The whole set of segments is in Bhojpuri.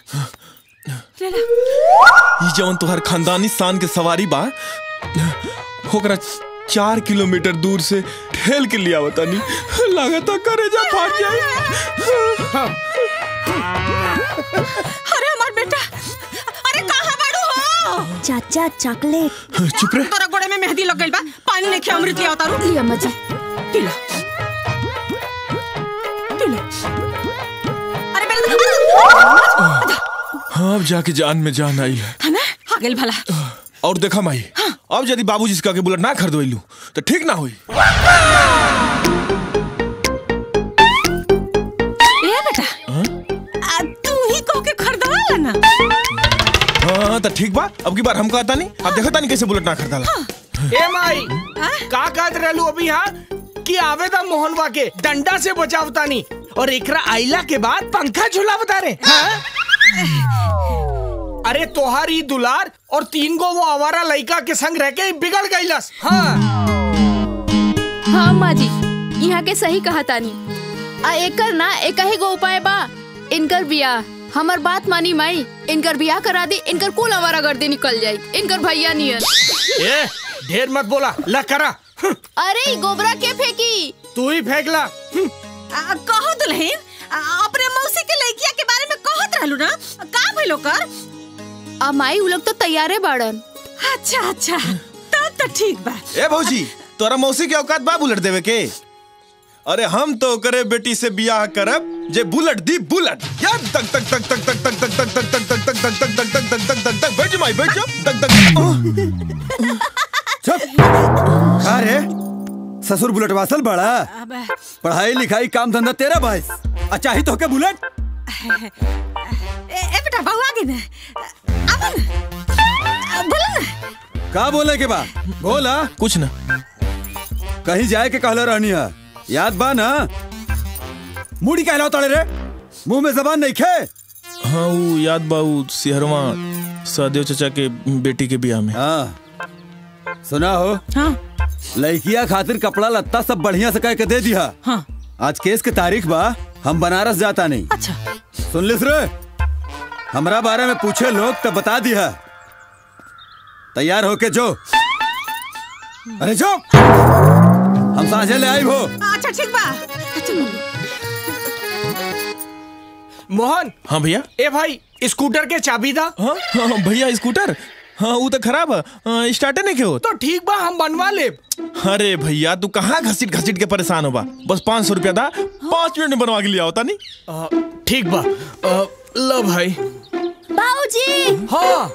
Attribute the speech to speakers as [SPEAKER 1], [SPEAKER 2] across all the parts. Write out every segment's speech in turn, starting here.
[SPEAKER 1] ई जवन तोहर खानदानी शान के सवारी बा ओकरा चार किलोमीटर दूर से ठेल के लिया बतानी लागता करेजा फाट जाए
[SPEAKER 2] अरे हमार बेटा अरे कहाँ बाड़ू हो
[SPEAKER 3] चाचा चॉकलेट
[SPEAKER 1] चुप रे
[SPEAKER 2] तोरा गोड़े में मेहंदी लग गइल बा पानी नहीं खिया अमृत लिया उतारू
[SPEAKER 3] लिया अम्मा जी
[SPEAKER 2] पीला पीला अरे बेटा
[SPEAKER 1] हाँ अब जाके जान में जान आई है
[SPEAKER 2] है ना आ गेल भला
[SPEAKER 1] और देखा माई अब यदि बाबूजी से के बुलेट ना खरीदवैलू तो ठीक ना हुई
[SPEAKER 2] ए बेटा आ, तू ही कह के खरीदवा ला ना
[SPEAKER 1] हाँ तो ठीक बा अब की बार हम कहता नहीं अब देखता नहीं कैसे बुलेट ना खरीदाला
[SPEAKER 4] ए माई का कहत रहलू अभी हाँ कि आवेदा मोहनवा के डंडा से बचावतानी और एकरा आइला के बाद पंखा झुलावता रे हाँ? अरे तोहार ही दुलार और तीन गो वो आवारा लड़का के संग रह के ही बिगड़ गईलस हाँ
[SPEAKER 5] हाँ माँ जी यहाँ के सही कहा तानी आ एकर ना एक ही गो उपाय बा इनकर बियाह हमर बात मानी माई इनकर बियाह करा दी इनकर कुल हमारा गर्दे निकल जाई इनकर भैया नियर
[SPEAKER 4] ए ढेर मत बोला ला करा हम्म,
[SPEAKER 5] अरे ई गोबरा के फेंकी
[SPEAKER 4] तू ही फेंक ला हम्म,
[SPEAKER 2] आ, कहो दुल्हन आ, अपने मौसी के लड़किया के बारे में कहत रहलू ना का भइलो कर
[SPEAKER 5] आ माई उ लोग तो तैयारे बाड़न
[SPEAKER 2] अच्छा अच्छा तब तो ठीक बा
[SPEAKER 1] ए भौजी तोरा मौसी के औकात बा बुलेट देवे के अरे हम तो करे बेटी से बियाह करब जे बुलेट दी बुलेट या तक तक तक तक तक तक तक तक तक तक तक तक तक तक तक तक तक तक तक बैठ जा माई बैठ जा तक तक
[SPEAKER 6] चुप का रे ससुर बुलेट वासल बड़ा
[SPEAKER 2] अब
[SPEAKER 6] पढ़ाई लिखाई काम धंधा तेरा भाई अच्छा ही तो के बुलेट
[SPEAKER 2] ए, ए बेटा बहू आ गई ना अब ना बोलो ना
[SPEAKER 6] का बोले के बा बोला
[SPEAKER 1] कुछ ना
[SPEAKER 6] कहीं जाए के कहला रहनी है याद बा ना मुड़ी कहला तड़े रे मुंह में जबान नहीं खे
[SPEAKER 1] हाँ वो याद बा वो सिहरवा सहदेव चचा के बेटी के बियाह में
[SPEAKER 6] हाँ सुना हो
[SPEAKER 2] हाँ
[SPEAKER 6] लड़किया खातिर कपड़ा लत्ता सब बढ़िया से कह के दे दिया
[SPEAKER 2] हाँ
[SPEAKER 6] आज केस के तारीख बा हम बनारस जाता नहीं
[SPEAKER 2] अच्छा
[SPEAKER 6] सुन लिस रे हमरा बारे में पूछे लोग तो बता दिया तैयार होके जो अरे जो हम साझे ले आई हो
[SPEAKER 2] अच्छा ठीक बा अच्छा मम्मी
[SPEAKER 4] मोहन
[SPEAKER 1] हाँ भैया
[SPEAKER 4] ए भाई स्कूटर के चाबी दा
[SPEAKER 1] हाँ हाँ हाँ, भैया स्कूटर हाँ वो तो खराब है स्टार्टर नहीं के होत
[SPEAKER 4] तो ठीक बा हम बनवा ले
[SPEAKER 1] अरे भैया तू कहाँ घसीट घसीट के परेशान हो बा बस पाँच सौ रुपया दा पाँच मिनट में बनवा के लिया होता नहीं
[SPEAKER 4] ठीक बा अ, लो भाई
[SPEAKER 3] बाबूजी
[SPEAKER 4] हाँ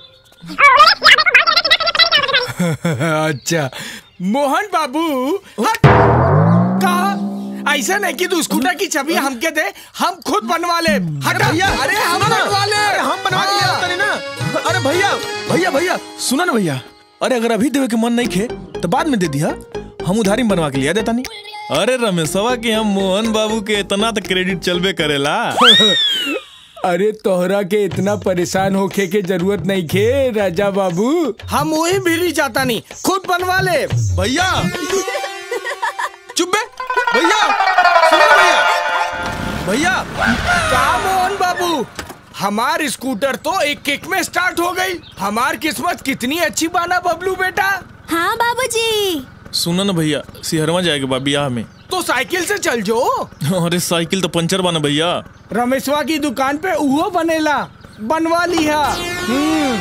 [SPEAKER 4] अच्छा मोहन बाबू हट कहा ऐसा नहीं कि तू स्कूटर की चाबी हमके दे हम खुद बनवा ले हट
[SPEAKER 1] भैया
[SPEAKER 4] अरे हम
[SPEAKER 1] सुनो ना,
[SPEAKER 4] बनवा ले
[SPEAKER 1] अरे हम बनवा के लिया होता नहीं ना अरे भैया भैया भैया सुनो ना भैया अरे अगर अभी देवे के मन नहीं खे तो बाद में दे दिया हम उधारी में बनवा के लिया देता नहीं अरे रमेशवा के हम मोहन बाबू के इतना तो क्रेडिट चलबे करेला
[SPEAKER 7] अरे तोहरा के इतना परेशान होके के जरूरत नहीं खे राजा बाबू
[SPEAKER 4] हम वही भी जाता नहीं खुद बनवा ले
[SPEAKER 1] भैया चुप बे भैया सुनो ना भैया भैया
[SPEAKER 4] का मोहन बाबू हमार स्कूटर तो एक किक में स्टार्ट हो गई हमार किस्मत कितनी अच्छी बाना बबलू बेटा
[SPEAKER 3] हाँ बाबूजी
[SPEAKER 1] सुनो ना भैया सिहरवा जाएगा बा बियाह में
[SPEAKER 4] तो साइकिल से चल जो
[SPEAKER 1] अरे साइकिल तो पंचर बना भैया
[SPEAKER 4] रमेशवा की दुकान पे उहो बनेला बनवा लिया हम्म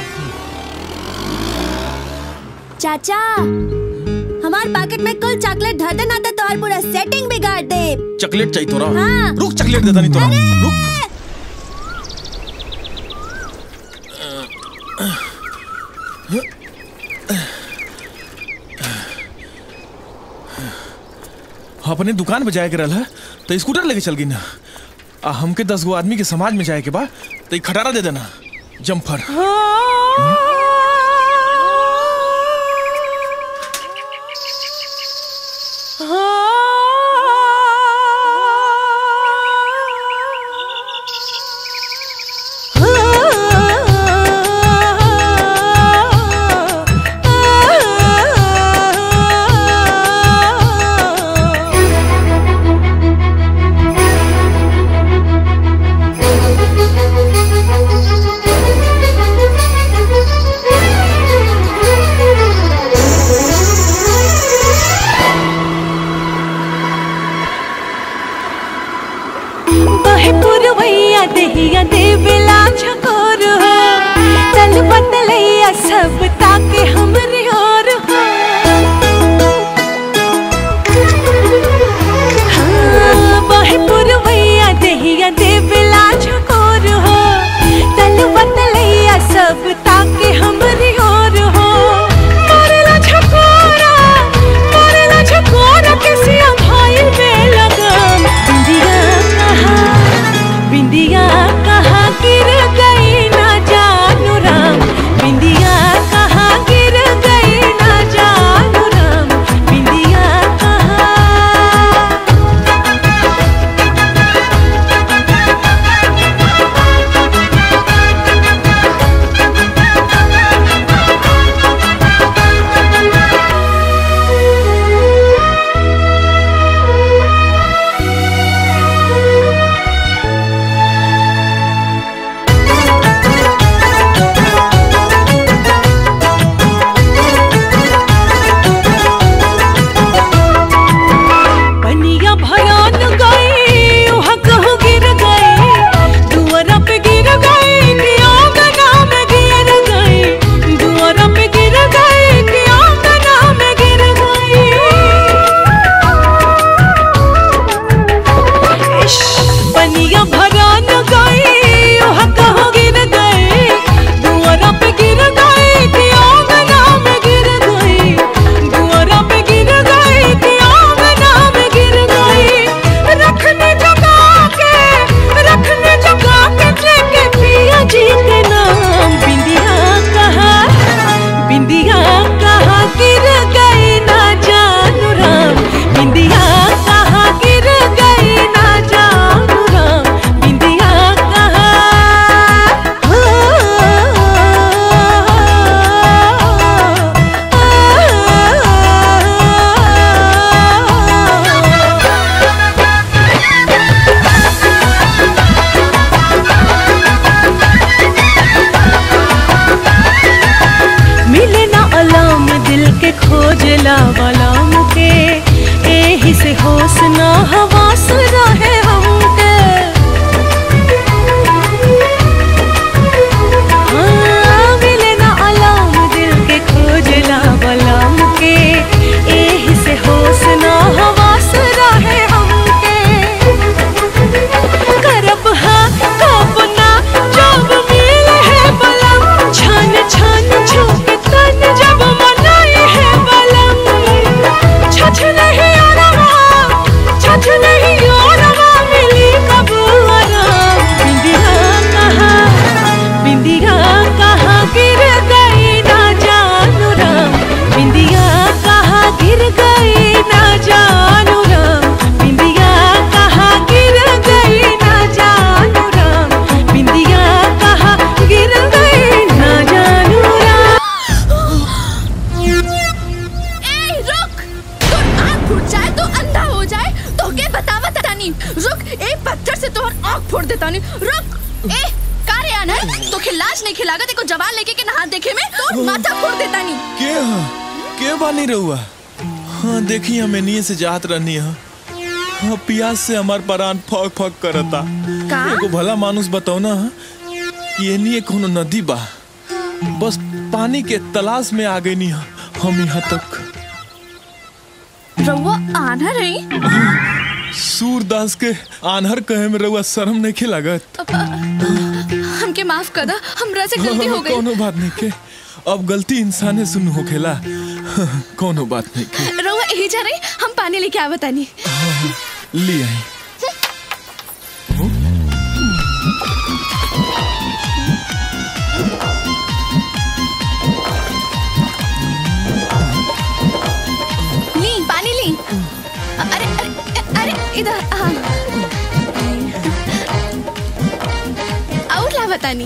[SPEAKER 3] चाचा हमार पैकेट में कुल चॉकलेट धर देना तो तोहर पूरा सेटिंग बिगाड़ दे
[SPEAKER 1] चॉकलेट चाहिए तोरा
[SPEAKER 3] हाँ।
[SPEAKER 1] रुक चॉकलेट देता नहीं तोरा रुक अपने दुकान पे जाए के रहल है तो स्कूटर लेके चल गई ना आ हमके दस गो आदमी के समाज में जाए के बा तो ई खटारा दे देना जम्फर
[SPEAKER 3] हाँ
[SPEAKER 8] दहिया देवेला छकोर हो तल बतलैया सब ताके हमरे और हो हाँ, बाहे पुरवैया दहिया देवेला छकोर हो तल बतलैया सब ताके हमरे और हो मारेला छकोरा मारेला छकोरा किसिया भाई में लगम बिंदिया कहाँ बिंदिया कहाँ गिर गई ना जानू राम बिंदिया कहाँ गिर गई ना जानू राम बिंदिया कहाँ पनिया भयान गई वहाँ कहूँ गिर गई दुआरा पे गिर गई कि आंगना में गिर गई दुआरा पे गिर गई कि आंगना में गिर गई इश, पनिया भरान गई वहाँ कहूँ गिर गई दुआरा पे गिर गई कि आंगना में गिर गई दुआरा पे गिर गई कि आंगना में गिर गई रखने जगा के रखने जगा के लेके पिया जी के नाम बिंदिया कहाँ बिंदिया कहाँ गिर गई ना जानू राम बिंदिया कहाँ गिर गई ना जानू राम बिंदिया मिले ना अलाम दिल के खोजला वलाम के एही से होश ना हवास रहे हमके हाँ, मिले ना अलाम दिल के खोजला वलाम के एही से होश ना हवास रहे हमके करब हाँ कब ना जब मिले है बलम छन छन छुप तन जब मनाई है बलम छछ नहीं आरवा छछ नहीं आरवा मिली कब आराम बिंदिया कहाँ बिंदिया कहाँ गिर गई ना जानू राम बिंदिया कहाँ गिर गई ना जानू राम बिंदिया कहाँ गिर गई ना जानू राम बिंदिया कहाँ गिर गई ना जानू राम
[SPEAKER 5] ए रुक तो आँख फूट जाए तो अंधा हो जाए तो के बतावा तानी रुक ए पत्थर से तोहर आँख फोड़ देता नहीं रुक ए कारे आना तो खिलाज नहीं खिलागा देखो जवान लेके के नहा देखे में तो माथा फोड़ देता नहीं
[SPEAKER 1] के हा के बानी रहुआ हाँ देखी हमें नीचे से जात रहनी है हाँ प्यास से हमार परान फक फक करता
[SPEAKER 5] का
[SPEAKER 1] एगो भला मानुस बताओ ना कि ये नहीं कोनो नदी बा बस पानी के तलाश में आ गई नहीं हम यहाँ तक
[SPEAKER 5] रउआ आना रही
[SPEAKER 1] सूरदास के आनहर कहे में रहुआ शर्म नहीं के लागत
[SPEAKER 5] हमके माफ कर दा हमरा से गलती हो गई
[SPEAKER 1] कोनो बात नहीं के अब गलती इंसाने सुन होखेला कोनो बात नहीं के
[SPEAKER 5] रउआ यही जा रही हम पानी लेके आवा तानी
[SPEAKER 1] ले आई
[SPEAKER 5] ली पानी ली अरे अरे अरे इधर हाँ और ला बतानी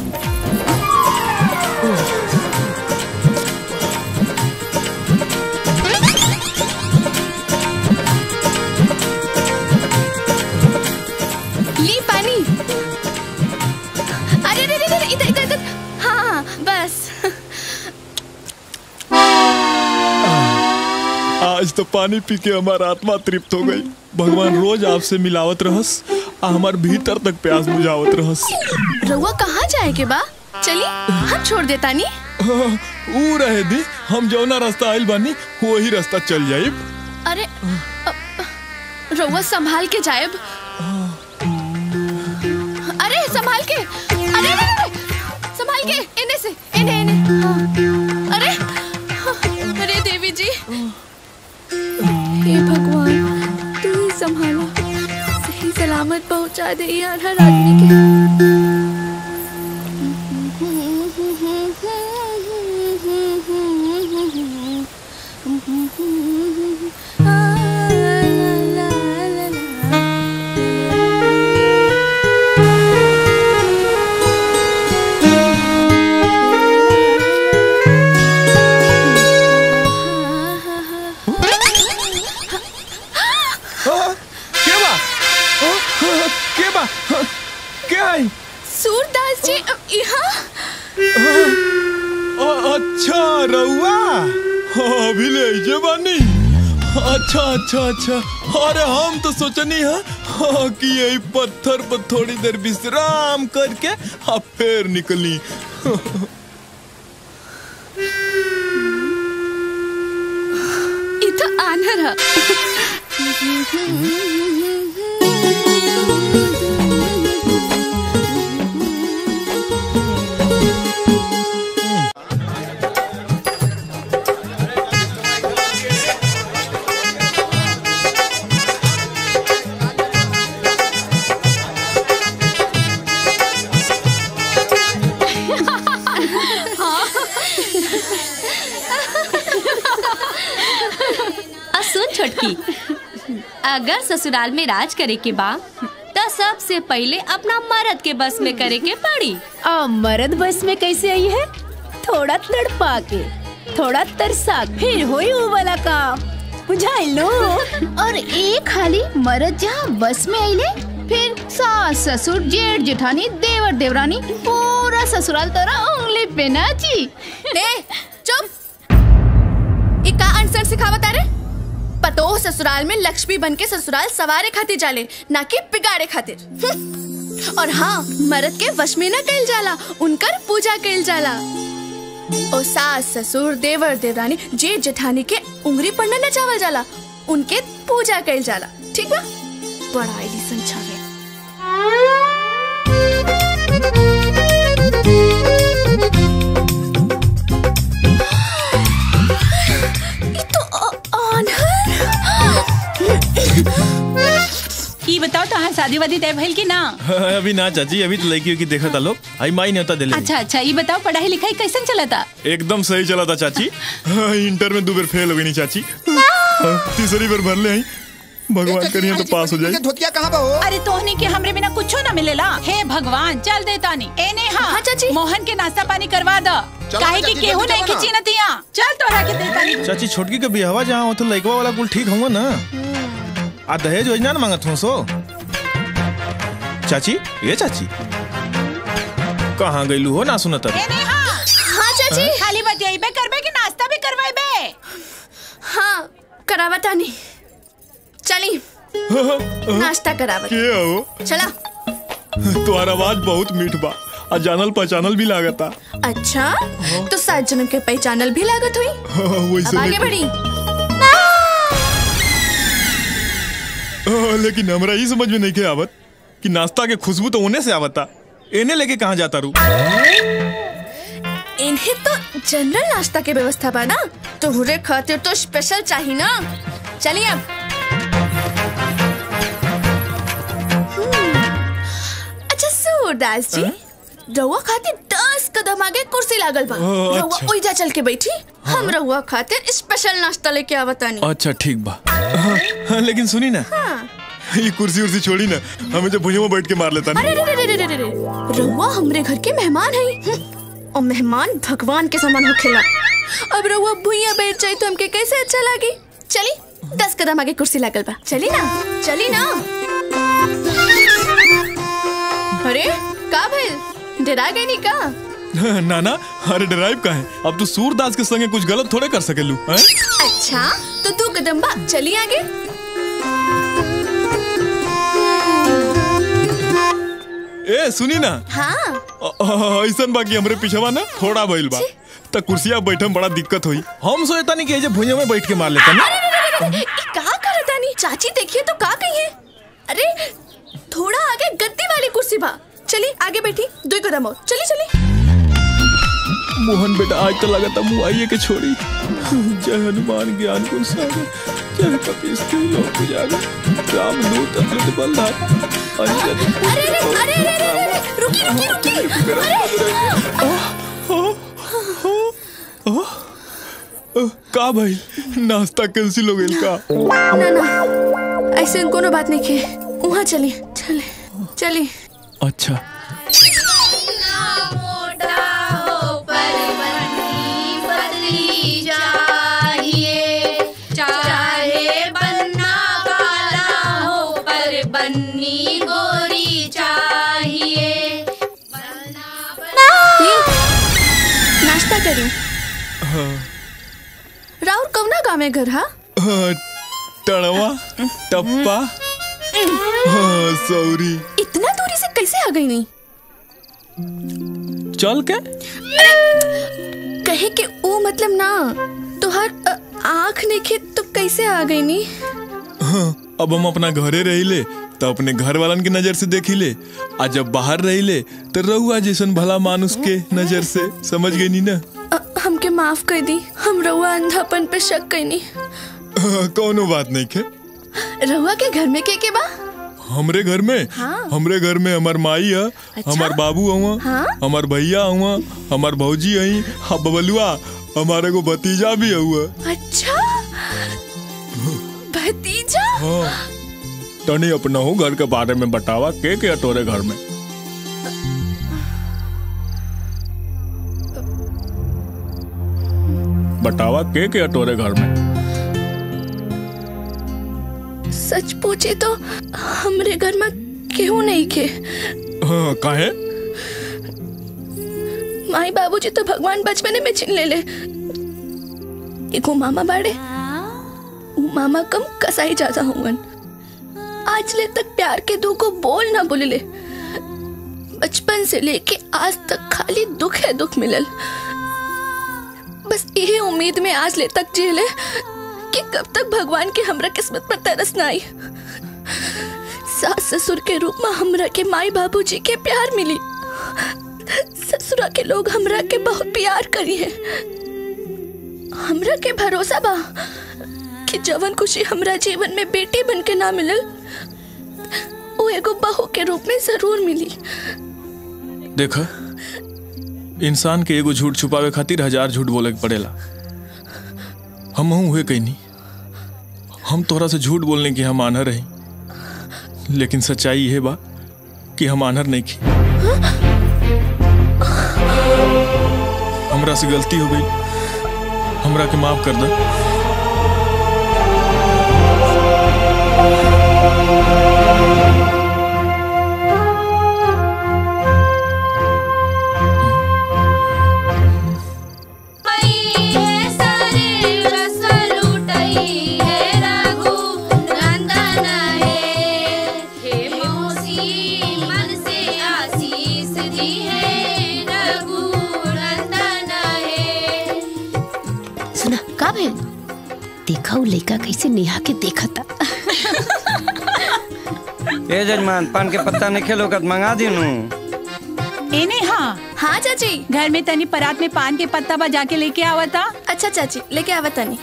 [SPEAKER 5] ली पानी अरे अरे अरे अरे, इधर इधर इधर हाँ हाँ बस
[SPEAKER 1] आज तो पानी पी के हमारा आत्मा तृप्त हो गई भगवान रोज आपसे मिलावत रहस आ हमार भीतर तक प्यास बुझावत रहस
[SPEAKER 5] रउआ कहाँ जाए के बा चली हम छोड़ देता नी
[SPEAKER 1] ऊ रहे दी हम जौना रास्ता आइल बानी वही रास्ता चल जाइब
[SPEAKER 5] अरे अ, रउआ संभाल के जाएब अरे संभाल के अरे अरे, अरे, संभाल के इन्हें से इन्हें इन्हें हाँ। अरे अरे देवी जी हे भगवान तू ही संभाला सही सलामत पहुंचा दे यार हर आदमी के
[SPEAKER 1] हाँ, के बा हाँ, हाँ, के बा हाँ, के आई
[SPEAKER 5] सूरदास जी अ, यहाँ
[SPEAKER 1] अ- अच्छा रउआ हाँ, अभी ले जे बानी अच्छा अच्छा अच्छा अरे हम तो सोचनी है हाँ, कि यही पत्थर पर थोड़ी देर विश्राम करके अब फिर निकली
[SPEAKER 5] ये तो आनर है
[SPEAKER 9] आ सुन छोटकी अगर ससुराल में राज करे के बा तो सबसे पहले अपना मर्द के बस में करे के पड़ी
[SPEAKER 3] आ मर्द बस में कैसे आई है थोड़ा तड़पा के थोड़ा तरसा के, फिर होई वो वाला काम बुझाई लो
[SPEAKER 5] और एक खाली मरद जहाँ बस में आइले फिर सास ससुर जेठ जेठानी देवर देवरानी पूरा ससुराल तोरा उंगली पे नाची
[SPEAKER 10] ने चुप ई का अनसन सिखावत अरे पतो ससुराल में लक्ष्मी बन के ससुराल सवारे खातिर जाले ना कि बिगाड़े खातिर हम्म। और हाँ मर्द के वश में न कइल जाला उनकर पूजा कइल जाला ओ सास ससुर देवर देवरानी जेठ जेठानी के उंगली पर न नचावल जाला उनके पूजा कइल जाला ठीक बा बड़ा एडिसन छावे ई तो अ- आन्हर
[SPEAKER 11] ई बताओ तो शादी वादी तय भइल की ना
[SPEAKER 1] अभी ना चाची अभी तो लड़की की देखा था लोग आई माई न्योता दिले
[SPEAKER 11] अच्छा अच्छा ई बताओ पढ़ाई लिखाई कैसन चलता
[SPEAKER 1] एकदम सही चला था चाची हाँ, इंटर में दो बार फेल हो गई नहीं चाची हाँ, तीसरी बार भर ले आई भगवान करिए तो पास हो जाए
[SPEAKER 12] धोतिया कहाँ पे हो
[SPEAKER 11] अरे तोहनी के हमरे बिना कुछो ना मिलेला हे भगवान चल दे तानी ए ने हाँ,
[SPEAKER 10] हाँ, चाची।
[SPEAKER 11] मोहन के नाश्ता पानी करवा द
[SPEAKER 12] चलो
[SPEAKER 11] काहे
[SPEAKER 12] ना,
[SPEAKER 11] कि
[SPEAKER 12] चाची,
[SPEAKER 11] केहू
[SPEAKER 12] जल्दी
[SPEAKER 11] नहीं
[SPEAKER 12] चलो ना।
[SPEAKER 11] खिची नतिया चल तोरा के दे तानी
[SPEAKER 1] चाची छोटकी के बिहवा जहाँ हो तो लड़कवा वाला कुल ठीक होगा ना आ दहेज योजना ना मांगत हो सो चाची ये चाची कहाँ गईलू हो ना सुनत
[SPEAKER 11] ए ने हाँ
[SPEAKER 10] हाँ चाची
[SPEAKER 11] खाली बतियाइबे करबे कि नाश्ता भी करवाइबे
[SPEAKER 10] हाँ करावता नहीं चली नाश्ता करावत
[SPEAKER 1] के हो
[SPEAKER 10] चला
[SPEAKER 1] तुम्हारा आवाज बहुत मीठ बा आ जानल पहचानल भी लागता
[SPEAKER 10] अच्छा तो सात जन्म के पहचानल भी लागत हुई
[SPEAKER 1] वैसे
[SPEAKER 10] अब आगे
[SPEAKER 1] लेकिन-
[SPEAKER 10] बढ़ी
[SPEAKER 1] हाँ, लेकिन हमरा ई समझ में नहीं के आवत कि नाश्ता के खुशबू तो उन्हें से आवता इन्हें लेके कहाँ जाता रू
[SPEAKER 10] इन्हें तो जनरल नाश्ता के व्यवस्था बा ना तोहरे खातिर तो स्पेशल चाहिए ना चलिए अब हम्म, अच्छा सूरदास जी रउआ खातिर दस कदम आगे कुर्सी लागल बा
[SPEAKER 1] ओ,
[SPEAKER 10] रउआ
[SPEAKER 1] अच्छा।
[SPEAKER 10] ओइजा चल के बैठी हम रउआ खातिर स्पेशल नाश्ता लेके आवतानी
[SPEAKER 1] अच्छा ठीक बा हाँ, हाँ, लेकिन सुनी ना ये कुर्सी उर्सी छोड़ी ना हमें जो भुइयों में बैठ के मार लेता
[SPEAKER 10] अरे
[SPEAKER 1] नहीं
[SPEAKER 10] रे रे रे रे रे रे रउआ हमरे घर के मेहमान है हम्म, और मेहमान भगवान के समान होखेला अब रउआ भुइया बैठ जाए तो हमके कैसे अच्छा लागी चली दस कदम आगे कुर्सी लागल बा चली ना चली ना अरे का भइल डरा गई नी का
[SPEAKER 1] ना ना अरे ड्राइव का है अब तू सूरदास के संगे कुछ गलत थोड़े कर सकेलू हैं?
[SPEAKER 10] अच्छा तो दो कदम बा चली आगे
[SPEAKER 1] ए सुनी ना
[SPEAKER 10] हाँ
[SPEAKER 1] अ- अ- ऐसन बाकी हमरे पीछवा ना थोड़ा भइल बा त कुर्सिया बैठे में बड़ा दिक्कत हुई हम सोचता नहीं कि ये जे भुइया में बैठ के मार लेता ना
[SPEAKER 10] ये का करे तानी चाची देखिए तो का कही है अरे थोड़ा आगे गद्दी वाली कुर्सी बा चली आगे बैठी दो कदम और चली चली
[SPEAKER 1] मोहन बेटा आज तो लगा था मुँह आइए के छोड़ी जय हनुमान ज्ञान गुण सागर जय कपीस तिहु लोक उजागर राम दूत अमृत बलधार अंजलि
[SPEAKER 10] अरे अरे अरे अरे अरे अरे, अरे रुकी रुकी रुकी
[SPEAKER 1] अ, का भाई नाश्ता कैंसिल हो गइल का
[SPEAKER 10] ना ना ऐसे कोनो बात नहीं के वहाँ चली चले चली
[SPEAKER 1] अच्छा
[SPEAKER 5] चाहे बनना काला हो पर बन्नी गोरी चाहिए
[SPEAKER 10] नाश्ता करी राहुल कौना गाँव में घर हा
[SPEAKER 1] हाँ, टड़वा टप्पा हाँ, सौरी
[SPEAKER 10] इतना दूरी से कैसे आ गई नहीं
[SPEAKER 1] चल के
[SPEAKER 10] कहे कि वो मतलब ना तुहार अ, आँख नहीं तो कैसे आ गई नी
[SPEAKER 1] हाँ, अब हम अपना घरे रहिले तो अपने घर वालन के नजर से देखी ले आ जब बाहर रहिले तो रहुआ जैसन भला मानुस के नजर से समझ गई नी ना
[SPEAKER 10] अ, हमके माफ कर दी हम रउआ अंधापन पे शक कैनी
[SPEAKER 1] हाँ, कौनो बात नहीं के
[SPEAKER 10] रउआ के घर में के के बा
[SPEAKER 1] हमरे घर में
[SPEAKER 10] हाँ।
[SPEAKER 1] हमरे घर में हमार माई है हमार बाबू हुआ
[SPEAKER 10] हाँ।
[SPEAKER 1] हमार भैया हुआ हमार भौजी आई हाँ बबलुआ हमारे को भतीजा भी हुआ
[SPEAKER 10] अच्छा भतीजा
[SPEAKER 1] हाँ तनी अपना हो घर के बारे में बतावा के के तोरे घर में बतावा के के तोरे घर में
[SPEAKER 10] सच पूछे तो हमरे घर में केहू नहीं के
[SPEAKER 1] हाँ काहे
[SPEAKER 10] माई बाबूजी तो भगवान बचपने में छीन ले ले एगो मामा बाड़े ऊ मामा कम कसाई ज्यादा हुवन आज ले तक प्यार के दो को बोल ना बोले ले बचपन से लेके आज तक खाली दुख है दुख मिलल बस यही उम्मीद में आज ले तक जेले कि कब तक भगवान के हमरा किस्मत पर तरस ना आई सास ससुर के रूप में हमरा के माई बाबूजी के प्यार मिली ससुरा के लोग हमरा के बहुत प्यार करी है हमरा के भरोसा बा कि जवन खुशी हमरा जीवन में बेटी बन के ना मिलल वो एगो बहू के रूप में जरूर मिली
[SPEAKER 1] देखा इंसान के एगो झूठ छुपावे खातिर हजार झूठ बोले के पड़ेला हम हुए कहीं नहीं हम तोरा से झूठ बोलने की हम आनर रही लेकिन सच्चाई यह बा कि हम आनर नहीं की हमरा से गलती हो गई हमरा के माफ कर दे
[SPEAKER 3] सुना का भेल देखा उ लड़का कैसे नेहा के देखा था
[SPEAKER 12] ए जजमान पान के पत्ता नहीं खेलो कत मंगा दिनू
[SPEAKER 11] एने हाँ
[SPEAKER 10] हाँ चाची
[SPEAKER 11] घर में तनी परात में पान के पत्ता बजा के लेके आवा था
[SPEAKER 10] अच्छा चाची लेके आवा तनी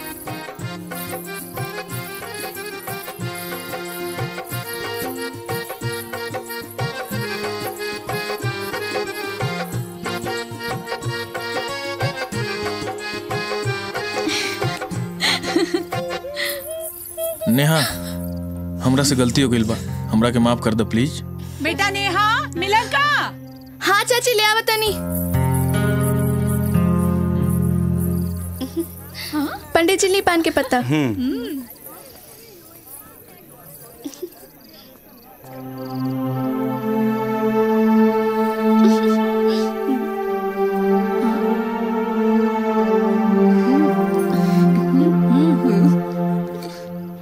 [SPEAKER 1] नेहा हमरा से गलती हो गई बा हमरा के माफ कर दे प्लीज
[SPEAKER 11] बेटा नेहा मिलन का
[SPEAKER 10] हाँ चाची ले आवा तनी पंडित जी ली पान के पत्ता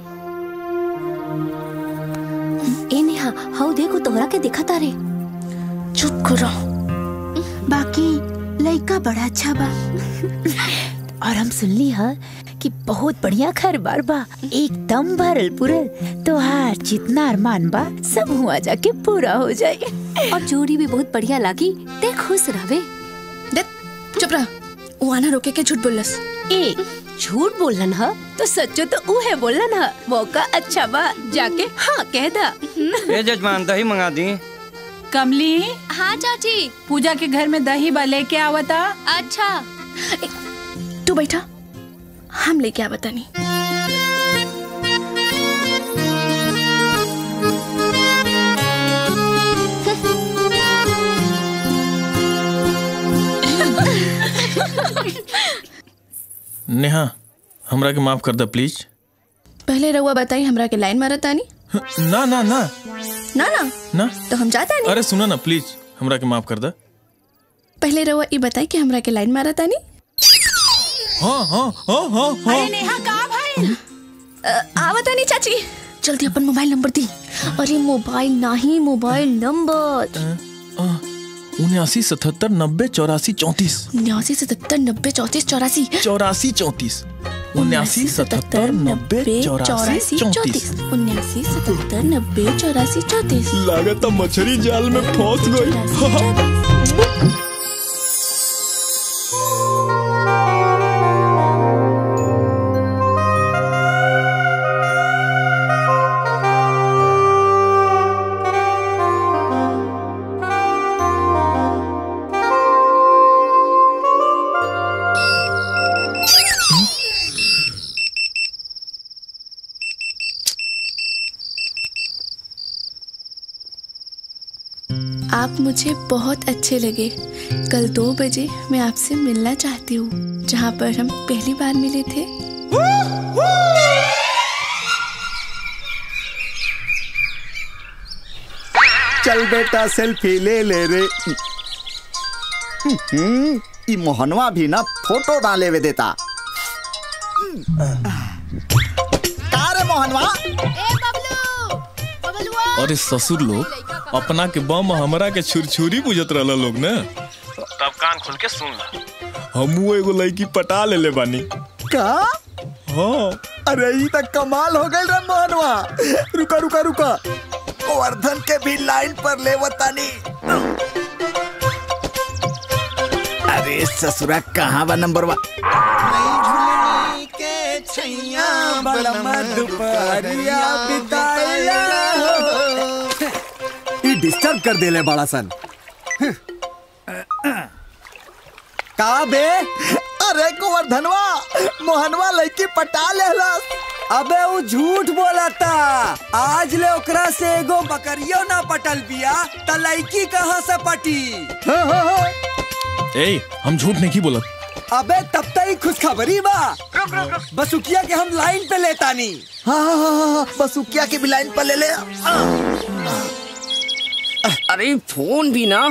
[SPEAKER 3] ए नेहा हाउ देखो तोहरा के देखा तारे बाकी लड़का बड़ा अच्छा बा और हम सुनली हा कि बहुत बढ़िया घर बार बा एकदम भरल पुरल तोहार जितना अरमान बा सब हुआ जाके पूरा हो जाए
[SPEAKER 5] और जोड़ी भी बहुत बढ़िया लागी ते खुश रहवे
[SPEAKER 10] चुप रह वो आना रोके के झूठ बोलस
[SPEAKER 3] ए झूठ बोलन ह तो सच्चो तो उहे बोलन ह मौका अच्छा बा जाके हाँ कह दा
[SPEAKER 12] ए जजमान दही मंगा दी
[SPEAKER 11] कमली
[SPEAKER 5] हाँ चाची
[SPEAKER 11] पूजा के घर में दही बा लेके आवता
[SPEAKER 5] अच्छा
[SPEAKER 10] तू बैठा हम लेके आ बतानी
[SPEAKER 1] नेहा हमरा के माफ कर दे प्लीज
[SPEAKER 10] पहले रहुआ बताई हमरा के लाइन मारत तानी
[SPEAKER 1] ना ना ना
[SPEAKER 10] ना ना
[SPEAKER 1] ना
[SPEAKER 10] तो हम जाता नहीं
[SPEAKER 1] अरे सुना ना प्लीज हमरा के माफ कर दे
[SPEAKER 10] पहले रहुआ ये बताई कि हमरा के लाइन मारत तानी
[SPEAKER 1] हाँ हाँ हाँ हाँ हाँ
[SPEAKER 11] अरे नेहा कहाँ भाई
[SPEAKER 10] आवत नहीं चाची जल्दी अपन मोबाइल नंबर दी अरे मोबाइल नहीं मोबाइल नंबर
[SPEAKER 1] उन्यासी सतहत्तर नब्बे चौरासी चौंतीस
[SPEAKER 10] उन्यासी सतहत्तर नब्बे चौतीस चौरासी
[SPEAKER 1] चौरासी चौंतीस उन्यासी सतहत्तर नब्बे चौरासी चौंतीस
[SPEAKER 10] उन्यासी सतहत्तर नब्बे चौरासी चौतीस
[SPEAKER 1] लागत मछली जाल में फंस गई
[SPEAKER 10] आप मुझे बहुत अच्छे लगे कल दो बजे मैं आपसे मिलना चाहती हूँ जहाँ पर हम पहली बार मिले थे
[SPEAKER 13] चल बेटा सेल्फी ले ले रे हम्म, ई मोहनवा भी ना फोटो डाले वे देता का रे मोहनवा
[SPEAKER 1] अरे ससुर लोग अपना के बम हमरा के छुरछुरी बुझत रहला लोग ने तब कान खोल के सुन ला हमू एगो लड़की पटा ले ले बानी
[SPEAKER 13] का
[SPEAKER 1] हाँ
[SPEAKER 13] अरे ई तक कमाल हो गई रे मोहनवा रुका रुका रुका गोवर्धन के भी लाइन पर ले बतानी अरे ससुरा कहाँ बा नंबर वा ई डिस्टर्ब कर देले बड़ा सन का बे अरे गोवर्धनवा मोहनवा लड़की पटा लेहलस अबे वो झूठ बोलता आज ले ओकरा से एगो बकरियो ना पटल बिया त लड़की कहाँ से पटी
[SPEAKER 1] ए हम झूठ नहीं की बोलत
[SPEAKER 13] अबे तब तक ही खुशखबरी बा बसुकिया के हम लाइन पे लेता नी हाँ हाँ हाँ हाँ बसुकिया के भी लाइन पे ले ले
[SPEAKER 14] अरे फोन भी ना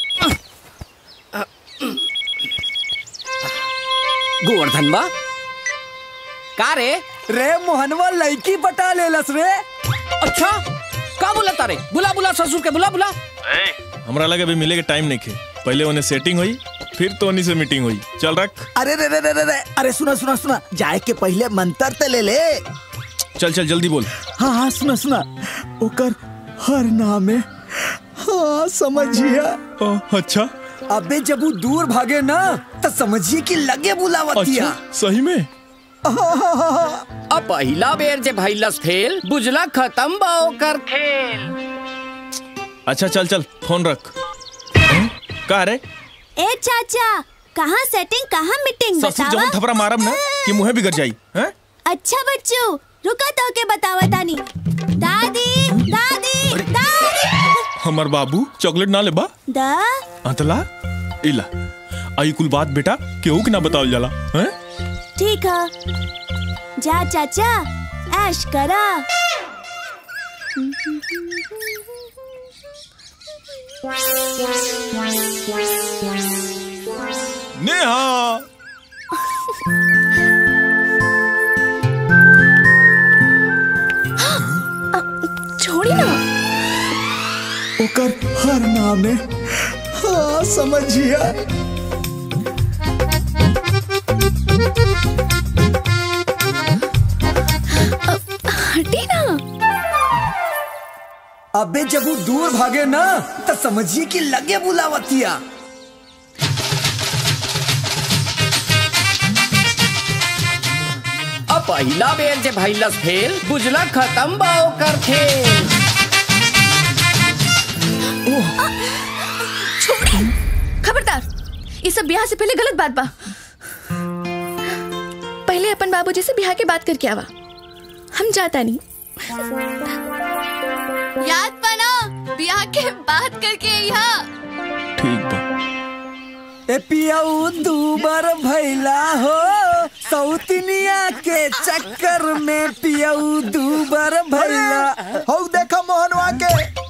[SPEAKER 14] गोवर्धन बा का रे
[SPEAKER 13] रे मोहनवा लड़की पटा लेलस रे
[SPEAKER 14] अच्छा का बोला तारे बुला बुला ससुर के बुला बुला
[SPEAKER 1] हमरा लगे अभी मिले के टाइम नहीं खे पहले उन्हें सेटिंग हुई फिर तो उन्हीं से मीटिंग हुई चल रख
[SPEAKER 13] अरे रे रे रे रे रे अरे सुना सुना सुना जाए के पहले मंत्र ते ले ले
[SPEAKER 1] चल चल जल्दी बोल
[SPEAKER 13] हाँ हाँ सुना सुना ओकर हर नाम है हाँ समझिए
[SPEAKER 1] अच्छा
[SPEAKER 13] अबे जब वो दूर भागे ना तो समझिए कि लगे बुलावतिया
[SPEAKER 1] अच्छा सही में
[SPEAKER 14] अब पहला बेर जे भइलस फेल बुझला खत्म बा ओकर खेल
[SPEAKER 1] अच्छा चल चल फोन रख हम्म? का रे
[SPEAKER 2] ए चाचा कहाँ सेटिंग कहाँ मीटिंग
[SPEAKER 1] ससुर जवन थपरा मारब ना कि मुंह बिगड़ जाई हैं
[SPEAKER 2] अच्छा बच्चू रुका तो के बतावा तानी दादी दादी दादी
[SPEAKER 1] हमर बाबू चॉकलेट ना लेबा
[SPEAKER 2] दा
[SPEAKER 1] अतला इला आई कुल बात बेटा केहू के ना बतावल जाला हैं
[SPEAKER 2] ठीक है जा चाचा ऐश करा
[SPEAKER 1] नेहा
[SPEAKER 10] छोड़ी ना
[SPEAKER 13] ओकर हर नाम है हाँ समझिया
[SPEAKER 10] हटी ना
[SPEAKER 13] अबे जब वो दूर भागे ना तो समझिए कि लगे बुलावतिया
[SPEAKER 14] अब पहिला बेर जे भइलस फेल बुझला खत्म बा ओकर खेल
[SPEAKER 10] छोड़ी खबरदार ये सब ब्याह से पहले गलत बात बा पहले अपन बाबूजी से ब्याह के बात करके आवा हम जाता नहीं याद बना ब्याह के बात करके यहाँ
[SPEAKER 1] ठीक बा
[SPEAKER 13] ए पियाऊ दूबर भैला हो सौतनिया के चक्कर में पियाऊ दूबर भैला
[SPEAKER 15] हो देखा मोहनवा के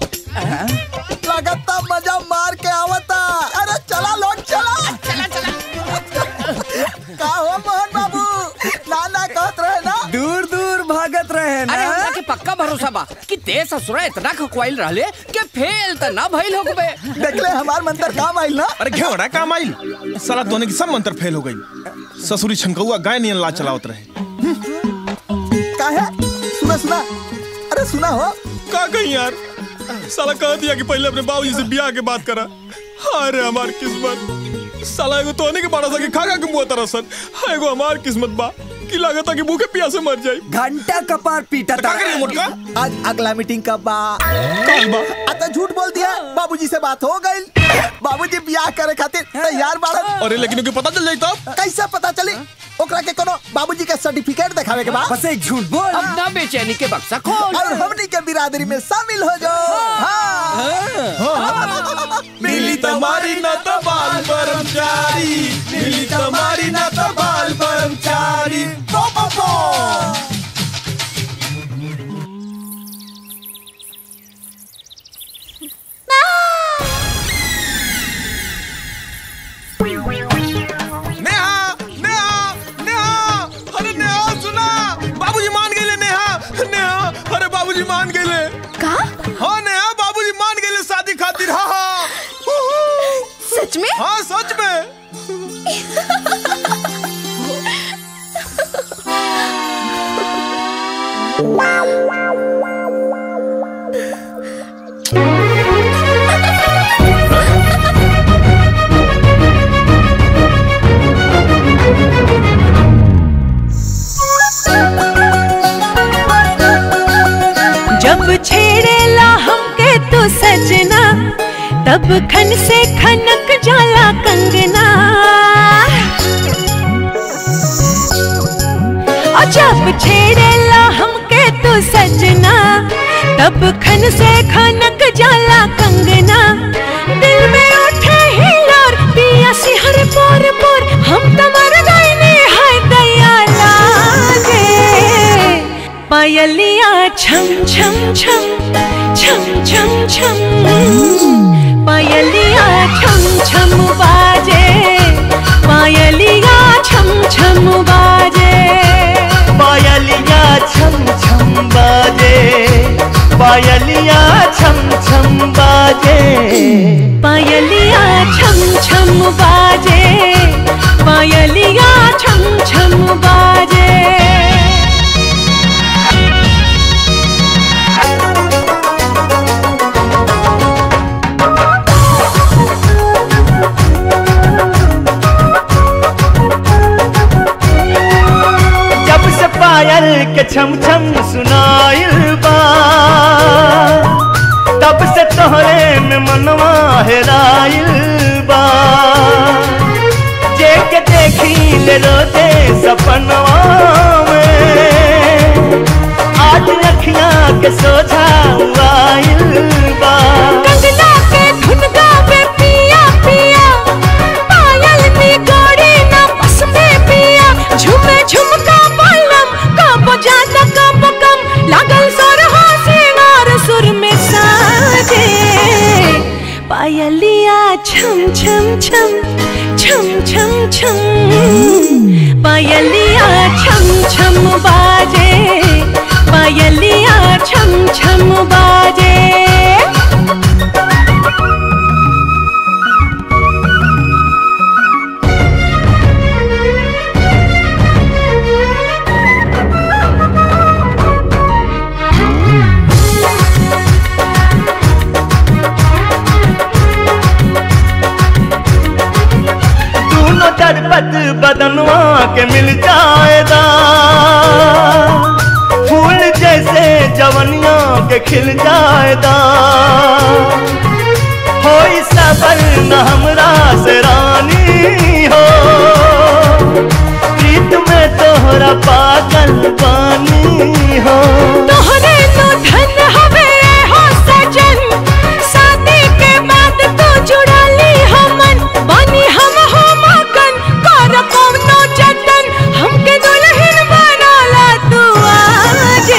[SPEAKER 15] लगता मजा मार के आवता अरे चला लोग चला चला चला का हो मोहन बाबू नाना कहत रहे ना
[SPEAKER 13] दूर दूर भागत रहे
[SPEAKER 14] अरे हमरा के पक्का भरोसा बा कि ते ससुरा इतना खकवाइल रहले कि फेल त ना भइल होगबे
[SPEAKER 15] देखले हमार मंत्र काम आइल ना
[SPEAKER 1] अरे घेवड़ा काम आइल साला दोनों की सब मंत्र फेल हो गई ससुरी छनकौआ गाय नियन ला चलावत रहे
[SPEAKER 15] का है सुना सुना अरे सुना हो
[SPEAKER 1] का कहीं यार साला कह दिया कि पहले अपने बाबूजी से ब्याह के बात करा अरे हमार किस्मत साला एगो तोहने के बाड़ा सा के खा खा के मुंह तरसन एगो हमार किस्मत बा कि लागत कि भूखे प्यासे मर जाई
[SPEAKER 13] घंटा कपार पीटा
[SPEAKER 1] का करिए मोटका
[SPEAKER 15] आज अगला मीटिंग कब बा
[SPEAKER 1] कल बा
[SPEAKER 15] आता झूठ बोल दिया बाबूजी से बात हो गई बाबूजी ब्याह करे खातिर तैयार बाड़न
[SPEAKER 1] अरे लेकिन उनके पता चल जाई तब
[SPEAKER 15] कैसे पता चली ओकरा के कोनो बाबूजी के सर्टिफिकेट दिखावे के बाद
[SPEAKER 13] बस एक झूठ बोल
[SPEAKER 14] अब ना बेचैनी के बक्सा खोल
[SPEAKER 15] और हमनी के बिरादरी में शामिल हो जाओ हाँ।
[SPEAKER 1] मिली तुम्हारी न तो बाल कर्मचारी मिली तुम्हारी न तो बाल कर्मचारी
[SPEAKER 15] पो, पो, पो।
[SPEAKER 1] नेहा नेहा नेहा अरे नेहा सुना बाबूजी मान गए नेहा नेहा अरे बाबूजी मान गए
[SPEAKER 10] का
[SPEAKER 1] हाँ नेहा बाबूजी मान गए शादी खातिर हाँ हाँ
[SPEAKER 10] सच में
[SPEAKER 1] हाँ सच में
[SPEAKER 8] जब छेड़ेला हमके तो सजना तब खन से खनक जाला कंगना और जब छेड़ेला हमके तो सजना तब खन से खनक जाला कंगना दिल में उठे हिलोर पिया सिहर पोर पोर हम तो मर गए हाय दया लागे पायलिया छम छम छम छम छम छम पायलिया छम छम बाजे पायलिया छम छम बाजे
[SPEAKER 16] पायलिया छम छम बाजे पायलिया छम छम बाजे
[SPEAKER 8] पायलिया छम छम बाजे पायलिया छम छम बाजे
[SPEAKER 16] जब से पायल के छम छम सुनाइल बा तब से तोहरे में मनवा हेराइल बा जे के देखी ले रोते सपनवा में आज अखियां के सोझा आइल बा
[SPEAKER 8] कंगना के धुन गावे पिया पिया पायल नी गोरी ना बस में पिया झुमे झुमका बलम कब ज्यादा कब कम लागल सोर हो सिंगार सुर में साजे पायलिया छम छम छम छम छम छम पायलिया छम छम बाजे पायलिया छम छम बाजे
[SPEAKER 16] शरबत बदनवा के मिल जाएगा फूल जैसे जवनिया के खिल जाएगा हो सबर न हमरा से रानी हो प्रीत में तोहरा पागल पानी हो
[SPEAKER 8] तोहरे तो धन हवे हो सजन शादी के बाद तो जुड़ा ली हमन बनी हम हो मगन कर कौनो जतन हमके दुल्हन बनाला तू आजे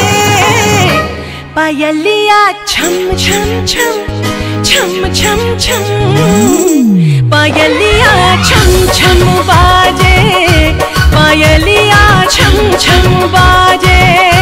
[SPEAKER 8] पायलिया छम छम छम छम छम छम पायलिया छम छम बाजे पायलिया छम छम बाजे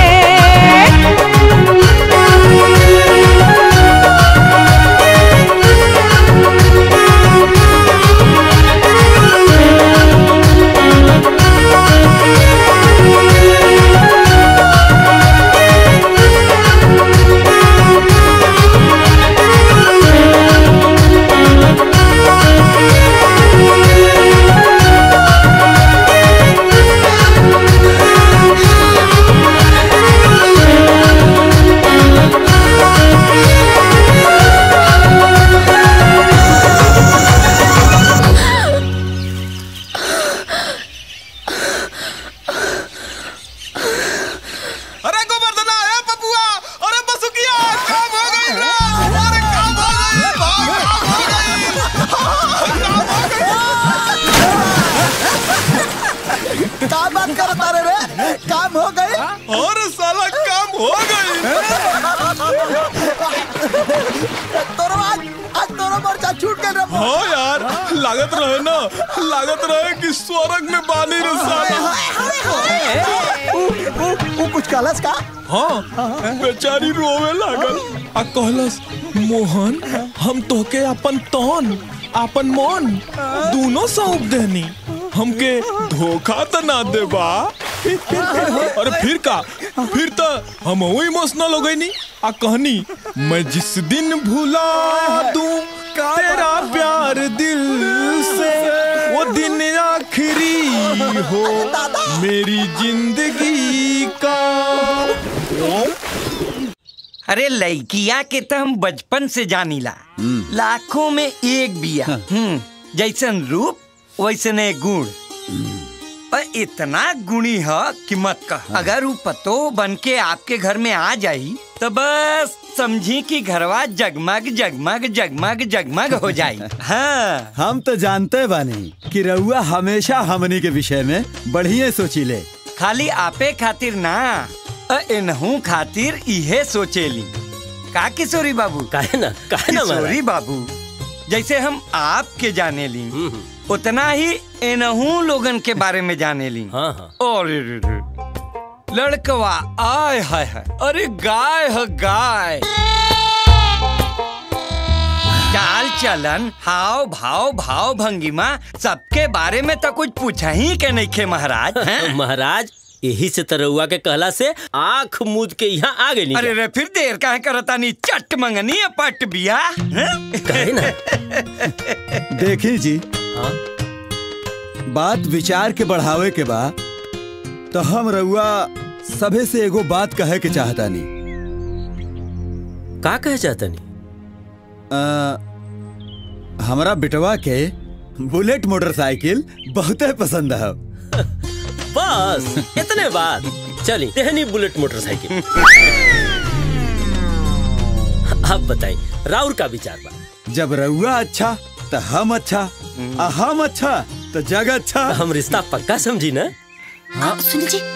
[SPEAKER 1] अरे गोवर्धना ए पपुआ अरे बसुकिया काम हो गई रे अरे काम हो गई भाग काम हो गई
[SPEAKER 15] का बात कर तारे रे काम हो गई
[SPEAKER 1] अरे साला काम हो गई
[SPEAKER 15] तोरो आज आज तोरो मोर्चा छूट गए रे
[SPEAKER 1] हाँ यार लागत रहे ना लागत रहे कि स्वर्ग में बानी रे साला
[SPEAKER 15] ऊ ऊ ऊ कुछ कहलस का
[SPEAKER 1] हाँ बेचारी रोवे लागल आ कहलस मोहन हम तोके अपन तन अपन मन दोनों सौंप देनी हमके धोखा तो ना देबा अरे फिर का फिर तो हम इमोशनल हो गई नी आ कहनी मैं जिस दिन भुला दूं तेरा प्यार दिल से वो दिन आखिरी हो मेरी जिंदगी का
[SPEAKER 12] अरे लड़किया के तो हम बचपन से जानीला लाखों में एक बिया हम्म जैसन रूप वैसने गुण और इतना गुणी है कि मत कह अगर वो पतो बन के आपके घर में आ जाई तो बस समझी कि घरवा जगमग जगमग जगमग जगमग हो जाई हाँ
[SPEAKER 6] हम तो जानते बानी कि रउआ हमेशा हमनी के विषय में बढ़िया सोचीले
[SPEAKER 12] खाली आपे खातिर ना अ इनहू खातिर इहे सोचेली का किशोरी बाबू
[SPEAKER 17] काहे ना काहे ना महाराज?
[SPEAKER 12] किशोरी बाबू जैसे हम आपके जाने ली उतना ही इनहू लोगन के बारे में जाने ली
[SPEAKER 17] हाँ हाँ
[SPEAKER 12] और रे रे। लड़कवा आय हाय हाय अरे गाय है गाय चाल चलन हाव भाव भाव भंगिमा सबके बारे में तो कुछ पूछा ही के नहीं खे महाराज हैं?
[SPEAKER 17] महाराज यही से तरौआ के कहला से आंख मूद के यहाँ आ गई
[SPEAKER 12] अरे रे फिर देर काहे करता नहीं चट मंगनी है पट बिया
[SPEAKER 17] कहे ना
[SPEAKER 6] देखी जी बात विचार के बढ़ावे के बा तो हम रउआ सभे से एगो बात कहे के चाहता नहीं
[SPEAKER 17] का कहे चाहता नहीं
[SPEAKER 6] हमारा बिटवा के बुलेट मोटरसाइकिल बहुते पसंद है
[SPEAKER 17] बस इतने बात चली तेहनी बुलेट मोटरसाइकिल अब बताई राउर का विचार बा
[SPEAKER 6] जब रउआ अच्छा तो हम अच्छा आ हम अच्छा तो जग अच्छा
[SPEAKER 17] हम रिश्ता पक्का समझी ना
[SPEAKER 6] हाँ
[SPEAKER 2] सुन जी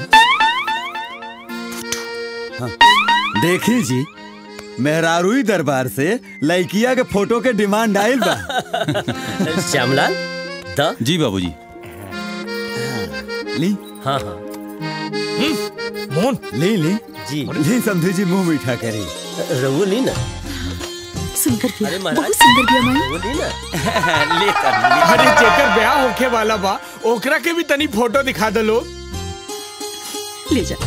[SPEAKER 6] हाँ, देखी जी मेहरारूई दरबार से लड़किया के फोटो के डिमांड आयल बा
[SPEAKER 17] श्यामलाल द
[SPEAKER 1] जी बाबूजी
[SPEAKER 6] ली
[SPEAKER 17] हाँ हाँ
[SPEAKER 6] मोहन ली ली
[SPEAKER 17] जी
[SPEAKER 6] ली समझी जी मुंह मीठा करी
[SPEAKER 17] रघु ली ना
[SPEAKER 2] सुंदर भी
[SPEAKER 17] अरे महाराज
[SPEAKER 2] बहुत सुंदर भी हमारी
[SPEAKER 17] रघु ली ना
[SPEAKER 12] ले
[SPEAKER 4] अरे जेकर ब्याह होखे वाला बा ओकरा के भी तनी फोटो दिखा दो लोग
[SPEAKER 2] ले जा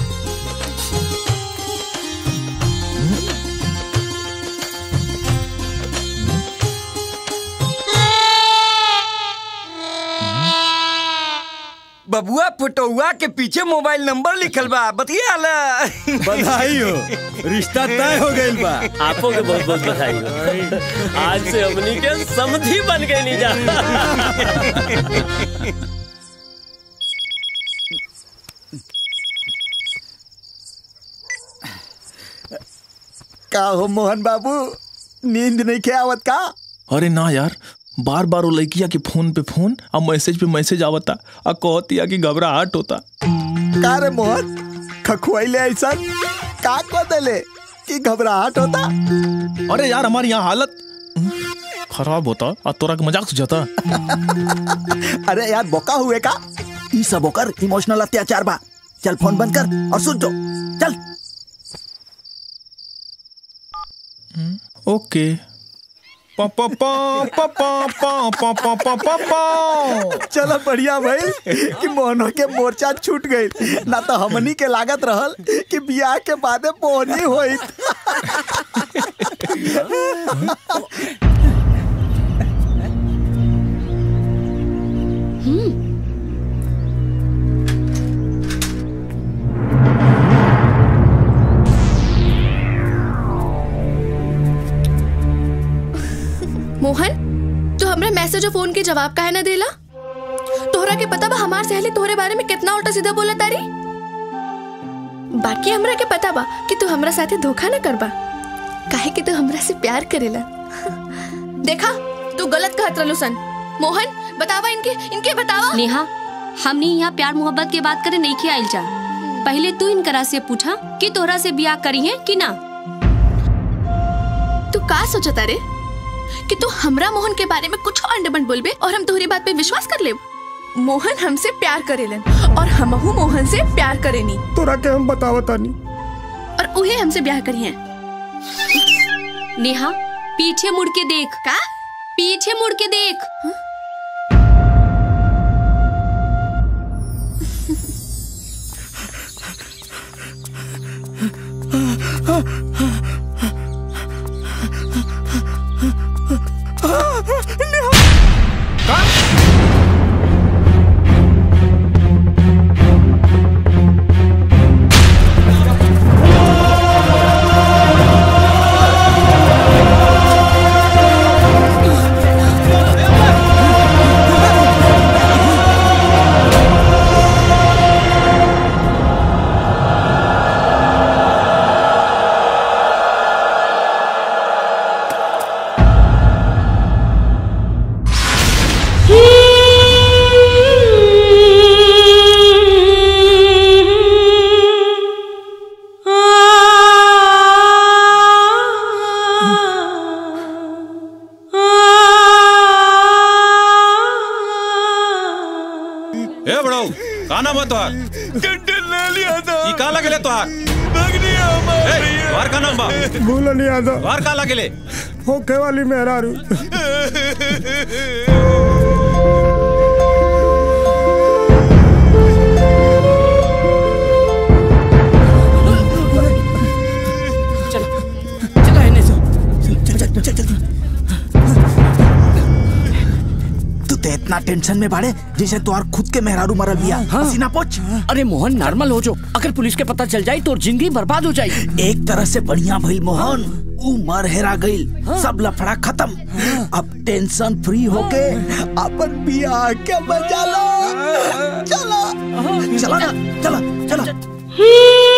[SPEAKER 12] बबुआ पुटौआ के पीछे मोबाइल नंबर लिखल बा बतिया ला
[SPEAKER 6] बधाई हो रिश्ता तय हो गइल बा
[SPEAKER 17] आपो के बहुत बहुत बधाई हो आज से हमनी के समधी बन गए नी जा
[SPEAKER 15] का हो मोहन बाबू नींद नहीं के आवत का
[SPEAKER 1] अरे ना यार बार बार वो लड़किया के फोन पे फोन और मैसेज पे मैसेज आवता और कहतिया कि घबराहट होता
[SPEAKER 15] का रे मोहन खखुआइले ऐसा का को देले कि घबराहट होता
[SPEAKER 1] अरे यार हमारी यहाँ हालत खराब होता और तोरा के मजाक सुझाता
[SPEAKER 15] अरे यार बोका हुए का ई सब होकर इमोशनल अत्याचार बा चल फोन बंद कर और सुन जो चल
[SPEAKER 1] ओके पा पा पा पा पा पा पा पा पा पा पा
[SPEAKER 15] चलो बढ़िया भाई कि मोहनो के मोर्चा छूट गई ना तो हमनी के लागत रहल कि बियाह के बादे पोनी होई
[SPEAKER 10] मोहन तू हमरा मैसेज और फोन के जवाब काहे ना देला तोहरा के पता बा हमार सहेली तोहरे बारे में कितना उल्टा सीधा बोला तारी बाकी हमरा के पता बा कि तू हमरा साथे धोखा ना करबा काहे कि तू हमरा से प्यार करेला देखा तू गलत कहत रहलू सन मोहन बतावा इनके इनके बतावा
[SPEAKER 9] नेहा हमने यहाँ प्यार मोहब्बत के बात करे नहीं किया आइल जा पहले तू इनकरा से पूछा कि तोहरा से ब्याह करी है कि ना
[SPEAKER 10] तू का सोचता रे कि तू हमरा मोहन के बारे में कुछ अंडबंड बोलबे और हम तोहरी बात पे विश्वास कर लेब मोहन हमसे प्यार करेलन और हमहू मोहन से प्यार करेनी
[SPEAKER 7] तोरा के हम बतावतानी
[SPEAKER 10] और उहे हमसे ब्याह करी है
[SPEAKER 9] नेहा पीछे मुड़ के देख
[SPEAKER 10] का
[SPEAKER 9] पीछे मुड़ के देख
[SPEAKER 1] ए बड़ो का नाम है तोहार ई का लगले तोहार ए तोहार का नाम बा
[SPEAKER 7] भूल नहीं आता
[SPEAKER 1] तोहार का लगले
[SPEAKER 7] होखे वाली मेहरारू
[SPEAKER 14] चला इन्हें से
[SPEAKER 15] चल चल चल चल तू तो इतना टेंशन में बाड़े जैसे तोहार खुद के मेहरारू मरल बिया पसीना पोछ
[SPEAKER 14] अरे मोहन नॉर्मल हो जो अगर पुलिस के पता चल जाए तो जिंदगी बर्बाद हो जाएगी
[SPEAKER 15] एक तरह से बढ़िया भइल मोहन उमर हेरा गइल सब लफड़ा खत्म अब टेंशन फ्री होके अपन बियाह के मजा लो चलो चलो ना चलो चलो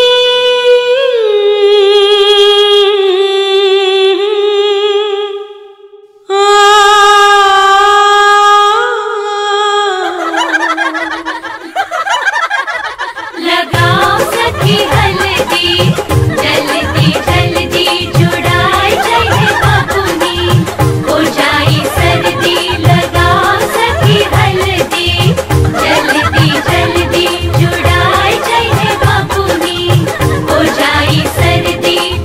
[SPEAKER 8] लगाओ सखी हल्दी जल्दी जल्दी जुड़ाई जाए बाबूनी हो जाई सर्दी लगाओ सखी हल्दी जल्दी जल्दी जुड़ाई जाए बाबूनी हो जाई सर्दी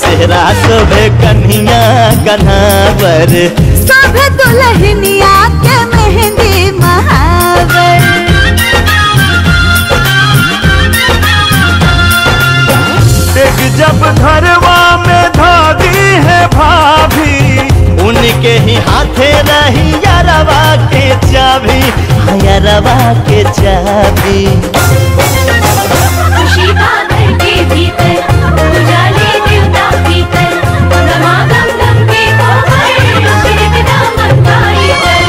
[SPEAKER 16] सेहरा शोभे कन्हिया कन्हावर
[SPEAKER 8] सब दुल्हनिया के मेहंदी महावर
[SPEAKER 16] एक जब घरवा में धागी है भाभी उनके ही हाथे रही यारवा के चाबी हाँ, यारवा के चाबी
[SPEAKER 8] खुशी बादल के भीतर उजाले देवता भीतर समागम लंबे हो गए फिर दामन पाई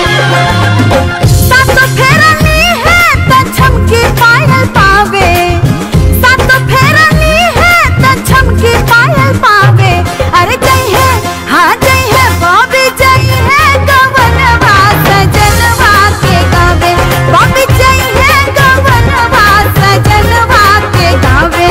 [SPEAKER 8] सात फेरनी है त झमकी पायल पावे सात फेरनी है त झमकी पायल पावे अरे जय है हाँ जय है बॉबी जय है गवनवा सजनवा के गावे बॉबी जय है गवनवा सजनवा के गावे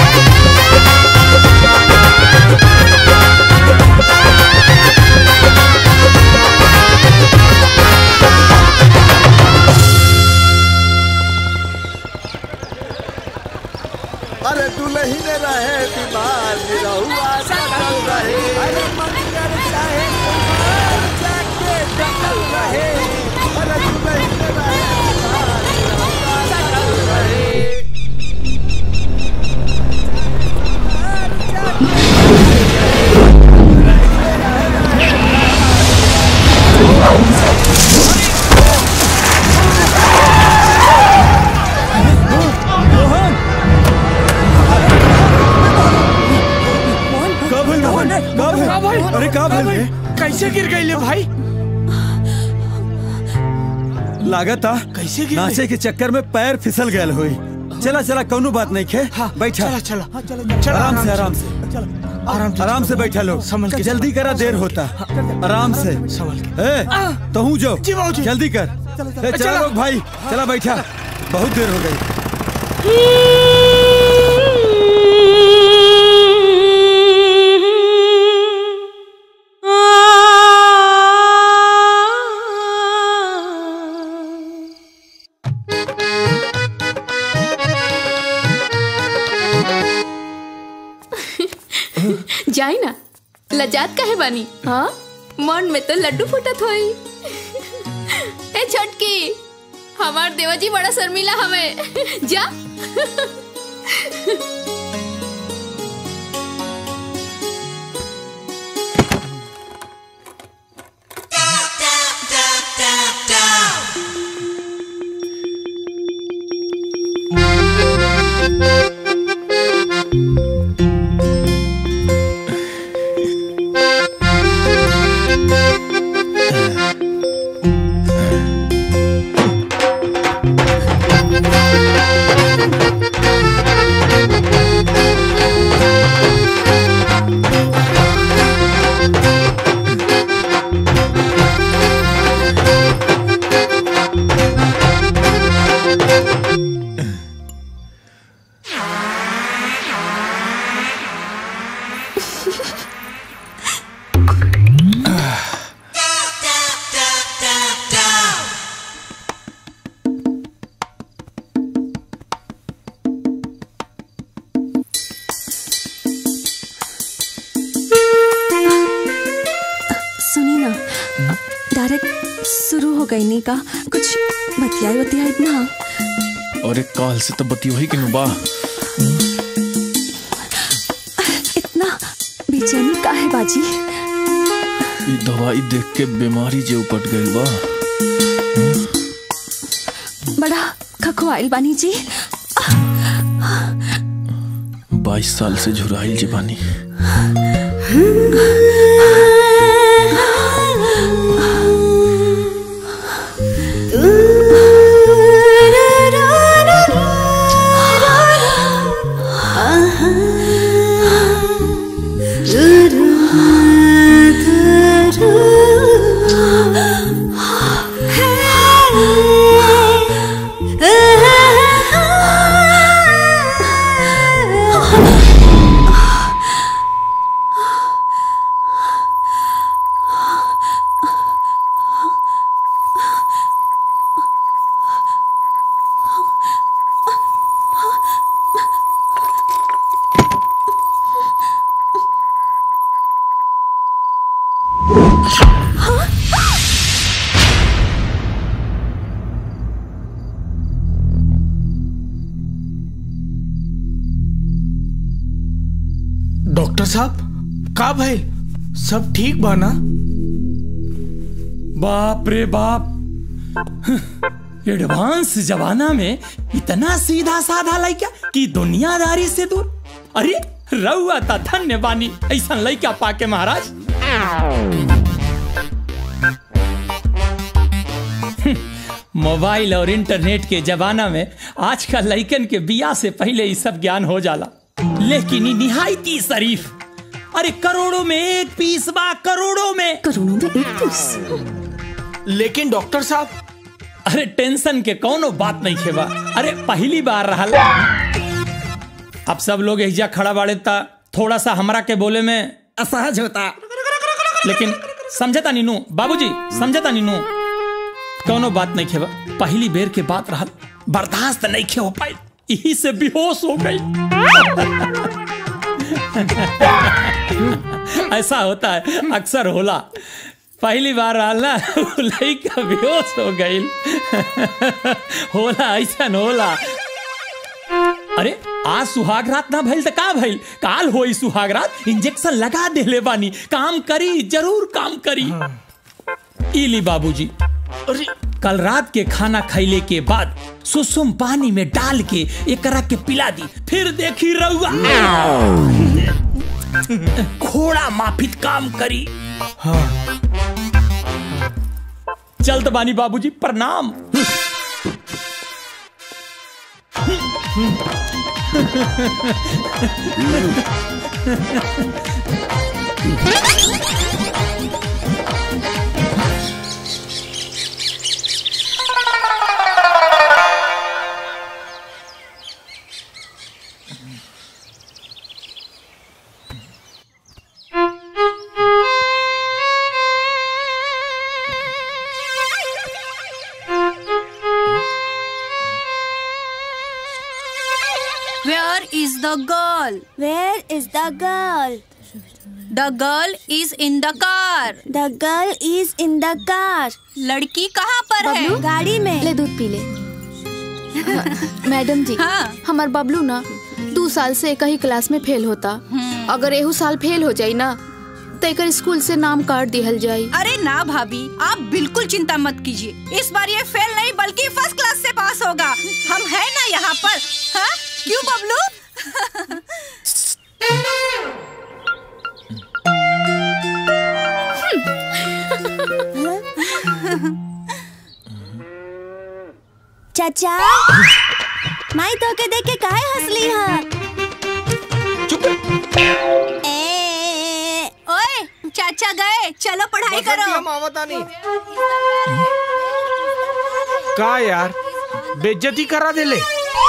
[SPEAKER 13] अरे दुल्ही ने रहे बीमार निरहुआ सकल रहे अरे मंगल चाहे कुमार जाके डकल रहे अरे दुल्ही ने रहे बीमार निरहुआ सकल रहे
[SPEAKER 6] का भइल मोहन का भइल
[SPEAKER 4] का भइल?
[SPEAKER 6] अरे का भइल रे?
[SPEAKER 4] कैसे गिर गई ले भाई
[SPEAKER 6] लागता
[SPEAKER 4] कैसे गिर
[SPEAKER 6] नाचे के चक्कर में पैर फिसल गयल हुई चला चला कौनो बात नहीं खे बैठा
[SPEAKER 4] चला चला चला
[SPEAKER 6] आराम से आराम से
[SPEAKER 4] आराम से
[SPEAKER 6] आराम से बैठा लो
[SPEAKER 4] संभल के
[SPEAKER 6] जल्दी करा देर होता आराम से
[SPEAKER 4] संभल
[SPEAKER 6] ए तो हूँ जो जल्दी कर ए, चला
[SPEAKER 4] चला।
[SPEAKER 6] लोग भाई चला बैठा बहुत देर हो गई
[SPEAKER 5] जाई ना लजात काहे बानी हाँ मन में तो लड्डू फूटत होई ए छोटकी हमार देवाजी बड़ा शर्मिला हमें जा
[SPEAKER 18] सुनी ना डायरेक्ट शुरू हो गई नी का कुछ बतियाई बतियाई ना
[SPEAKER 1] अरे काल से तो बती वही कि बा
[SPEAKER 18] इतना बेचैनी का है बाजी
[SPEAKER 1] ई दवाई देख के बीमारी जे उपट गई बा
[SPEAKER 18] बड़ा खखवाइल बानी जी
[SPEAKER 1] बाईस साल से झुराइल जे बानी
[SPEAKER 8] Ah
[SPEAKER 4] का भाई सब ठीक बा ना
[SPEAKER 7] बाप रे बाप एडवांस जमाना में इतना सीधा साधा लड़का कि दुनियादारी से दूर अरे रउआ ता धन्य बानी ऐसा लड़का पाके महाराज मोबाइल और इंटरनेट के जमाना में आजकल लड़कन के बिया से पहले ही सब ज्ञान हो जाला लेकिन ई निहायती शरीफ अरे करोड़ों में एक पीस बा करोड़ों में
[SPEAKER 18] करोड़ों में एक पीस
[SPEAKER 4] लेकिन डॉक्टर साहब
[SPEAKER 7] अरे टेंशन के कोनो बात नहीं खेबा अरे पहली बार रहल अब सब लोग एहिजा खड़ा बाड़े ता थोड़ा सा हमरा के बोले में असहज होता लेकिन समझता नीनू बाबूजी समझता नीनू कोनो बात नहीं खेबा पहली बेर के बात रहल बर्दाश्त नहीं खे हो पाई यही से बेहोश हो गई ऐसा होता है अक्सर होला पहली बार रहल ना उ लइका बेहोश हो गई होला ऐसा होला अरे आज सुहाग रात ना भइल त का भइल काल होई सुहाग रात इंजेक्शन लगा देले बानी काम करी जरूर काम करी इली बाबूजी अरे कल रात के खाना खैले के बाद सुसुम पानी में डाल के एकरा के पिला दी फिर देखी रहुआ घोड़ा माफित काम करी हाँ चलत बानी बाबूजी प्रणाम
[SPEAKER 11] Where is the girl?
[SPEAKER 19] Where is the girl?
[SPEAKER 11] The girl is in the car.
[SPEAKER 19] The girl is in the car.
[SPEAKER 11] लड़की कहाँ पर है
[SPEAKER 19] बबलू, गाड़ी में
[SPEAKER 5] ले दूध पी ले मैडम जी हाँ? हमार बबलू ना दो साल से एक ही क्लास में फेल होता अगर एहू साल फेल हो जाई ना तो एक स्कूल से नाम काट दिहल जाई
[SPEAKER 11] अरे ना भाभी आप बिल्कुल चिंता मत कीजिए इस बार ये फेल नहीं बल्कि फर्स्ट क्लास से पास होगा हम है ना यहाँ पर हाँ? क्यों बबलू
[SPEAKER 19] चाचा माई तो के देख के काहे हंसली हा
[SPEAKER 11] ओए चाचा गए चलो पढ़ाई करो
[SPEAKER 4] का यार बेइज्जती करा देले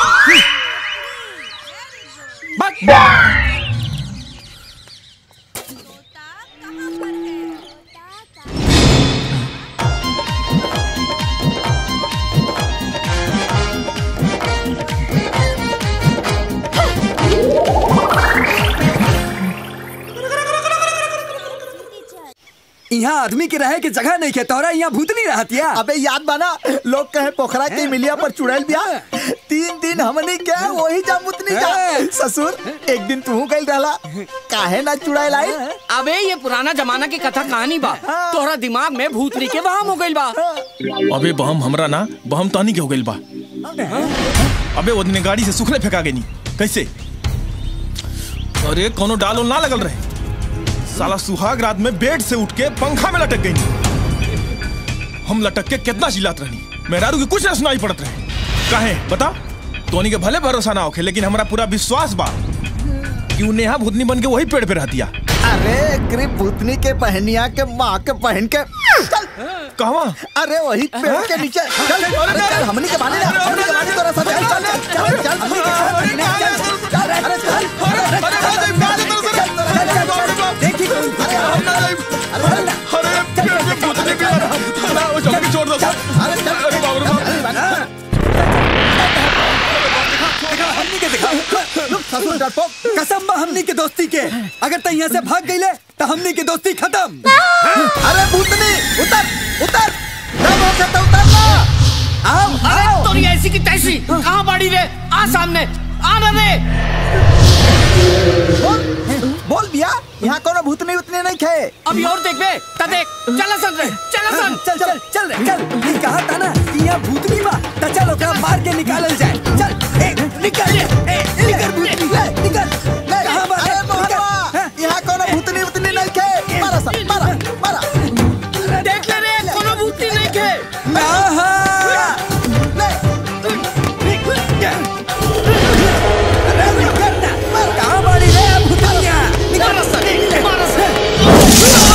[SPEAKER 13] यहाँ आदमी के रहे के जगह नहीं के तोरा यहाँ भूतनी रहतिया
[SPEAKER 15] अबे याद बाना लोग कहे पोखरा के मिलिया पर चुड़ैल बिया तीन दिन हमनी के वही जा मुतनी जा ससुर एक दिन तू गइल रहला काहे ना चुड़ैल आई
[SPEAKER 14] अबे ये पुराना जमाना की कथा कहानी बा तोहरा दिमाग में भूतनी के वहम हो गइल बा
[SPEAKER 1] अबे बहम हमरा ना बहम तानी के हो गइल बा अबे वो दिन गाड़ी से सुखले फेंका गई कैसे अरे कोनो डालो ना लगल रहे साला सुहाग रात में बेड से उठ के पंखा में लटक गई हम लटक के कितना चिल्लात रहनी मेहरारू की कुछ ना सुनाई पड़त रहे काहे बता तोनी के भले भरोसा ना होखे लेकिन हमरा पूरा विश्वास बा कि उ नेहा भूतनी बन के वही पेड़ पे रहतिया
[SPEAKER 15] अरे ग्रिप भूतनी के पहनिया के माँ के पहन के चल
[SPEAKER 1] कहवा
[SPEAKER 15] अरे वही पेड़ के नीचे चल अरे चल हमनी के बाने ना हमनी के बाने तोरा सब चल चल चल चल हमनी के साथ नहीं चल चल अरे चल अरे चल देखी अरे हम ना अरे
[SPEAKER 1] अरे पेड़ पे भूतनी के ना वो जल्दी छोड़ दो
[SPEAKER 15] अरे चल
[SPEAKER 1] अरे बाप रे बाप
[SPEAKER 13] हमनी के दिखा ससुर डरपोक कसम बा हमनी के दोस्ती के अगर तै यहाँ से भाग गईले तो हमनी के दोस्ती खत्म
[SPEAKER 15] अरे भूतनी उतर उतर जब हो सकता उतर ना आओ
[SPEAKER 14] अरे तोरी ऐसी की तैसी कहाँ बाड़ी रे आ सामने आ ना रे
[SPEAKER 15] बोल बोल बिया यहाँ कोनो भूतनी उतनी नहीं खे
[SPEAKER 14] अभी और देख बे ता देख चल सन रे चल सन
[SPEAKER 13] चल चल चल रे चल ये कहा था ना कि यहाँ भूतनी बा त चल ओकरा मार के निकालल जाए चल ए निकल ए निकल भूतनी ले निकल ले कहां बा
[SPEAKER 15] अरे मोहनवा यहाँ कोनो भूतनी उतनी नहीं खे मारा सब मारा मारा
[SPEAKER 14] देख ले रे कोनो भूतनी नहीं के
[SPEAKER 15] ना
[SPEAKER 13] कहां बाड़ी रे भूतनिया
[SPEAKER 14] मारा सन मारा सन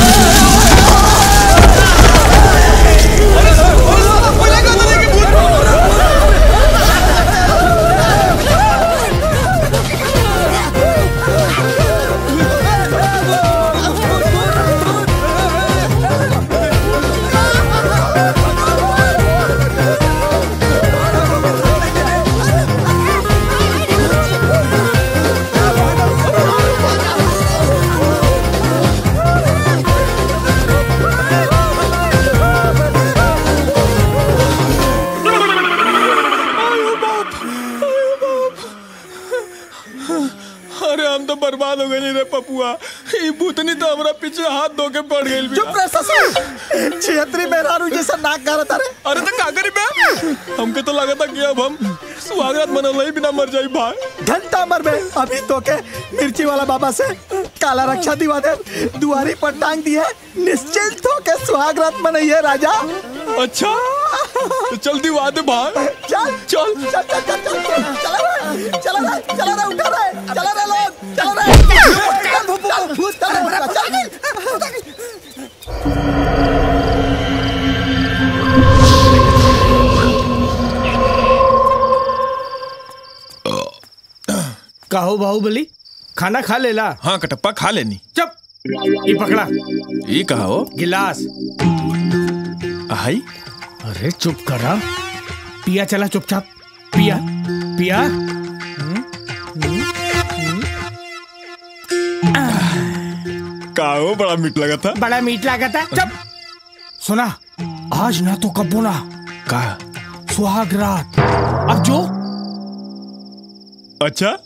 [SPEAKER 1] अरे हम तो बर्बाद हो गए रे पपुआ ये भूतनी तो हमरा पीछे हाथ धो के पड़ गई
[SPEAKER 15] चुप रह ससुर छिहत्तरी मेहरारू जैसा नाक करत अरे
[SPEAKER 1] अरे तो का करी बे हमके तो लगा था कि अब हम सुहागरात मनल ही बिना मर जाई भाई
[SPEAKER 15] घंटा मर बे अभी तो के मिर्ची वाला बाबा से काला रक्षा दिवा दे दुआरी पर टांग दिए निश्चिंत हो के सुहागरात मनइए राजा
[SPEAKER 1] अच्छा तो चल दिवा दे भाई
[SPEAKER 15] चल
[SPEAKER 1] चल
[SPEAKER 15] चल चल चल चल चला रे चला रे चला रे उठा रे चला रे लोग चला रे चल भूत भूत चल चल
[SPEAKER 4] कहो बाहुबली खाना खा लेला
[SPEAKER 1] हाँ कटप्पा खा लेनी
[SPEAKER 4] चुप ये पकड़ा
[SPEAKER 1] ये कहा हो
[SPEAKER 4] गिलास
[SPEAKER 1] आई
[SPEAKER 4] अरे चुप करा पिया चला चुपचाप पिया पिया
[SPEAKER 1] का हो बड़ा मीठ लगा था
[SPEAKER 4] बड़ा मीठ लगा था चुप सुना आज ना तो कब बोला
[SPEAKER 1] का
[SPEAKER 4] सुहाग रात अब जो
[SPEAKER 1] अच्छा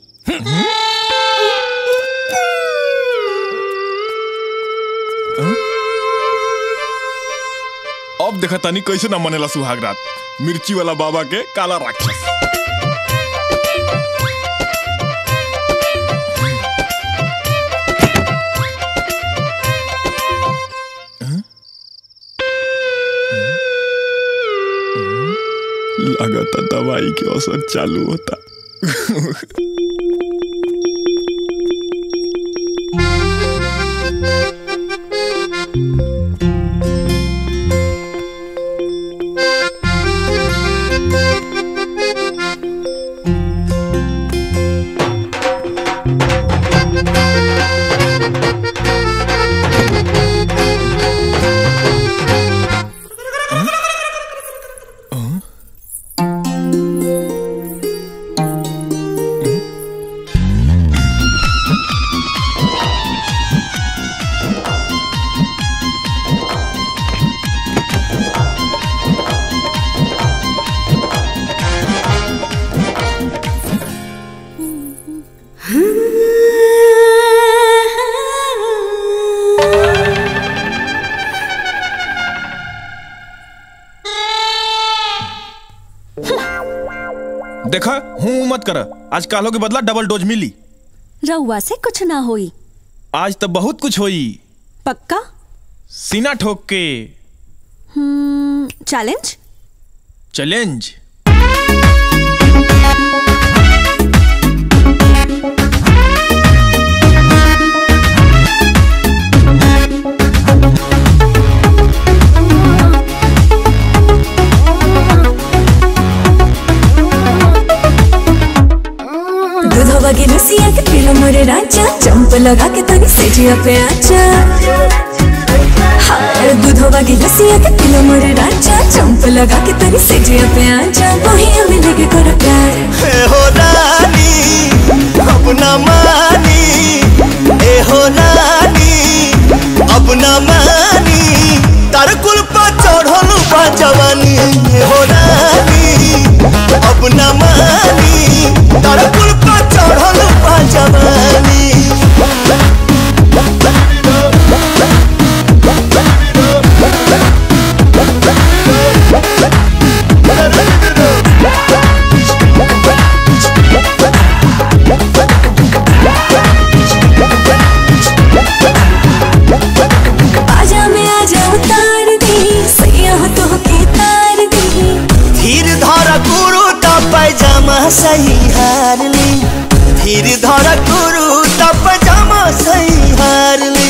[SPEAKER 1] अब देखा तानी कैसे ना मनेला सुहाग रात मिर्ची वाला बाबा के काला राक्षस लगाता दवाई के असर चालू होता देखा हूँ मत कर आज कालो के बदला डबल डोज मिली
[SPEAKER 19] रउआ से कुछ ना होई
[SPEAKER 1] आज तो बहुत कुछ होई
[SPEAKER 19] पक्का
[SPEAKER 1] सीना ठोक के
[SPEAKER 19] हम्म, चैलेंज
[SPEAKER 1] चैलेंज
[SPEAKER 8] दूधवा के रसिया के पीलो मोरे राजा चंप लगा के तनी सेजिया पे आजा हाँ दूधवा के रसिया के पीलो मोरे राजा चंप लगा के तनी सेजिया पे आजा वही हमें लेके करो प्यार
[SPEAKER 16] ए हो रानी अपना मानी ए हो रानी अपना मानी तार कुल पर चढ़ल बा जवानी ए हो रानी अपना मानी तार कुल पर चढ़ल बा जवानी
[SPEAKER 20] सही हार ली धीर धर गुरु तब जामा सही हार ली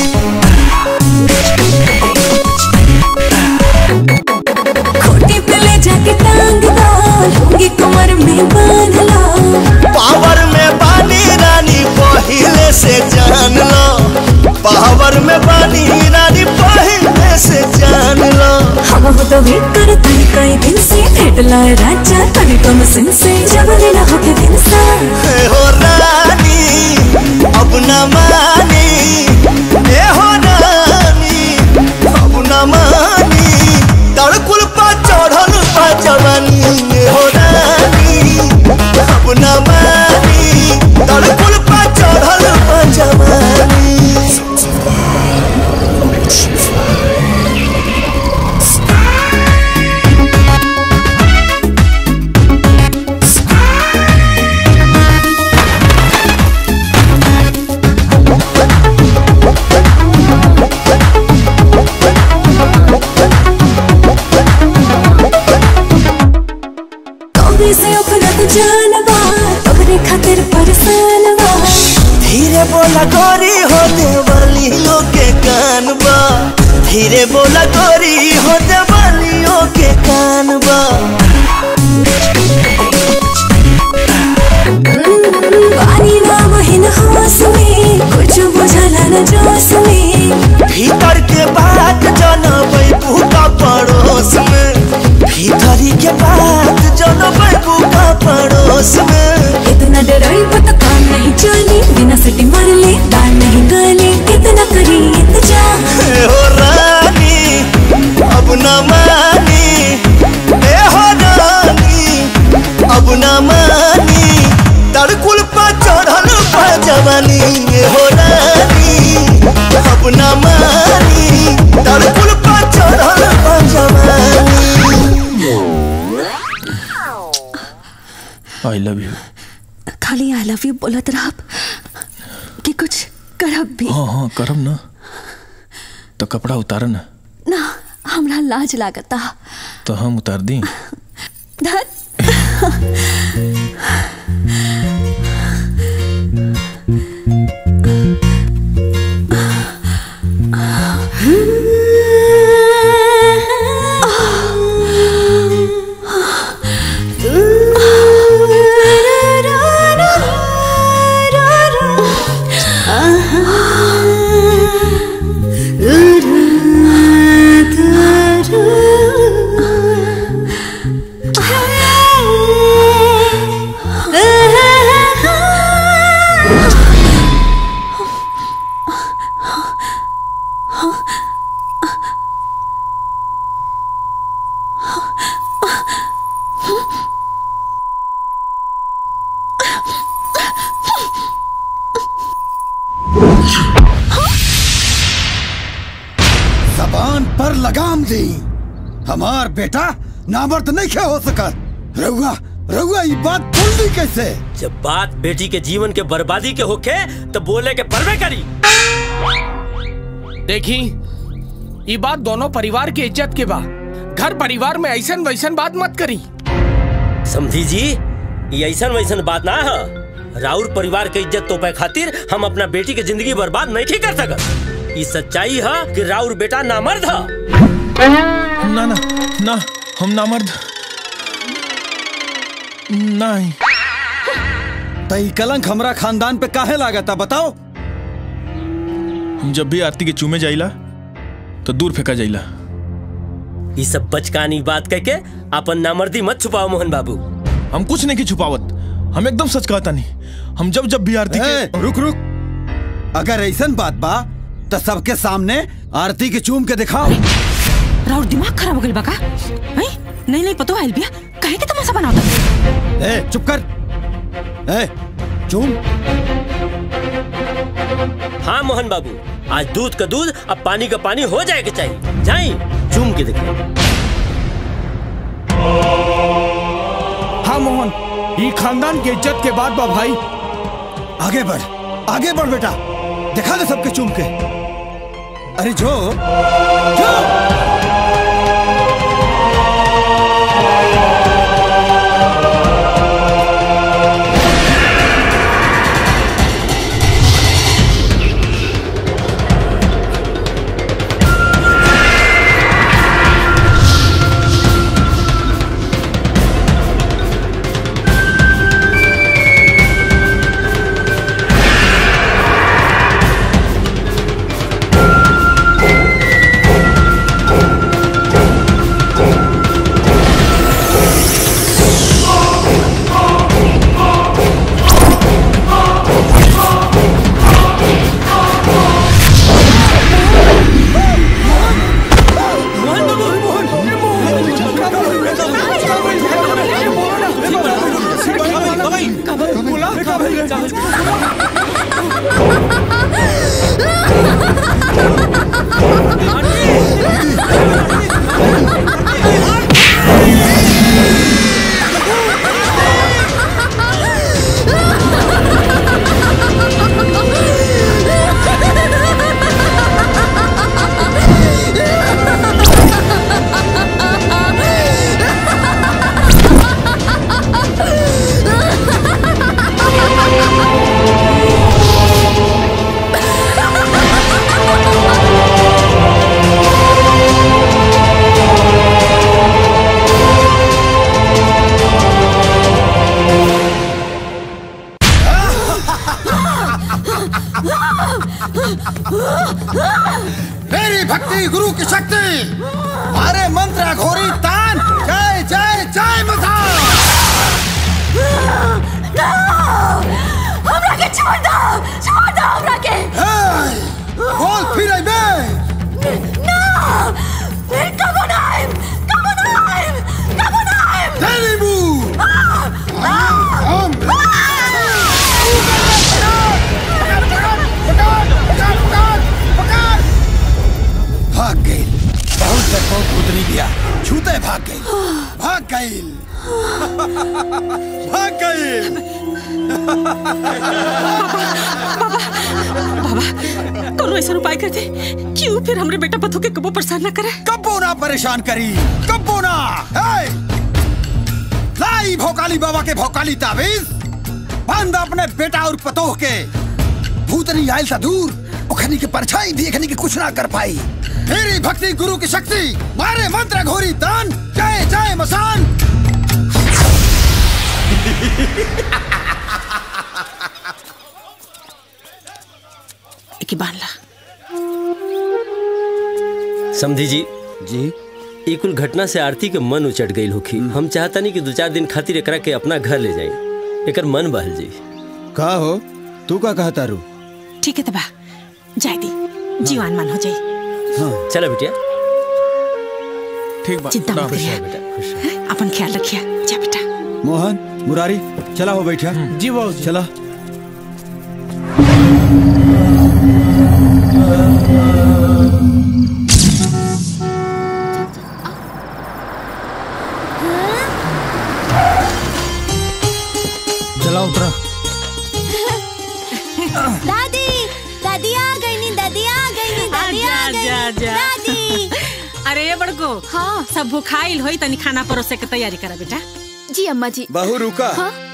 [SPEAKER 8] खूंटी पे ले जाके टांग दो लूंगी कमर में बांध लो
[SPEAKER 20] पावर में बानी रानी पहले से जान लो पावर में बानी रानी पहले से जान लो
[SPEAKER 8] हम हो तो वेट कर तनी कई दिन से भेट लाए राजा तनी कम सिन से जब लेना हो के दिन सा
[SPEAKER 20] हे हो रानी अब न मानी ए हो रानी अब न मानी तड़कुल पा चढ़ल पा जवानी ए हो रानी अब न मानी तड़कुल पा चढ़ल पा जवानी
[SPEAKER 8] कौवे से अपना तो जानवा तोहरे खातिर परेशान बा
[SPEAKER 20] धीरे बोला गोरी हो देवलियों के कान बा धीरे बोला गोरी हो देवलियों के कान बा
[SPEAKER 8] पानी ना बहिन होश में कुछ बुझला न जोश में
[SPEAKER 20] भीतर के बात जनबै का पड़ोस में भीतरी के बात जनबै का पड़ोस में
[SPEAKER 8] इतना डराई तो काम नहीं चली बिना सटी मार ले दाल नहीं गले कितना करी इंतजार
[SPEAKER 20] हे हो रानी अब न मानी ए हो रानी अब न मानी तड़कुल पा चढ़ल पा जवानी ए हो रानी अब न मानी तड़कुल पा चढ़ल पा जवानी
[SPEAKER 1] आई लव यू
[SPEAKER 18] खाली आई लव यू बोलत रहब कि कुछ करब भी
[SPEAKER 1] हाँ हाँ करब ना तो कपड़ा उतार ना
[SPEAKER 18] ना हमरा लाज लागता
[SPEAKER 1] तो हम उतार दी
[SPEAKER 18] धत
[SPEAKER 6] जबान पर लगाम दी हमार बेटा नामर्द नहीं क्या हो सकत रउआ रउआ ये बात भूल दी कैसे
[SPEAKER 17] जब बात बेटी के जीवन के बर्बादी के होखे तो बोले के परवे करी
[SPEAKER 4] देखी ये बात दोनों परिवार के इज्जत के बा घर परिवार में ऐसन वैसन बात मत करी
[SPEAKER 17] समझी जी ये ऐसन वैसन बात ना है राउर परिवार के इज्जत तोपे खातिर हम अपना बेटी के जिंदगी बर्बाद नहीं कर सकत ये सच्चाई है कि राउर बेटा नामर्द है
[SPEAKER 1] ना ना ना हम नामर्द नहीं
[SPEAKER 6] तई कलंक हमरा खानदान पे काहे लागता बताओ
[SPEAKER 1] हम जब भी आरती के चूमे जाइला तो दूर फेंका जाइला
[SPEAKER 17] ये सब बचकानी बात कह के अपन नामर्दी मत छुपाओ मोहन बाबू
[SPEAKER 1] हम कुछ नहीं की छुपावत हम एकदम सच कहता नहीं हम जब जब भी आरती
[SPEAKER 6] के रुक रुक अगर ऐसन बात बा तो सबके सामने आरती के चूम के दिखाओ
[SPEAKER 2] राउर दिमाग खराब हो गइल बा का हैं? नहीं नहीं पतो आइल बिया काहे के तमाशा बनावता
[SPEAKER 6] ए चुप कर ए चूम
[SPEAKER 17] हाँ मोहन बाबू आज दूध का दूध अब पानी का पानी हो जाए के चाहिए जाई चूम के देखो
[SPEAKER 4] हाँ मोहन ये खानदान के इज्जत के बाद बा भाई
[SPEAKER 6] आगे बढ़ आगे बढ़ बेटा दिखा दे सबके चूम के अरे जो जो
[SPEAKER 21] भक्ति गुरु की शक्ति मारे मंत्र घोरी तान जय जय जय मथा
[SPEAKER 8] हमरा के छोड़ दो छोड़ दो हमरा के
[SPEAKER 21] बोल फिर आई बे
[SPEAKER 8] ना फिर कब नाइम कब नाइम कब नाइम
[SPEAKER 21] तेरी मुंह भाग गई बहुत डरपोक पुतली दिया छूते भाग गई भाग गई भाग गई
[SPEAKER 11] बाबा कोनो ऐसा उपाय कर दे क्यों फिर हमरे बेटा पथो के कबो परेशान ना करे
[SPEAKER 21] कब्बो ना परेशान करी कब्बो ना हे! लाई भोकाली बाबा के भोकाली ताबीज बंद अपने बेटा और पतोह के भूतनी आयल था दूर ओखनी के परछाई भी एखनी के कुछ ना कर पाई मेरी भक्ति गुरु की शक्ति मारे मंत्र घोरी तान जय जय मसान
[SPEAKER 11] एक बान ला
[SPEAKER 17] समझी जी जी ई कुल घटना से आरती के मन उचट गई होखी हम चाहता नहीं कि दो चार दिन खातिर एकरा के अपना घर ले जाए एकर मन बहल जी
[SPEAKER 6] का हो तू का कहता रू
[SPEAKER 11] ठीक है तबा जाय दी जीवान मान हो जाई
[SPEAKER 17] चला बिटिया
[SPEAKER 1] ठीक
[SPEAKER 11] चिंता मत करिया अपन ख्याल रखिया जा बेटा
[SPEAKER 6] मोहन मुरारी चला हो बैठा
[SPEAKER 4] जी वो
[SPEAKER 6] चला
[SPEAKER 15] चला उतरा
[SPEAKER 19] दादी दादी आ गई नी दादी आ गई नी दादी आ गई
[SPEAKER 11] जा,
[SPEAKER 19] नी।
[SPEAKER 11] जा।
[SPEAKER 19] दादी
[SPEAKER 11] अरे ये बड़को हाँ सब भुखाइल होई तनी खाना परोसे के तैयारी करा बेटा
[SPEAKER 5] जी अम्मा जी
[SPEAKER 6] बहू रुका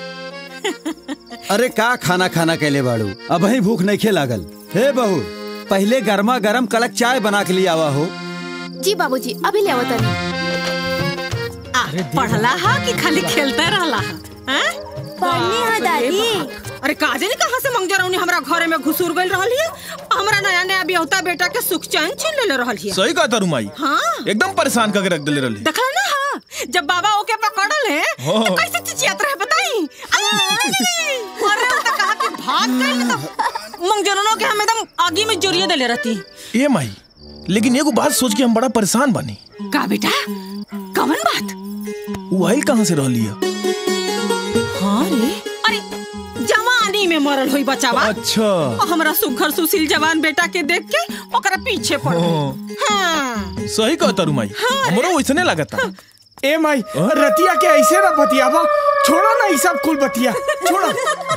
[SPEAKER 6] अरे का खाना खाना कैले बाड़ू अब ही भूख नहीं खे लागल हे बहू पहले गर्मा गर्म कड़क चाय बना के लिए आवा हो
[SPEAKER 5] जी बाबूजी अभी ले आवत तानी
[SPEAKER 11] आ, पढ़ला हा कि खाली खेलते रहला हा हैं?
[SPEAKER 19] पढ़नी हा
[SPEAKER 11] बाप रे
[SPEAKER 19] दादी।
[SPEAKER 11] बाप। अरे काजे ने कहां से मंगजरौनी हमरा घरे में घुसूर गइल रहल हिय हमरा नया नया बियाहता बेटा के सुख चैन छीन लेले रहल हिय
[SPEAKER 1] सही कहा तारू माई
[SPEAKER 11] हाँ
[SPEAKER 1] एकदम परेशान करके रख दिले रहली
[SPEAKER 11] देखला ना हाँ जब बाबा ओके पकड़ल है
[SPEAKER 1] हाँ।
[SPEAKER 11] तो कैसे चिचियात रहे बताई अरे वो तो कहा कि भाग गइल तो मंगजरौनो के हम एकदम आगी में जोरिए देले रहती
[SPEAKER 1] ए माई लेकिन एगो बात सोच के हम बड़ा परेशान बानी
[SPEAKER 11] का बेटा कवन बात
[SPEAKER 1] वो आइल कहाँ से रहली है
[SPEAKER 11] हाँ रे अरे जवानी में मरल हुई बचावा
[SPEAKER 1] अच्छा
[SPEAKER 11] और हमरा सुघर सुशील जवान बेटा के देख के ओकरा पीछे पड़ गई
[SPEAKER 1] हाँ।
[SPEAKER 11] हाँ
[SPEAKER 1] सही कहा तारू माई हमरो वैसने लगता
[SPEAKER 4] ए माई रतिया के ऐसे ना बतियावा छोड़ो ना ई सब कुल बतिया छोड़ो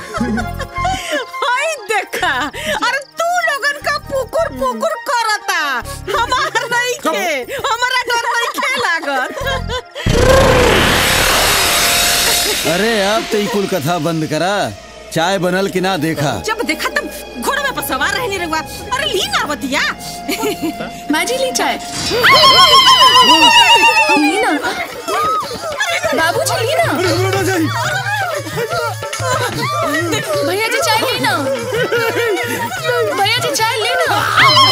[SPEAKER 11] हाय देखा अरे तू लोगन का पुकुर पुकुर करता हमार नहीं के हमारा डर नहीं के लागत
[SPEAKER 6] अरे अब तो ई कुल कथा बंद करा चाय बनल कि ना देखा
[SPEAKER 11] जब देखा तब घोड़े में पर सवार रहने रहुआ अरे ली ना बतिया
[SPEAKER 10] माँ जी ली चाय ली ना बाबू जी ली ना भैया जी चाय ली ना भैया जी चाय ली ना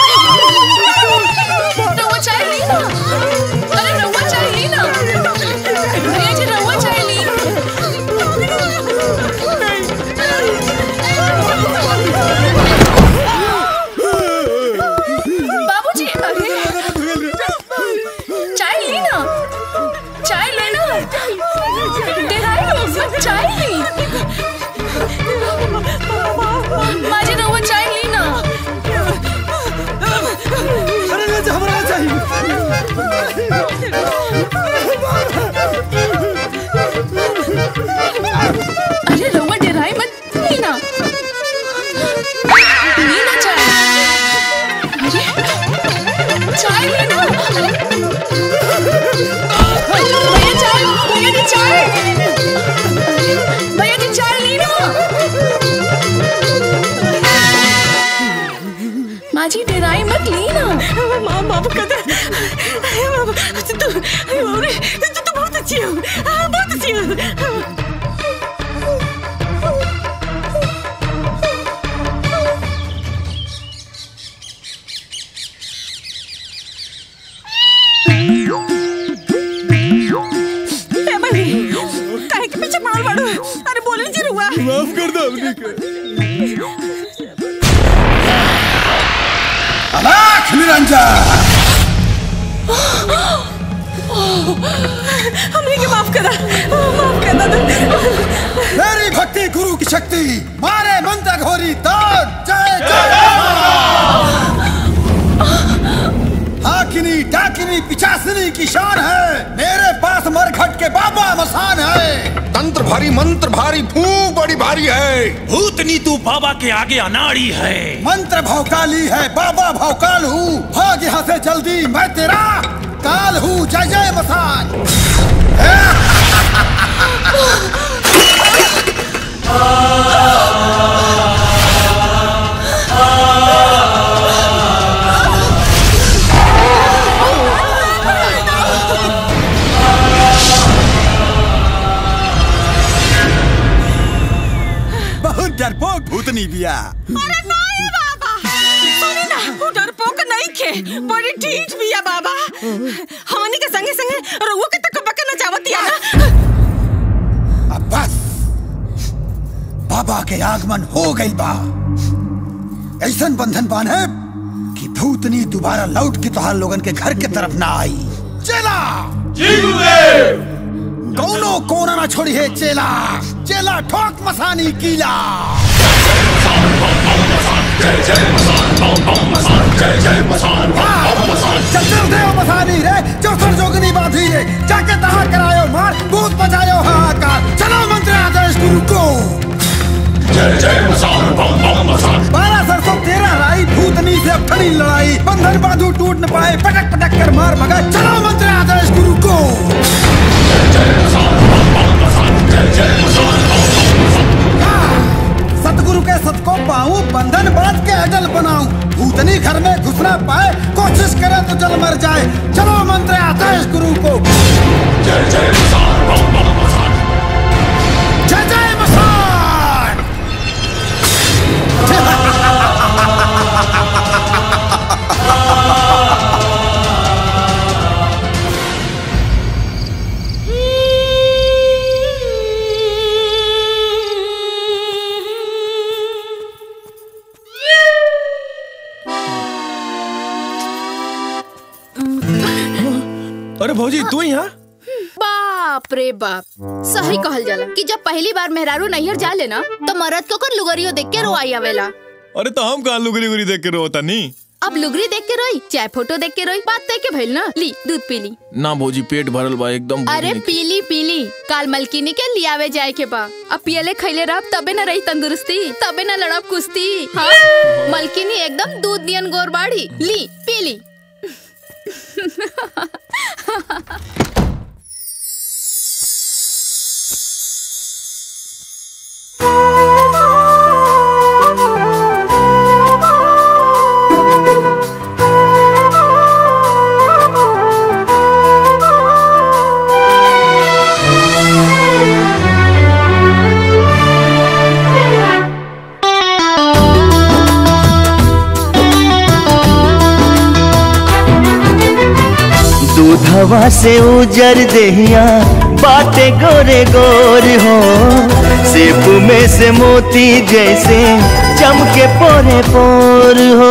[SPEAKER 10] रहुआ चाय ली ना अरे रहुआ चाय ली ना भैया जी रहुआ चाय ली बाबूजी अरे चाय ली ना चाय लेना डेराई लोग चाय ली माजी रहुआ चाय ली ना
[SPEAKER 21] अरे ले जा हमरा
[SPEAKER 10] अरे रहुआ डेराई मत ली ना ली ना चाय अरे चाय ली ना भैया चाय भैया जी चाय भैया जी चाय ली ना माजी डेराई मत ली ना
[SPEAKER 11] माँ बाबू कदर तू तू तू बहुत अच्छी हो बहुत अच्छी हो
[SPEAKER 2] बाड़ू अरे बोले जी रुआ
[SPEAKER 1] माफ कर दो हमनी के
[SPEAKER 21] अलाख निरंजन
[SPEAKER 2] हमने के माफ करा माफ कर दो
[SPEAKER 21] मेरी भक्ति गुरु की शक्ति मारे मंत्र घोरी ताज जय जय हाकिनी डाकिनी पिचासिनी की शान है मेरे पास मरघट के बाबा मसान है
[SPEAKER 3] तंत्र भारी मंत्र भारी फूक बड़ी भारी है
[SPEAKER 21] भूतनी तू बाबा के आगे अनाड़ी है मंत्र भौकाली है बाबा भौकाल हूँ भाग यहाँ से जल्दी मैं तेरा काल हूँ जय जय मसान
[SPEAKER 6] बहुत डरपोक भूतनी बिया
[SPEAKER 2] अरे नहीं बाबा सुनी ना वो डरपोक नहीं खे बड़ी ठीक भी है बाबा हमनी के संगे संगे रउआ के तक बके न जावतिया
[SPEAKER 21] अब बस बाबा के आगमन हो गई बा ऐसन बंधन बांधे कि भूतनी दोबारा लौट के तोहार लोगन के घर के तरफ ना आई चला दोनों कोना ना छोड़ी है चेला चेला ठोक मसानी कीला चल चल दे ओ मसानी रे जो सर जोगनी बांधी रे जाके तहा करायो मार भूत बजायो हाहाकार चलो मंत्र आदेश गुरु को
[SPEAKER 3] जय जय मसान बम बम मसान
[SPEAKER 21] बारह सरसों तेरह राई भूतनी से अब खड़ी लड़ाई बंधन बांधू टूट न पाए पटक पटक कर मार भगा चलो मंत्र आदेश गुरु को सतगुरु के सत को पाऊं बंधन बांध के अजल बनाऊं भूतनी घर में घुसना पाए कोशिश करे तो जल मर जाए चलो मंत्र आदेश गुरु को
[SPEAKER 3] जय जय मसान बम बम मसान
[SPEAKER 21] जय जय मसान
[SPEAKER 1] अरे भौजी तू यहाँ
[SPEAKER 5] बाप रे बाप सही कहल जाला कि जब पहली बार मेहरारू नैहर जा लेना तो मरद को कर लुगरियो देख के रोआई आवेला
[SPEAKER 1] अरे तो हम कहाँ लुगरी उगरी देख के रोता नहीं
[SPEAKER 5] अब लुगरी देख के रोई चाहे फोटो देख के रोई बात देख के भइल ना ली दूध पी ली
[SPEAKER 1] ना भौजी पेट भरल बा एकदम भूख
[SPEAKER 5] अरे
[SPEAKER 1] नहीं।
[SPEAKER 5] पीली पीली काल मलकिनी के लियावे जाए के बा अब पियले खैले रह तबे न रही तंदुरुस्ती तबे न लड़ब कुश्ती हाँ मलकिनी एकदम दूध दियन गोर बाड़ी ली पीली
[SPEAKER 20] दूधवा से उजर देहिया बाटे गोरे गोर हो सेब में से मोती जैसे चमके पोरे पोर हो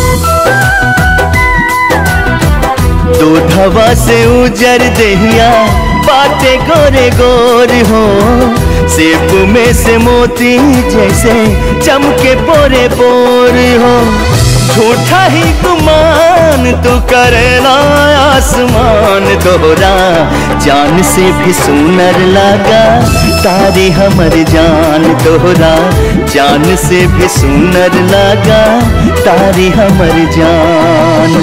[SPEAKER 20] दूधवा से उजर देहिया बाटे गोरे गोर हो सेब में से मोती जैसे चमके पोरे पोर हो झूठा ही गुमान तू करेला आसमान दोहरा जान से भी सुनर लगा तारी हमर जान दोहरा जान से भी सुनर लगा तारी हमर जान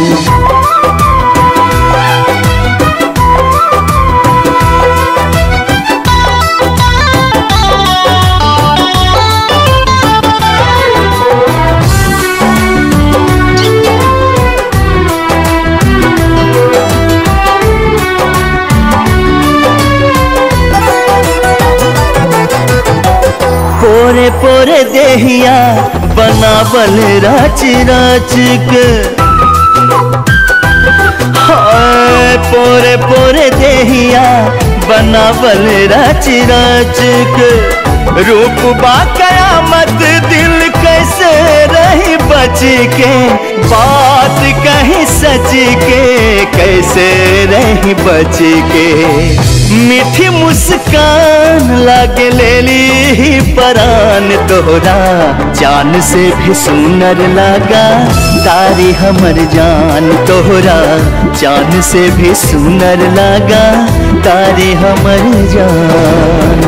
[SPEAKER 20] पोरे पोरे देहिया बनावल रच रच के हाय पोरे पोरे देहिया बनावल रच रच के रूप बा कयामत दिल कैसे रही बच के बात कहीं सच के कैसे रही बच के मीठी मुस्कान लागे ले ली परान तोहरा जान से भी सुनर लगा तारी हमर जान तोहरा जान से भी सुनर लगा तारी हमर जान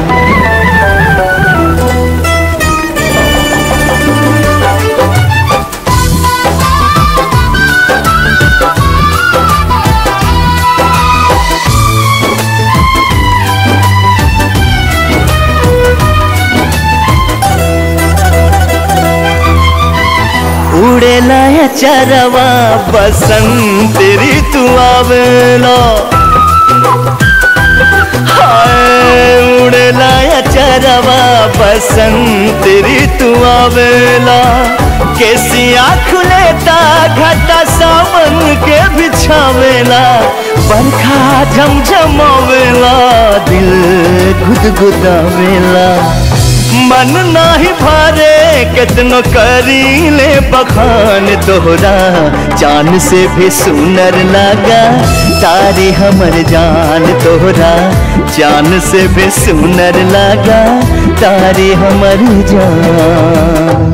[SPEAKER 20] उड़ेला है चरवा बसंत ऋतु आवेला हाय उड़ेला है चरवा बसंत ऋतु आवेला केसिया खुलेता घटा सावन के बिछावेला बरखा झमझमावेला दिल गुदगुदावेला मन नाही भरे कितनो करी ले बखान तोहरा जान से भी सुनर लगा तारी हमर जान तोहरा जान से भी सुनर लगा तारी हमर जान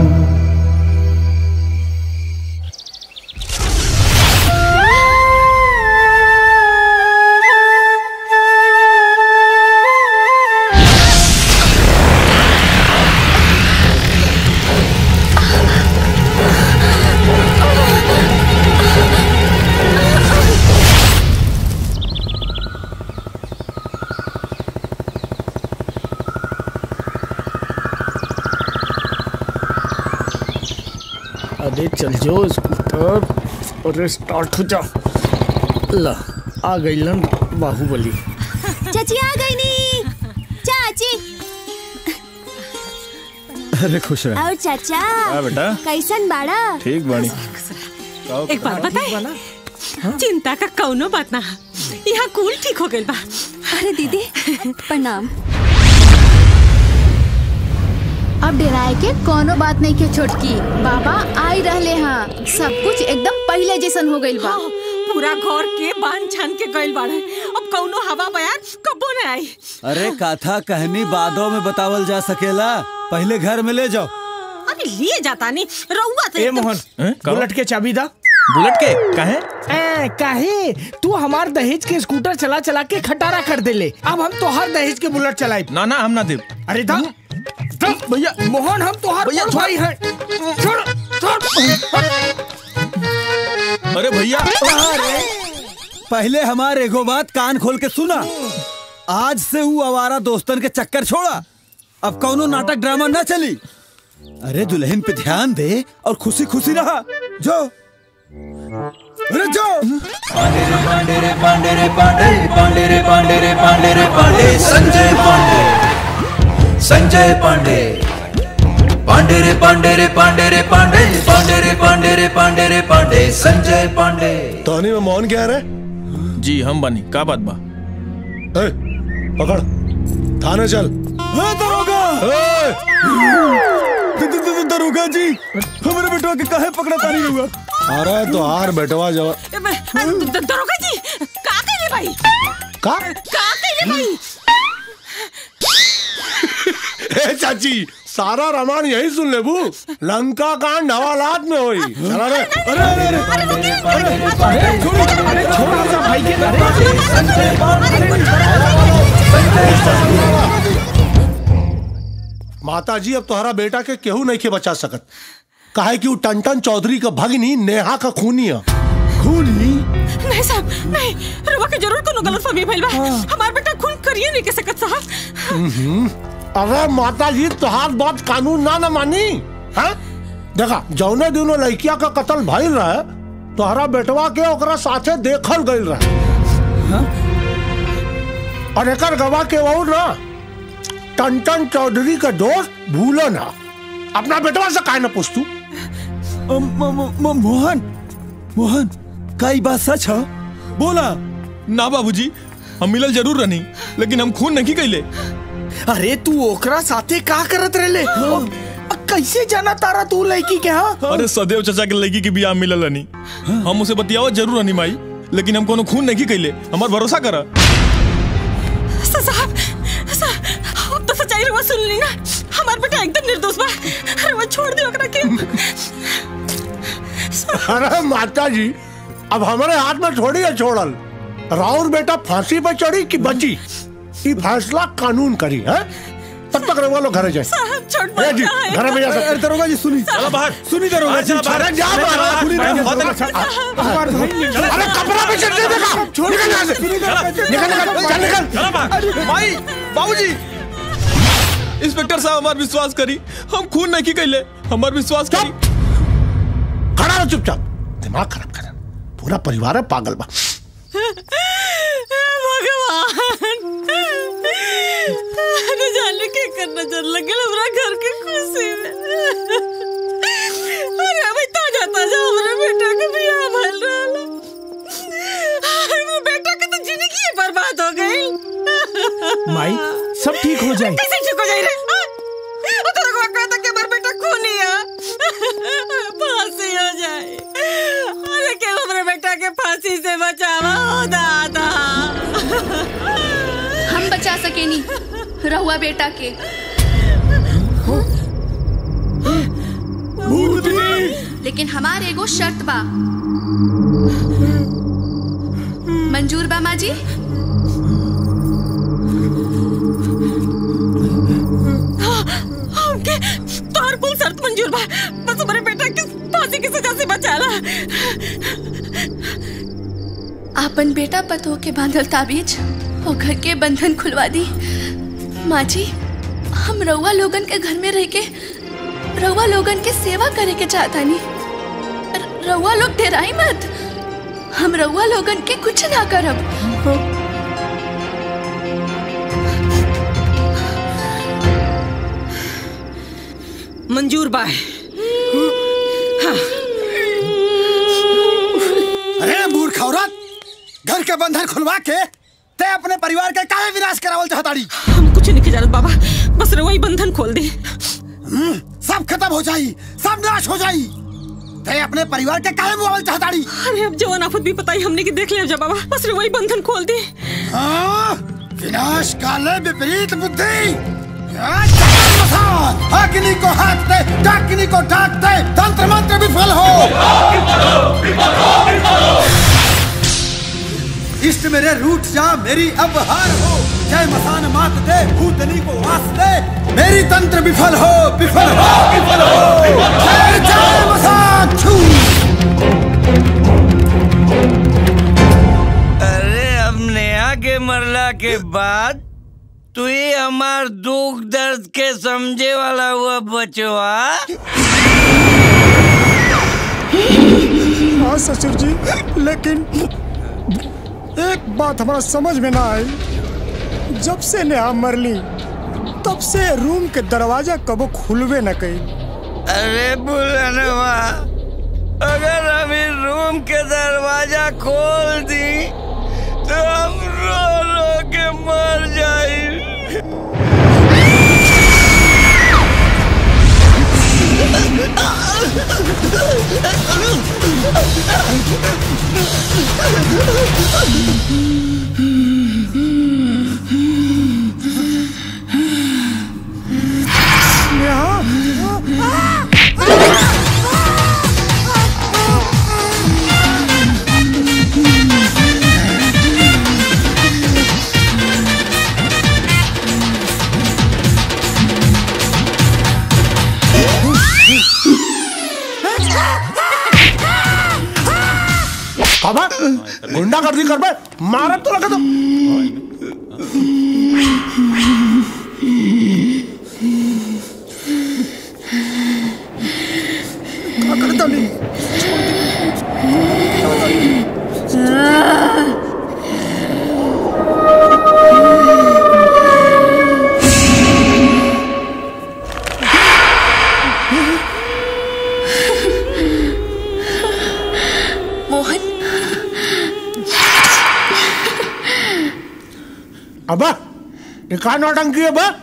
[SPEAKER 4] अरे चल जो स्कूटर अरे स्टार्ट हो जा ला आ गई लन बाहुबली
[SPEAKER 19] चाची आ गई नी चाची
[SPEAKER 6] अरे खुश रह
[SPEAKER 19] और चाचा
[SPEAKER 1] हाँ बेटा।
[SPEAKER 19] कैसन बाड़ा
[SPEAKER 1] ठीक बानी
[SPEAKER 2] एक बात बताए चिंता का कौनो बात ना है। यहाँ कूल ठीक हो गइल बा
[SPEAKER 18] अरे दीदी प्रणाम
[SPEAKER 5] अब डराए के कोनो बात नहीं के छोटकी बाबा आई रहले हाँ सब कुछ एकदम पहले जैसन हो गइल बा
[SPEAKER 2] पूरा घर के बांध छान के गइल बाड़े अब कौनो हवा बयान कबो न आई
[SPEAKER 6] अरे कथा कहनी बादों में बतावल जा सकेला पहले घर में ले जाओ
[SPEAKER 2] अरे लिए जाता नहीं रउआ तो
[SPEAKER 4] ए
[SPEAKER 2] एकदम-
[SPEAKER 4] मोहन बुलेट के चाबी दा
[SPEAKER 1] बुलेट के काहे
[SPEAKER 4] ए काहे तू हमार दहेज के स्कूटर चला चला के खटारा कर देले अब हम तोहार दहेज के बुलेट चलाई
[SPEAKER 1] ना ना हम ना देव
[SPEAKER 4] अरे दा दा भैया मोहन हम तोहार
[SPEAKER 1] भैया,
[SPEAKER 4] बड़ भाई हैं छोड़ छोड़
[SPEAKER 1] अरे भैया
[SPEAKER 6] पहले हमारे एगो बात कान खोल के सुना आज से वो आवारा दोस्तन के चक्कर छोड़ा अब कौनो नाटक ड्रामा ना चली अरे दुल्हन पे ध्यान दे और खुशी खुशी रहा जो अरे जो
[SPEAKER 12] पांडे रे पांडे रे पांडे पांडे रे पांडे रे पांडे रे पांडे संजय पांडे संजय पांडे पांडे रे पांडे रे पांडे रे पांडे पांडे रे पांडे रे पांडे रे पांडे संजय पांडे
[SPEAKER 22] टोनी में मौन क्या है
[SPEAKER 1] जी हम बनी का बात बा
[SPEAKER 22] ए, पकड़ थाने चल
[SPEAKER 6] हाँ दरोगा द- द- द- दरोगा जी हमारे बेटवा के काहे पकड़ा तानी हुआ
[SPEAKER 22] अरे तो हार बेटवा जवा
[SPEAKER 2] ए, मैं- अ, द- दरोगा जी का कइले भाई
[SPEAKER 22] का
[SPEAKER 2] का कइले भाई
[SPEAKER 22] ए चाची सारा रामायण यही सुन ले बू लंका कांड हवालात में हुई चला रे अरे अरे अरे
[SPEAKER 4] छोड़ सा भाई के
[SPEAKER 22] माता जी अब तुम्हारा बेटा के केहू नहीं के बचा सकत काहे कि वो टंटन चौधरी का भगनी नेहा का खूनी है
[SPEAKER 6] खूनी
[SPEAKER 2] नहीं साहब नहीं रउआ के जरूर कोनो गलतफहमी भइल बा हमार बेटा खून करिए नहीं के सकत साहब
[SPEAKER 22] हम्म। अरे माता जी तुहार बात कानून ना न मानी हाँ देखा जौने दिनों लड़किया का कत्ल भइल रहे तोहरा बेटवा के ओकरा साथे देखल गइल रहे और एकर गवाह के वो ना टंटन चौधरी का दोस्त भूलो ना अपना बेटवा से काहे ना पूछ तू
[SPEAKER 6] मोहन मोहन का ई बात सच है बोला
[SPEAKER 1] ना बाबूजी हम मिलल जरूर रहनी लेकिन हम खून नहीं कैले
[SPEAKER 4] अरे तू ओकरा साथे का करत रहले अ, कैसे जाना तारा तू लड़की के हाँ
[SPEAKER 1] अरे सदैव चाचा के लड़की के बियाह में मिलल रहनी हम उसे बतियावो जरूर रहनी माई लेकिन हम कोनो खून नहीं कैले हमार भरोसा करा
[SPEAKER 2] साहब साहब अब तो सच्चाई रुआ सुन ली ना हमार बेटा एकदम निर्दोष बा अरे वो छोड़ दे ओकरा के
[SPEAKER 22] अरे माता जी अब हमारे हाथ में थोड़ी है छोड़ल राउर बेटा फांसी पे चढ़ी कि बची ये फैसला कानून करी है तब तक रहुआ लोग घर जाए
[SPEAKER 2] साहब छोड़
[SPEAKER 22] ए जी घर में जा सकते
[SPEAKER 6] अरे दरोगा जी सुनी
[SPEAKER 22] चलो बाहर
[SPEAKER 6] सुनी दरोगा जी
[SPEAKER 22] अरे जा बाहर सुनी अरे कपड़ा पे चढ़ देगा छोड़ निकल यहाँ से निकल निकल चल निकल
[SPEAKER 1] माई बाबूजी इंस्पेक्टर साहब हमार विश्वास करी हम खून नहीं कैले हमार विश्वास करी
[SPEAKER 22] खड़ा रहो चुपचाप दिमाग खराब कर पूरा परिवार है पागल बा
[SPEAKER 2] भगवान अरे जाने के करना चल लगे हमरा घर के खुशी में अरे अभी ताजा ताजा हमरा बेटा के बियाह भइल रहल हमरा बेटा के तो जिंदगी ही बर्बाद हो गई
[SPEAKER 4] माई सब ठीक हो जाए
[SPEAKER 2] कैसे ठीक हो जाए रे हाँ? वो तो लगवा कहता कि हमारा बेटा खूनी है फांसी हो जाए अरे क्या हमारे बेटा के फांसी से बचावा हो दादा
[SPEAKER 10] हम बचा सकेनी रहुआ बेटा के लेकिन हमार एगो शर्त बा मंजूर बा माँ जी
[SPEAKER 2] हमके तोहर कुल शर्त मंजूर बा बस हमारे बेटा के फांसी की सजा से बचाला
[SPEAKER 10] आपन बेटा पतो के बांधल ताबीज और घर के बंधन खुलवा दी माँ जी हम रउआ लोगन के घर में रह के रउआ लोगन के सेवा करे के चाहता नहीं रउआ लोग डेराई मत हम रउआ लोगन के कुछ ना करब
[SPEAKER 2] मंजूर बा हाँ
[SPEAKER 21] अरे मूर्ख औरत घर के बंधन खुलवा के ते अपने परिवार के काहे विनाश करावल चाहताड़ी
[SPEAKER 2] हम कुछ नहीं जानत बाबा बस रउआ ही बंधन खोल दे
[SPEAKER 21] हम्म, सब खत्म हो जाई सब नाश हो जाई ते अपने परिवार के काहे मुआवल चाहताड़ी
[SPEAKER 2] अरे अब जवान आफत भी पता ही हमने की देख लिया बाबा बस रउआ ही बंधन खोल दे
[SPEAKER 21] हाँ, विनाश काले विपरीत बुद्धि हाँ, चक्कर मसान, अग्नि को हाथ दे डाकिनी को डाक दे तंत्र मंत्र विफल हो इष्ट मेरे रूठ जा मेरी अब हार हो जय मसान मात दे भूतनी को वास दे मेरी तंत्र विफल हो विफल हो विफल हो जय जय मसान छू
[SPEAKER 7] अरे अब नेहा के मरला के बाद तू ही हमार दुख दर्द के समझे वाला हुआ बचवा
[SPEAKER 9] हाँ ससुर जी लेकिन एक बात हमारा समझ में ना आई जब से नेहा मरली तब से रूम के दरवाजा कबो खुलवे न कई
[SPEAKER 7] अरे बुलनवा अगर हम इस रूम के दरवाजा खोल दी तो हम रो रो के मर जाए
[SPEAKER 22] बाबा गुंडा गर्दी कर बे मारत तो लगा तो
[SPEAKER 9] क्या करता नहीं
[SPEAKER 10] मोहन
[SPEAKER 22] अबे ये का नौटंकी है बे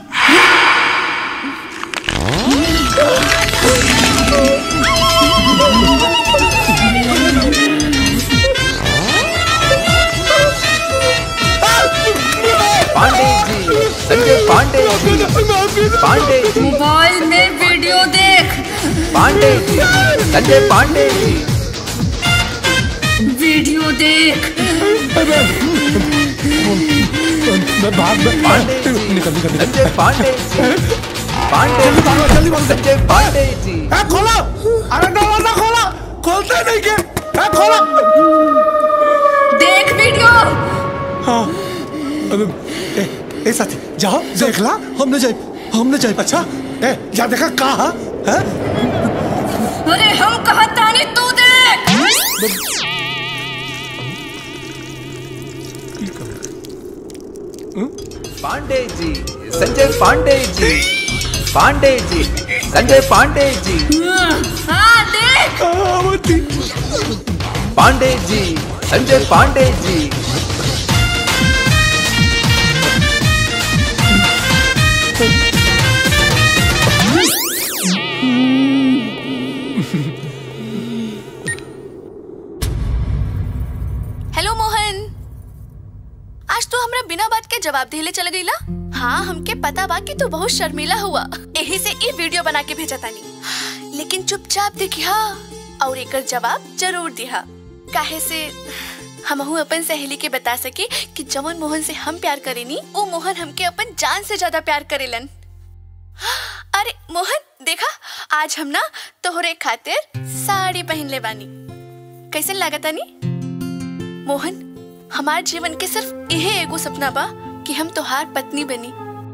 [SPEAKER 12] पांडे जी संजय पांडे जी पांडे जी
[SPEAKER 2] मोबाइल में वीडियो देख
[SPEAKER 12] पांडे जी संजय पांडे जी
[SPEAKER 2] वीडियो देख
[SPEAKER 22] मैं भाग में
[SPEAKER 12] पांडे जी
[SPEAKER 22] निकल निकल निकल
[SPEAKER 12] संजय पांडे जी पांडे
[SPEAKER 22] जल्दी भागो जल्दी भागो
[SPEAKER 12] संजय पांडे जी
[SPEAKER 22] ए खोलो अरे दरवाजा खोलो खोलते नहीं के ए खोलो
[SPEAKER 2] देख वीडियो
[SPEAKER 22] हाँ अबे, ए, ए साथी जाओ देख ला हमने जाए हमने जाए अच्छा ए जा देखा कहा है
[SPEAKER 2] अरे हम कहा तानी तू देख
[SPEAKER 12] पांडे जी संजय पांडे जी पांडे जी संजय पांडे जी
[SPEAKER 2] हाँ देख
[SPEAKER 12] पांडे जी संजय पांडे जी
[SPEAKER 10] हेलो मोहन आज तो हमरा बिना बात के जवाब देले चल गईला हाँ हमके पता बा कि तू बहुत शर्मिला हुआ यही से ई वीडियो बना के भेजा तानी लेकिन चुपचाप देखिया और एकर जवाब जरूर दिहा काहे से हमहू अपन सहेली के बता सके कि जवन मोहन से हम प्यार करेनी वो मोहन हमके अपन जान से ज्यादा प्यार करेलन अरे मोहन देखा आज हम ना तोहरे खातिर साड़ी पहन ले बानी कैसन लागतानी मोहन हमार जीवन के सिर्फ यही एगो सपना बा कि हम तोहार पत्नी बनी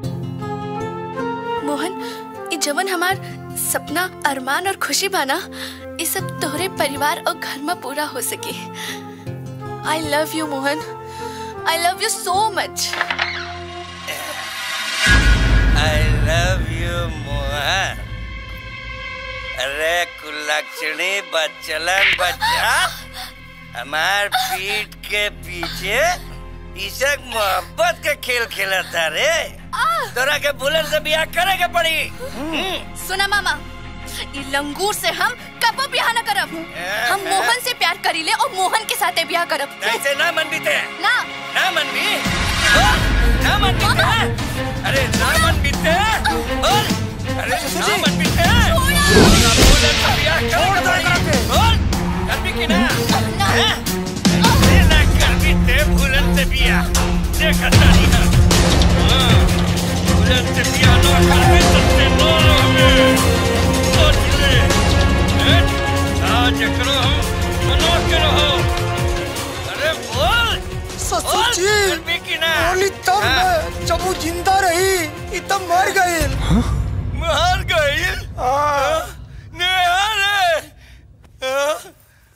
[SPEAKER 10] मोहन ये जवन हमार सपना अरमान और खुशी बाना ये सब तोहरे परिवार और घर में पूरा हो सके I love you Mohan I love you so much
[SPEAKER 7] I love you Mohan अरे कुलक्षणी बच्चलन बच्चा हमार पीठ के पीछे ईशक मोहब्बत के खेल खेला था रे तोरा के बुलेट से ब्याह करे के पड़ी हम्म।
[SPEAKER 10] सुना मामा ये लंगूर से हम कबो ब्याह न करब हम मोहन से प्यार करीले और मोहन के साथे ब्याह करब
[SPEAKER 7] ऐसे ना मन बीते
[SPEAKER 10] ना
[SPEAKER 7] ना मन भी बोल, ना मन बीते अरे ना मन बीते बोल अरे ना मन बीते बुलेट से ब्याह करे के पड़ी बोल कर भी की ना हैं? अरे ना कर भी ते बुलेट से ब्याह देखा तारी ना हाँ, बुलेट से ब्याह ना कर भी सकते नो हमें सोच ले हैं? आज करो हम मनो के रहो अरे बोल
[SPEAKER 9] ससुर जी
[SPEAKER 7] कर भी की ना
[SPEAKER 9] बोली तब मैं जब वो जिंदा रही ये तब मर गई
[SPEAKER 7] मर गई नेहा रे हाँ?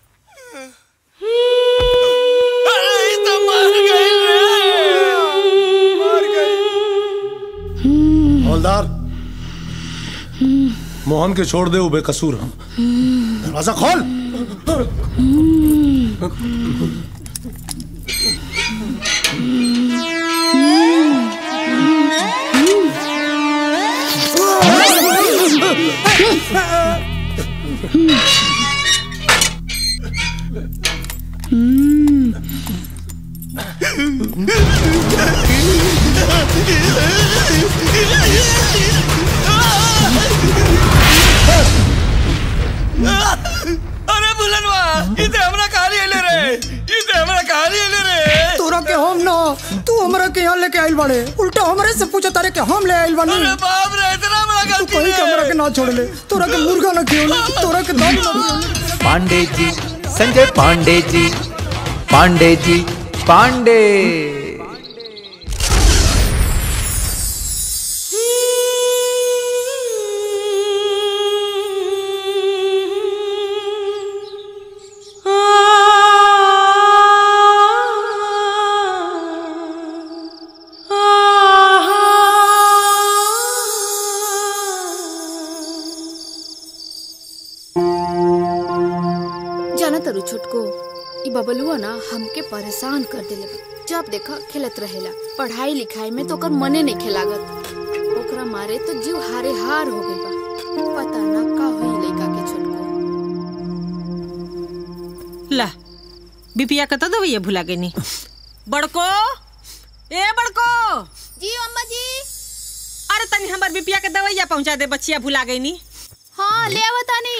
[SPEAKER 7] अरे ये तो मर गई रे
[SPEAKER 22] हवलदार मोहन के छोड़ दे वो बेकसूर हम दरवाजा खोल
[SPEAKER 7] अरे बुलनवा इते हमरा कहानी ले रे इते हमरा कहानी ले रे
[SPEAKER 9] तोरा के हम ना तू हमरा के यहाँ लेके आइल बाड़े उल्टा हमरे से पूछा तारे के हम ले आइल बानी
[SPEAKER 7] अरे बाप रे इतना बड़ा
[SPEAKER 9] तू
[SPEAKER 7] गलती
[SPEAKER 9] कहीं के हमरा के ना छोड़ ले तोरा के मुर्गा ना खियो तोरा के दाल ना खियो
[SPEAKER 12] पांडे जी संजय पांडे जी पांडे जी पांडे
[SPEAKER 5] जाना तरु छोटको ई बबलुआ ना हमके परेशान कर देले बा। जब देखा खेलत रहेला पढ़ाई लिखाई में तो ओकर मने नहीं खेलागत ओकरा मारे तो जीव हारे हार हो गइल बा पता ना का होई लइका के छोटको
[SPEAKER 2] ला बिपिया कत दवैया भुला गई बड़को ए बड़को
[SPEAKER 5] जी अम्मा जी
[SPEAKER 2] अरे तनी हमार बिपिया के दवैया पहुंचा दे बच्चिया भुला गई नी
[SPEAKER 5] हाँ ले आवतानी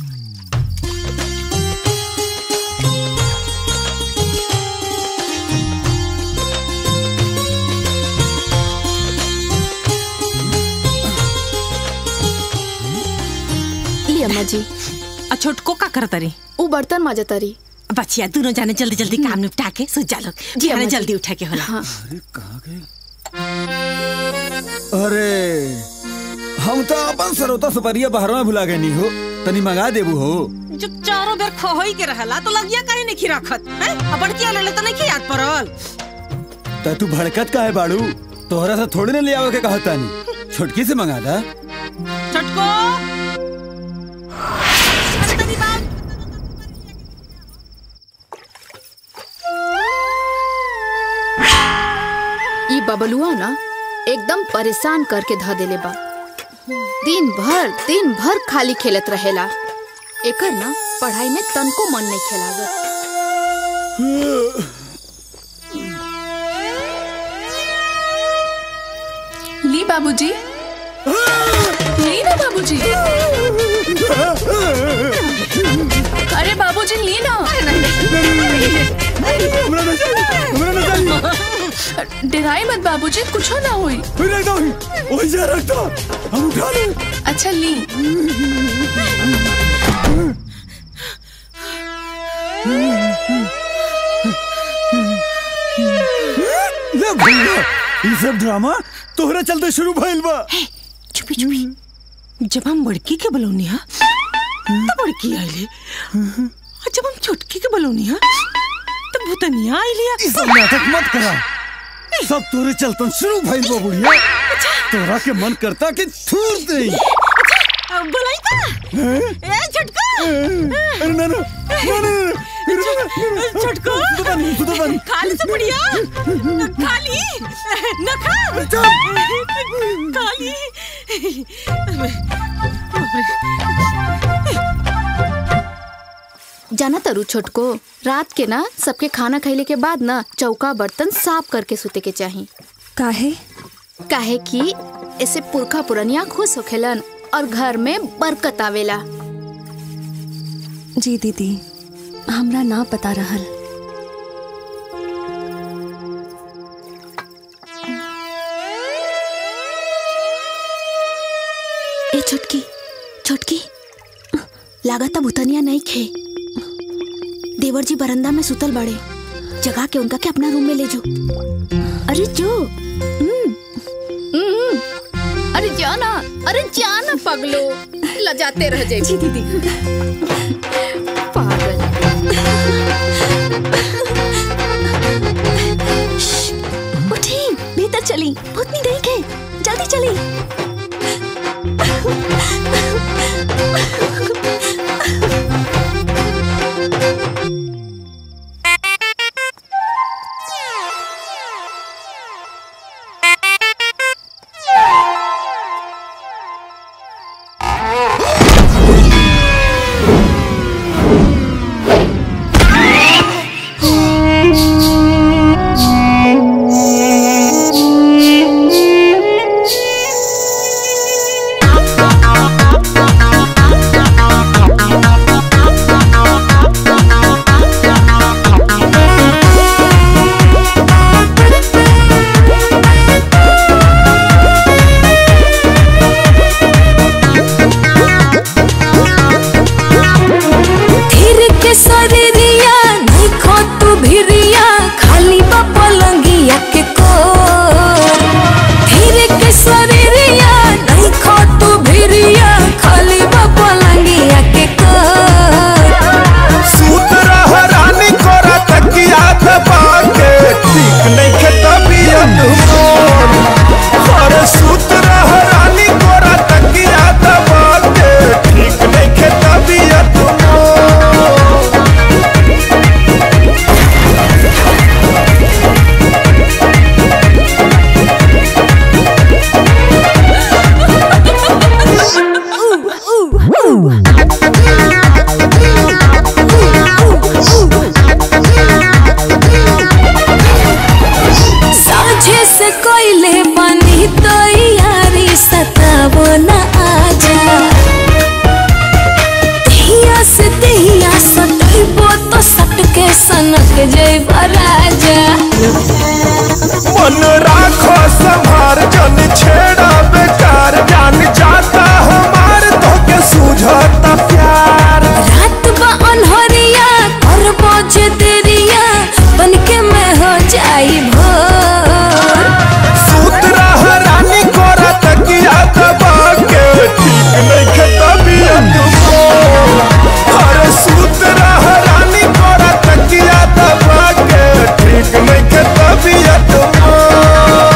[SPEAKER 5] ली अम्मा जी
[SPEAKER 2] आ छोटको का करत रही
[SPEAKER 5] उ बर्तन माजतरी
[SPEAKER 2] बच्चिया दोनों जाने जल्दी जल्दी काम निपटा के सो जा लोग
[SPEAKER 5] जी,
[SPEAKER 2] जी
[SPEAKER 5] अम्मा जी।
[SPEAKER 2] जल्दी उठा के होला
[SPEAKER 5] हाँ।
[SPEAKER 6] अरे हम तो अपन सरोता सुपरिया बहरवा भुला गए नहीं हो तनी मंगा देबू हो
[SPEAKER 2] जो चारों बेर खोहोई के रहला तो लगिया काहे नहीं रखत हैं अब बड़किया ले ले तो नहीं याद पड़ल
[SPEAKER 6] त तू भड़कत का है बाड़ू तोहरा से थोड़ी ना ले आवे के कहता नहीं छोटकी से मंगा दा
[SPEAKER 2] छोटको
[SPEAKER 5] ई बबलुआ ना एकदम परेशान करके ध देले बा दिन भर दिन भर खाली खेलत रहेला एकर ना पढ़ाई में तनको मन नहीं खेलागत
[SPEAKER 18] ली बाबूजी ली ना बाबूजी अरे बाबूजी ली ना डराई मत बाबूजी कुछ ना हुई
[SPEAKER 6] वही जा रखता हम उठा ले
[SPEAKER 18] अच्छा ली
[SPEAKER 6] ले भैया ये सब ड्रामा तोहरा चलते शुरू भइल बा
[SPEAKER 2] चुपी चुपी जब हम बड़की के बलौनी हा तो बड़की आइले और जब हम छोटकी के बलौनी हा तो भूतनिया आइले
[SPEAKER 6] ये सब नाटक मत करा सब तोरे चलतन शुरू भइल बा बुढ़िया तोरा के मन करता कि थूर दे
[SPEAKER 2] बुलाई का ए छोटका
[SPEAKER 6] अरे ना ना ना ना
[SPEAKER 2] छोटको
[SPEAKER 6] तू तो बन
[SPEAKER 2] खाली से बढ़िया खाली न खा खाली
[SPEAKER 5] जाना तरु छोटको रात के ना सबके खाना खैले के बाद ना चौका बर्तन साफ करके सुते के चाही
[SPEAKER 18] काहे
[SPEAKER 5] काहे कि ऐसे पुरखा पुरनिया खुश होखेलन और घर में बरकत आवेला
[SPEAKER 18] जी दीदी हमरा ना पता रहल
[SPEAKER 5] ए छोटकी छोटकी लागता भूतनिया नहीं खे देवर जी बरंदा में सुतल बड़े जगा के उनका के अपना रूम में ले जो अरे जो हम्म, हम्म। अरे जाना अरे जाना पगलो लजाते रह जाए जी दीदी
[SPEAKER 18] उठी भीतर चली भूतनी नहीं के जल्दी चली
[SPEAKER 8] धीर के शरीरिया नहीं खो तू भिरिया खाली बा पलंगिया के को धीर के शरीरिया नहीं खो तू भिरिया खाली बा पलंगिया के को
[SPEAKER 21] सूत रह रानी कोरा तकिया दबा के ठीक नहीं के तबीयत मोर अरे सूत रह रानी कोरा तकिया दबा के ठीक नहीं के तबीयत मोर
[SPEAKER 8] जैब राजा
[SPEAKER 13] मन राखो संभार जन छेड़ा बेकार जान जाता हमार तो के सूझता प्यार
[SPEAKER 8] रात बा अनहरिया करबो जे देरिया बन के मैं हो जाई भोर
[SPEAKER 13] सूत रह रानी कोरा तकिया दबा के ठीक नहीं खता बियत मोर अरे सूत रह रानी कोरा तकिया दबा के ठीक नहीं खता बियत मोर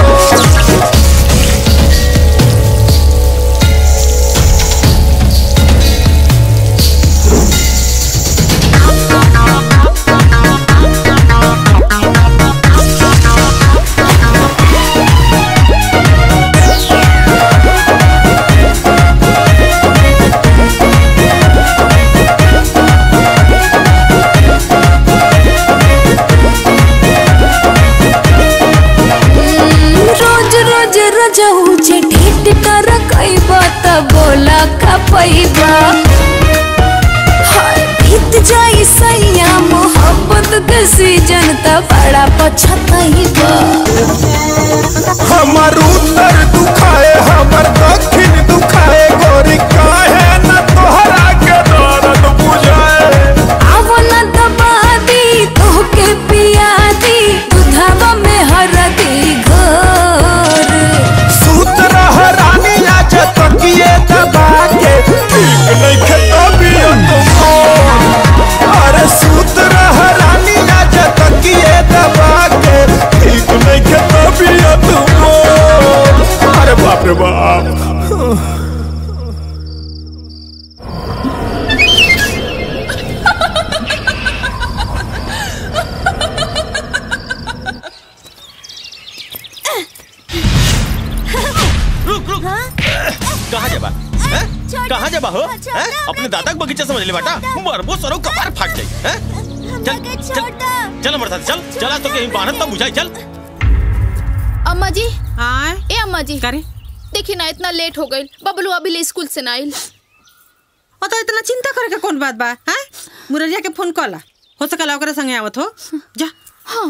[SPEAKER 8] रोज रोज रजऊ जे ढेट कर कइबा त बोला खपइबा हाय बीत जाई सैया मोहब्बत के सीजन त बड़ा पछतइबा
[SPEAKER 13] हमर उत्तर दुखाए हमर दक्षिण दुखाए गोरी काहे न तोहरा के दर्द बुझाए
[SPEAKER 8] आवो न दबा दी तोहके पिया दी दुधावा में हरदी घोर
[SPEAKER 13] सूत रह रानी आज तकिए दबा के ठीक नहीं खता बियत मोर अरे सूत रह रानी आज तकिए दबा के ठीक नहीं खता बियत मोर अरे बाप रे बाप
[SPEAKER 1] रुक रुक कहाँ जाबा हैं? कहाँ जाबा हो हैं? अपने दादा के बगीचा समझ ले बेटा मरबो सरो कपार फाट जाई हैं? चल चल चल मरता चल चला तो कहीं बाहर तब बुझाई चल
[SPEAKER 5] अम्मा जी ए अम्मा जी करे देखी ना इतना लेट हो गई बबलू अभी ले स्कूल से ना आइल
[SPEAKER 2] ओ तो इतना चिंता करे के कौन बात बा हैं मुरलिया के फोन कला हो सकला ओकरे संगे आवत हो जा
[SPEAKER 5] हाँ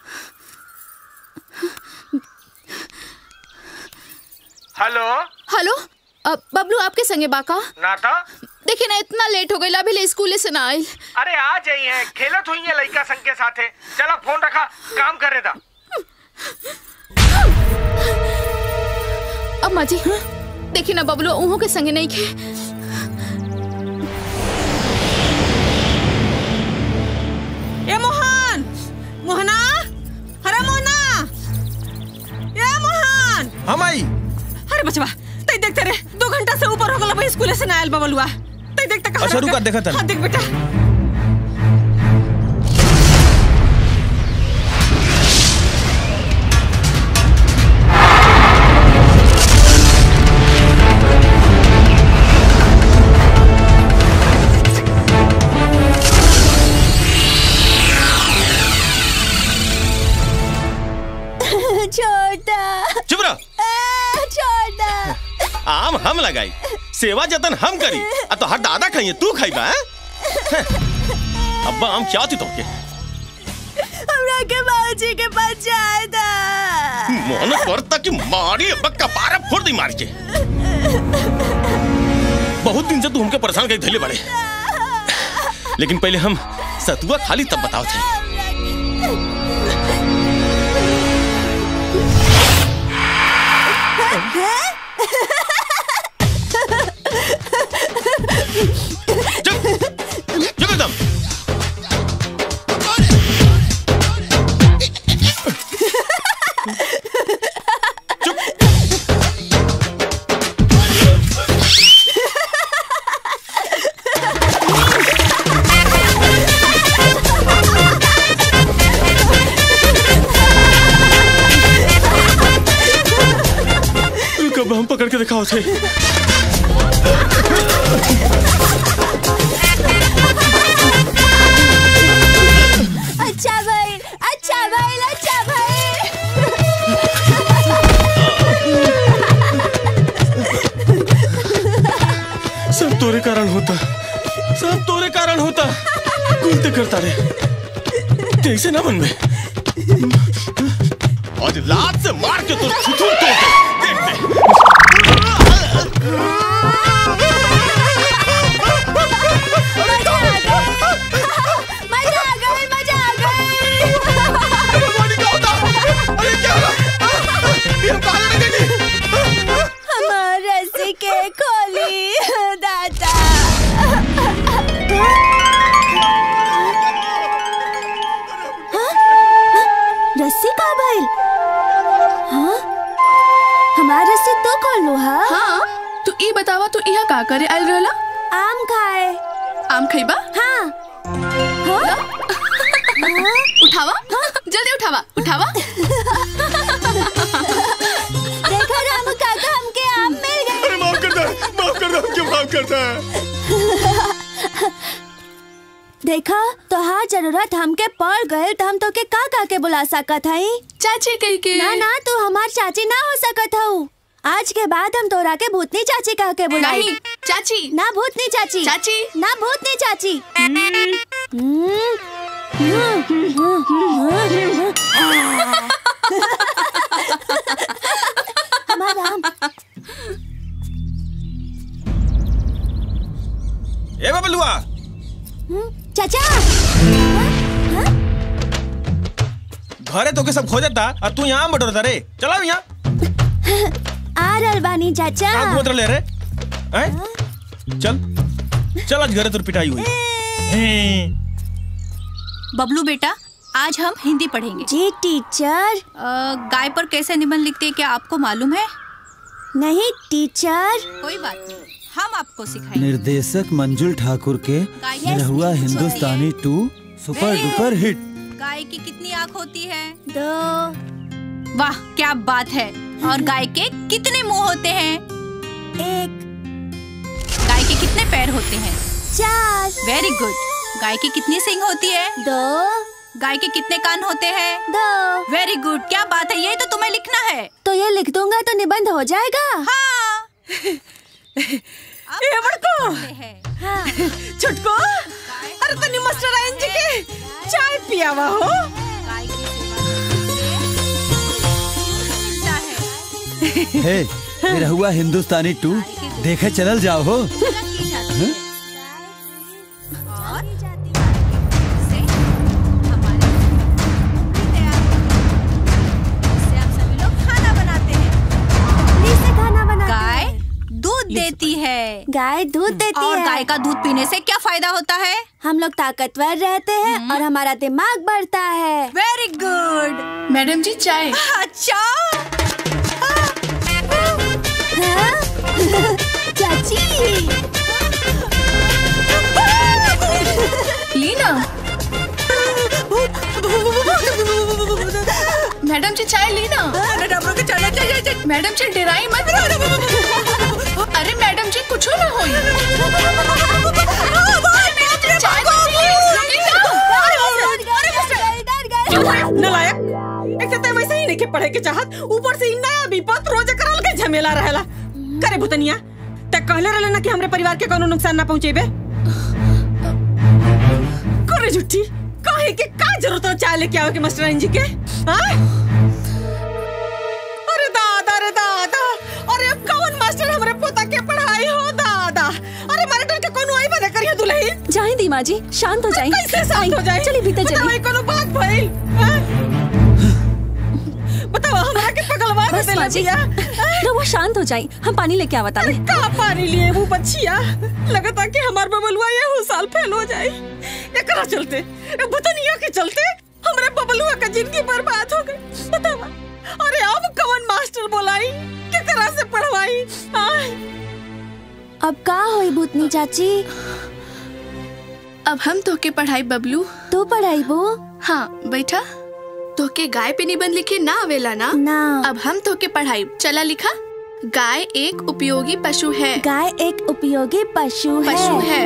[SPEAKER 4] हेलो
[SPEAKER 5] हेलो अब बबलू आपके संगे बाका
[SPEAKER 4] ना था
[SPEAKER 5] देखी ना इतना लेट हो गई अभी ले स्कूल से ना आइल
[SPEAKER 4] अरे आ जाई है खेलत हुई है लड़का संग के साथे चला फोन रखा काम करे था
[SPEAKER 5] अम्मा जी देखी ना बबलू उहों के संगे नहीं खे
[SPEAKER 2] ए मोहन मोहना अरे मोहना ए मोहन
[SPEAKER 1] हम आई
[SPEAKER 2] अरे बचवा तई देखते रे दो घंटा से ऊपर हो गला भाई स्कूल से ना आयल बबलुआ तई देखते कहां
[SPEAKER 1] अच्छा, रुका, देखा तनी।
[SPEAKER 2] हां देख बेटा
[SPEAKER 19] छोटा
[SPEAKER 1] चुप रह
[SPEAKER 19] छोटा
[SPEAKER 1] आम हम लगाई सेवा जतन हम करी आ तो हर दादा खाइए तू खाइबा हैं? अब्बा हम क्या थी तोके
[SPEAKER 19] हमरा के बाबूजी के पास जाए था
[SPEAKER 1] मोहन करता कि मारी अब्बा कपारे फोड़ दी मार के बहुत दिन से तू हमके परेशान कर धैले बड़े लेकिन पहले हम सतुआ खाली तब बताओ थे चुप एकदम कब हम पकड़ के दिखाओ थे
[SPEAKER 19] अच्छा भाई अच्छा भाई अच्छा भाई
[SPEAKER 1] सब तोरे कारण होता सब तोरे कारण होता कुलते करता रे कैसे ना मन में आज लात से मार के तो छुछुर तोड़ दे देख दे
[SPEAKER 19] मजा आ गई मजा आ गई हमार रस्सी के खोली दादा रस्सी का भइल हाँ हमार रस्सी तो खोल लो हाँ
[SPEAKER 5] हाँ तू ई बतावा तू यहाँ का करे आयल रहला
[SPEAKER 19] आम खाए
[SPEAKER 5] आम खइबा
[SPEAKER 19] हाँ हाँ
[SPEAKER 5] उठावा जल्दी उठावा उठावा
[SPEAKER 19] देखो राम काका हमके आम मिल गए
[SPEAKER 1] अरे माफ कर दे माफ कर दे क्यों माफ करता है
[SPEAKER 19] देखा तो हाँ जरूरत हमके पड़ गए तो हम तो के का का के बुला सकत हई
[SPEAKER 5] चाची कह के
[SPEAKER 19] ना ना तू हमार चाची ना हो सकत हऊ आज के बाद हम तोरा के भूतनी चाची कह के बुलाई
[SPEAKER 5] नहीं, चाची
[SPEAKER 19] ना भूतनी चाची
[SPEAKER 5] चाची
[SPEAKER 19] ना भूतनी चाची हमारा आम
[SPEAKER 1] ए बबलुआ
[SPEAKER 19] चाचा
[SPEAKER 1] घरे तो के सब खो जाता और तू यहाँ बटोरता रे चला यहाँ
[SPEAKER 19] आ रहल बानी चाचा
[SPEAKER 1] कहाँ घूमत रहे रे हैं? चल चल आज घरे तुर पिटाई हुई हैं।
[SPEAKER 11] बबलू बेटा आज हम हिंदी पढ़ेंगे
[SPEAKER 19] जी टीचर
[SPEAKER 11] गाय पर कैसे निबंध लिखते हैं क्या आपको मालूम है
[SPEAKER 19] नहीं टीचर
[SPEAKER 11] कोई बात नहीं हम आपको सिखाएंगे
[SPEAKER 6] निर्देशक मंजुल ठाकुर के निरहुआ हिंदुस्तानी टू सुपर डुपर हिट
[SPEAKER 11] गाय की कितनी आँख होती है
[SPEAKER 19] दो
[SPEAKER 11] वाह क्या बात है और गाय के कितने मुंह होते हैं
[SPEAKER 19] एक
[SPEAKER 11] गाय के कितने पैर होते हैं
[SPEAKER 19] चार
[SPEAKER 11] वेरी गुड गाय की कितनी सिंग होती है
[SPEAKER 19] दो
[SPEAKER 11] गाय के कितने कान होते हैं
[SPEAKER 19] दो
[SPEAKER 11] वेरी गुड क्या बात है ये तो तुम्हें लिखना है
[SPEAKER 19] तो ये लिख दूंगा तो निबंध हो जाएगा
[SPEAKER 11] हाँ
[SPEAKER 2] ए बड़को छुटको अरे तनी मास्टर आयन जी के चाय पियावा हो
[SPEAKER 6] हे निरहुआ हिंदुस्तानी टू देखे चलल जाओ हो हैं?
[SPEAKER 11] खाना बनाते हैं
[SPEAKER 19] से खाना बनाते
[SPEAKER 11] गाय दूध देती है
[SPEAKER 19] गाय दूध देती
[SPEAKER 11] और
[SPEAKER 19] है
[SPEAKER 11] गाय का दूध पीने से क्या फायदा होता है
[SPEAKER 19] हम लोग ताकतवर रहते हैं और हमारा दिमाग बढ़ता है
[SPEAKER 11] वेरी गुड
[SPEAKER 5] मैडम जी चाय
[SPEAKER 11] अच्छा
[SPEAKER 19] चाची
[SPEAKER 5] लीना मैडम जी चाय लीना मैडम जी डराई मत अरे मैडम जी कुछ ना होई चाय तो please, लीना।
[SPEAKER 2] नलायक एक तो वैसे ही नहीं के पढ़े के चाहत ऊपर से इ नया विपत रोज करल के झमेला रहेला करे भुतनिया ते कहले रहले ना कि हमरे परिवार के कोनो नुकसान ना पहुंचेबे करे झूठी काहे के का जरूरत है चाय लेके आवे के मास्टर जी के हाँ? अरे दादा रे दादा अरे अब कौन मास्टर हमरे पोता के पढ़ाई हो दादा अरे मारे डर के कोनो आई बना करियो दुल्हन
[SPEAKER 18] जाए दी माँ जी शांत हो जाए
[SPEAKER 2] कैसे शांत हो जाए
[SPEAKER 18] चलिए भीतर
[SPEAKER 2] बताओ,
[SPEAKER 18] चलिए
[SPEAKER 2] ये कोनो बात भइल हाँ? बताओ हमरा के पगलवा
[SPEAKER 18] बस
[SPEAKER 2] देला
[SPEAKER 18] माँ जी
[SPEAKER 2] जिया
[SPEAKER 18] रहुआ शांत हो जाए हम पानी लेके आवता
[SPEAKER 2] अरे का पानी लिए वो बच्चिया लगता कि हमार बबलुआ ये हो साल फेल हो जाए एकरा चलते ए बतनिया के चलते हमरे बबलुआ का जिंदगी बर्बाद हो गई बतावा अरे अब कौन मास्टर बोलाई केकरा से पढ़वाई आय
[SPEAKER 19] अब का होई भूतनी चाची
[SPEAKER 5] अब हम तोके पढ़ाई बबलू
[SPEAKER 19] तू पढ़ाई बो
[SPEAKER 5] हाँ बैठा तोके गाय पे निबंध लिखे ना आवेला ना
[SPEAKER 19] ना
[SPEAKER 5] अब हम तोके पढ़ाई चला लिखा गाय एक उपयोगी पशु है
[SPEAKER 19] गाय एक उपयोगी पशु है
[SPEAKER 5] पशु है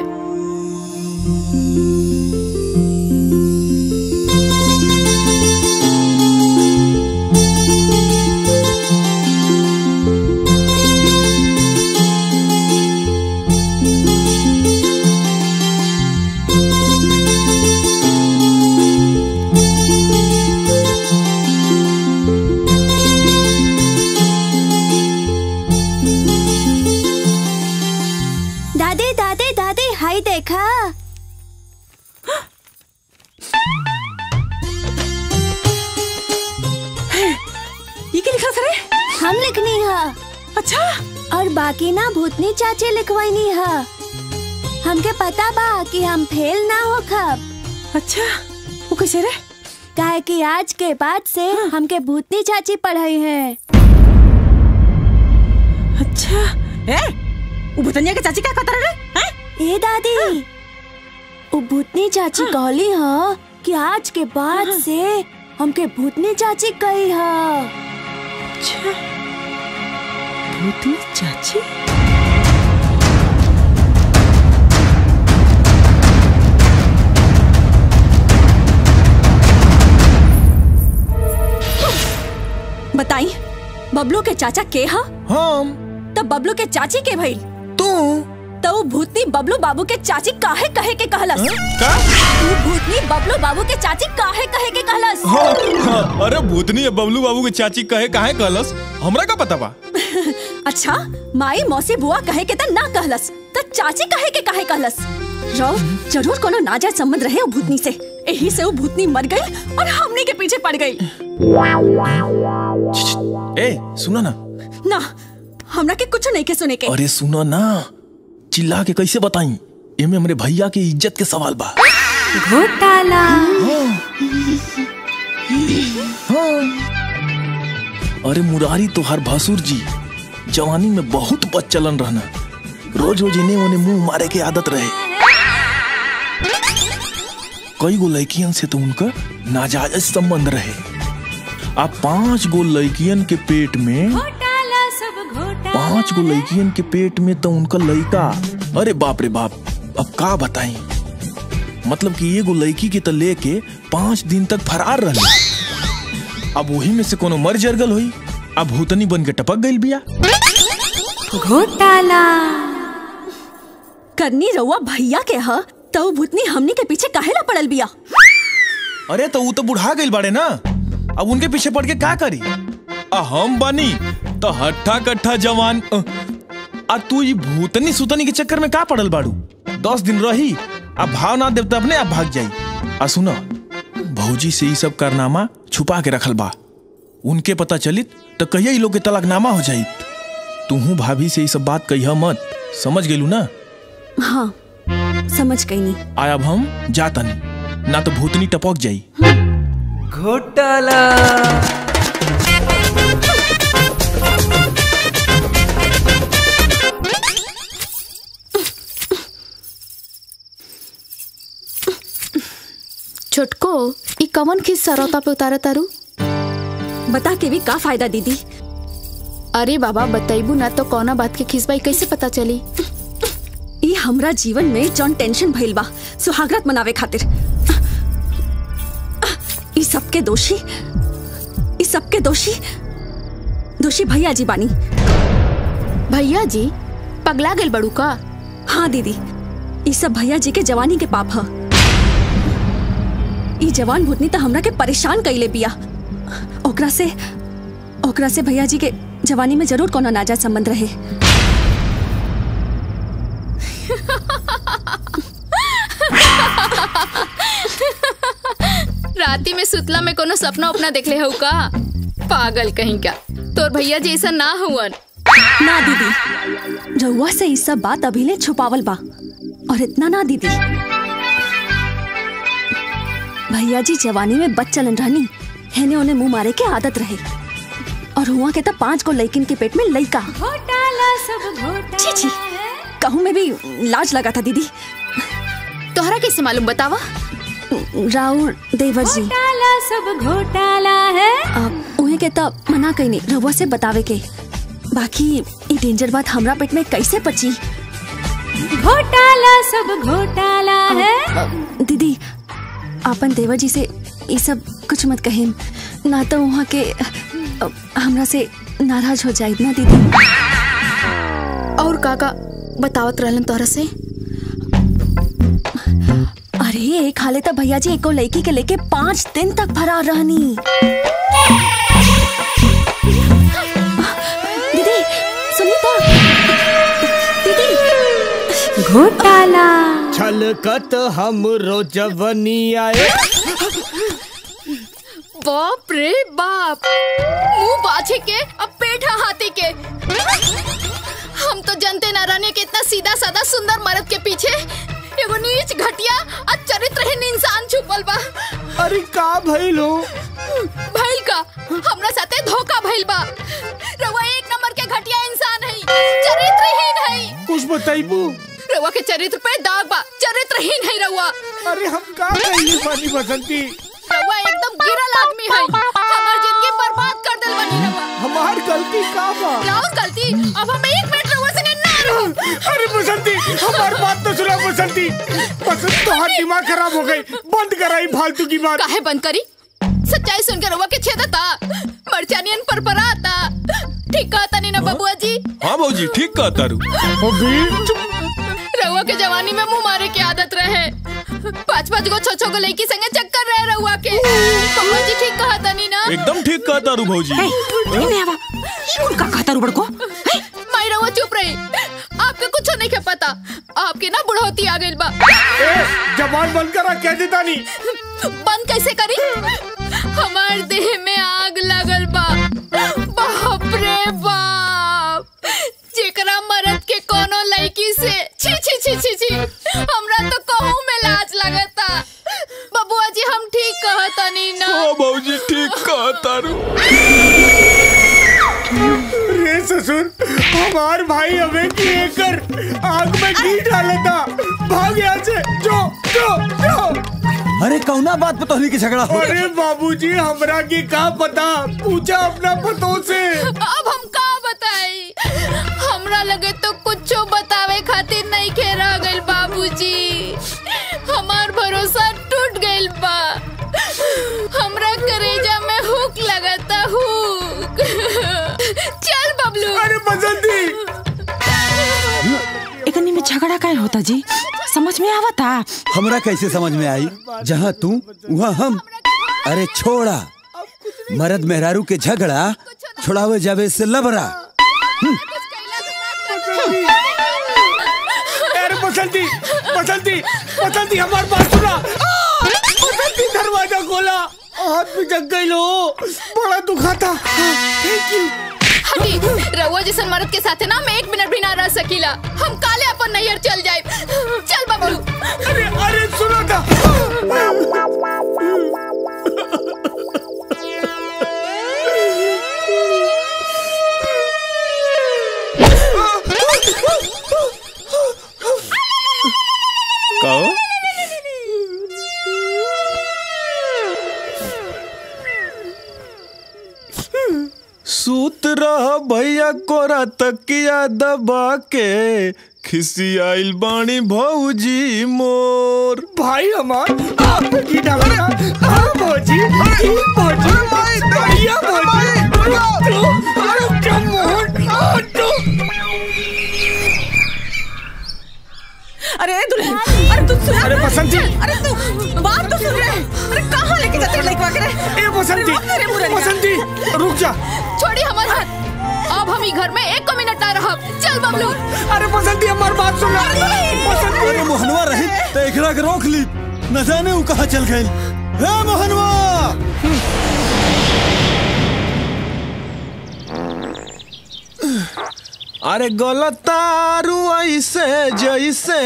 [SPEAKER 19] हम लिखनी है
[SPEAKER 2] अच्छा
[SPEAKER 19] और बाकी ना भूतनी चाची लिखवानी है हमके पता बा कि हम फेल ना हो खब
[SPEAKER 2] अच्छा वो कैसे रे
[SPEAKER 19] काहे कि आज के बाद से हमके भूतनी चाची पढ़ाई है
[SPEAKER 2] अच्छा ए वो भूतनिया के चाची क्या कहता रे हैं?
[SPEAKER 19] ए दादी वो भूतनी चाची कहली ह कि आज के बाद से हमके भूतनी चाची कही ह
[SPEAKER 2] अच्छा भूतनी चाची
[SPEAKER 11] बताई बबलू के चाचा के हा
[SPEAKER 1] हम
[SPEAKER 11] तब बबलू के चाची के भइल
[SPEAKER 1] तू
[SPEAKER 11] तो वो भूतनी बबलू बाबू के चाची काहे कहे के कहलस
[SPEAKER 1] का
[SPEAKER 11] वो भूतनी बबलू बाबू के चाची काहे कहे के कहलस
[SPEAKER 1] हाँ, हाँ, अरे भूतनी है बबलू बाबू के चाची कहे काहे कहलस हमरा का पता बा
[SPEAKER 11] अच्छा माई मौसी बुआ कहे के त ना कहलस त चाची कहे के काहे कहलस रो जरूर कोनो नाजायज संबंध रहे वो भूतनी से यही से वो भूतनी मर गई और हमने के पीछे पड़ गई
[SPEAKER 1] ए सुनो ना
[SPEAKER 11] ना हमरा के कुछ नहीं के सुने के
[SPEAKER 1] अरे सुनो ना चिल्ला के कैसे बताई एमे हमरे भैया के इज्जत के सवाल बा
[SPEAKER 11] घोटाला
[SPEAKER 1] अरे मुरारी तो हर भसुर जी जवानी में बहुत बच्चलन रहना रोज रोज इन्हें उन्हें मुंह मारे के आदत रहे कई गो लड़कियन से तो उनका नाजायज संबंध रहे अब पांच गो लड़कियन के पेट में पांच गो लड़कियन के पेट में तो उनका लड़का अरे बाप रे बाप अब का बताई मतलब कि एगो लड़की के तो लेके पांच दिन तक फरार रहे अब वही में से कोनो मर जरगल हुई अब भूतनी बन के टपक गई बिया
[SPEAKER 11] घोटाला करनी रउआ भैया के ह तो वो भूतनी हमनी के पीछे काहे ला पड़ल बिया
[SPEAKER 1] अरे तो वो तो बुढ़ा गई बाड़े ना अब उनके पीछे पड़ के का करी आ हम बनी तो हट्ठा कट्ठा जवान अ, आ तू ये भूतनी सुतनी के चक्कर में का पड़ल बाड़ू दस दिन रही अब भाव ना देव तो अपने आप भाग जाई आ सुनो भौजी से ये सब कारनामा छुपा के रखल बा उनके पता चलित तो कहिया ई लोग के तलाकनामा हो जाई तूहू भाभी से ये सब बात कहिया मत समझ गेलू ना
[SPEAKER 11] हाँ समझ गई नहीं
[SPEAKER 1] आय अब हम जातनी ना तो भूतनी टपक जाई
[SPEAKER 7] घोटाला
[SPEAKER 5] छोटको ई कवन खिस सरौता पे उतारा तारू
[SPEAKER 11] बता के भी का फायदा दीदी
[SPEAKER 5] अरे बाबा बताइबू ना तो कौना बात के खिसबाई कैसे पता चली
[SPEAKER 11] ई हमरा जीवन में जौन टेंशन भइल बा सुहागरात मनावे खातिर ई सबके दोषी ई सबके दोषी दोषी भैया जी बानी
[SPEAKER 5] भैया जी पगला गेल बड़ू का
[SPEAKER 11] हाँ दीदी ई सब भैया जी के जवानी के पाप ह ई जवान भूतनी तो हमरा के परेशान कइले बिया ओकरा से ओकरा से भैया जी के जवानी में जरूर कोनो नाजायज संबंध रहे
[SPEAKER 5] राती में सुतला में कोनो सपना उपना देखले हो का पागल कहीं का तोर भैया जी ऐसा ना हुवन
[SPEAKER 11] ना दीदी रउआ से ई सब बात अभी ले छुपावल बा और इतना ना दीदी भैया जी जवानी में बच्चलन रहनी हेने उन्हें मुंह मारे के आदत रहे और हुआ के तब पांच को लड़किन के पेट में लड़का छी छी कहूँ में भी लाज लगा था दीदी
[SPEAKER 5] तोहरा कैसे मालूम बतावा
[SPEAKER 11] राउर देवर जी
[SPEAKER 8] सब घोटाला है
[SPEAKER 11] अब उहे के तब मना कहीं नहीं रउआ से बतावे के बाकी ई डेंजर बात हमरा पेट में कैसे पची
[SPEAKER 8] घोटाला सब घोटाला है
[SPEAKER 11] दीदी आपन देवर जी से ये सब कुछ मत कहें ना तो वहाँ के अ, हमरा से नाराज हो जाए ना दीदी
[SPEAKER 5] और काका बतावत रहलन तोहरा से
[SPEAKER 11] अरे एक हाले तो भैया जी एको लड़की के लेके पाँच दिन तक फरार रहनी दीदी सुनीता दीदी
[SPEAKER 8] घोटाला
[SPEAKER 4] छलकत हम रोजवनी आए
[SPEAKER 5] बाप रे बाप मुंह बाछे के अब पेट पेट है हाथी के हम तो जनते ना रहने के इतना सीधा साधा सुंदर मर्द के पीछे एगो नीच घटिया और चरित्रहीन इंसान छुपल बा
[SPEAKER 4] अरे का भइल हो
[SPEAKER 5] भइल का हमरा साथे धोखा भइल बा रउआ एक नंबर के घटिया इंसान है चरित्रहीन है
[SPEAKER 4] कुछ बताइबू
[SPEAKER 5] रउआ के चरित्र पे दाग बा चरित्रहीन है रउआ
[SPEAKER 4] अरे हम का कहिए बानी बसंती
[SPEAKER 5] रउआ एकदम गिरल आदमी है हमार जिंदगी बर्बाद कर देल बनी रउआ
[SPEAKER 4] हमार गलती का बा
[SPEAKER 5] राउर गलती अब हम एक मिनट रउआ संगे ना रहो
[SPEAKER 4] अरे बसंती हमार बात तो सुना बसंती बसंत तो हाथ दिमाग खराब हो गई बंद कराई फालतू की बात
[SPEAKER 5] काहे बंद करी सच्चाई सुनकर रउआ के छेदता मरचानियन पर पराता ठीक कहता नहीं ना बबुआ जी
[SPEAKER 1] हाँ भौजी ठीक कहा तारू
[SPEAKER 5] रउआ के जवानी में मुंह मारे की आदत रहे पाँच पाँच गो छो छो गो लड़की संगे चक्कर रहे रउआ के बबुआ जी ठीक कहता नहीं ना
[SPEAKER 1] एकदम ठीक कहा तारू भौजी
[SPEAKER 2] नहीं आवा कुल का कहता रुबड़ को
[SPEAKER 5] माई रउआ चुप रही आपके कुछ नहीं के पता आपके ना बुढ़ौती आ गइल बा
[SPEAKER 4] जबान बंद करा कह देता नहीं
[SPEAKER 5] बंद कैसे करी हमार देह में आग लगल बा बाप रे बाप जेकरा मरद के कोनो लड़की से छी छी छी छी छी हमरा तो कहूं में लाज लगता बबुआ जी हम ठीक कहता नहीं ना
[SPEAKER 1] हाँ भौजी ठीक कहा तारू
[SPEAKER 4] रे ससुर हमार भाई हमें की एकर आग में घी डाला था भाग यहाँ से जो जो जो
[SPEAKER 6] अरे कौना बात पे तोहनी के झगड़ा हो
[SPEAKER 4] अरे बाबूजी हमरा की का पता पूछा अपना पतों से
[SPEAKER 5] अब हम का बताई हमरा लगे तो कुछो बतावे खातिर नहीं खे रह गइल बाबूजी हमार भरोसा टूट गइल बा हमरा करेजा में हुक लगता हुक चल बबलू
[SPEAKER 4] अरे बसंती
[SPEAKER 2] एकनी में झगड़ा काहे होता जी समझ में आवता
[SPEAKER 6] हमरा कैसे समझ में आई जहाँ तू वहाँ हम अरे छोड़ा मर्द मेहरारू के झगड़ा छोड़ावे जावे से लबरा
[SPEAKER 4] अरे बसंती बसंती बसंती हमारी बात सुना आ! बसंती दरवाजा खोला हाथ में जग गई लो बड़ा दुखा था थैंक यू
[SPEAKER 5] हटी रउआ जैसन मर्द के साथे ना मैं एक मिनट भी ना रह सकीला हम काले अपन नैयर चल जाए चल बबलू
[SPEAKER 4] अरे अरे सुनो था
[SPEAKER 1] कहो सूत रह भैया कोरा तकिया दबा के खिसियाइल बाणी भौजी मोर
[SPEAKER 4] भाई हमार आप पे की डाला था हाँ भौजी ई भौजी बढ़िया भौजी तो अरे क्या मोहन आ, तो
[SPEAKER 2] अरे दुल्हन अरे तू सुन
[SPEAKER 4] अरे बसंती
[SPEAKER 2] अरे तू बात तो सुन रहे अरे कहाँ लेके जाते लड़का के रे
[SPEAKER 4] ए बसंती
[SPEAKER 2] अरे मुरलिया।
[SPEAKER 4] बसंती रुक जा
[SPEAKER 5] छोड़ी हमार हाथ अब हम ही घर में एक को मिनट ना रहब चल बबलू
[SPEAKER 4] अरे बसंती हमार बात सुन बसंती
[SPEAKER 6] अरे मोहनवा रही तो एकरा के रोक ली न जाने वो कहाँ चल गई हे मोहनवा
[SPEAKER 1] अरे गलत तारू ऐसे जैसे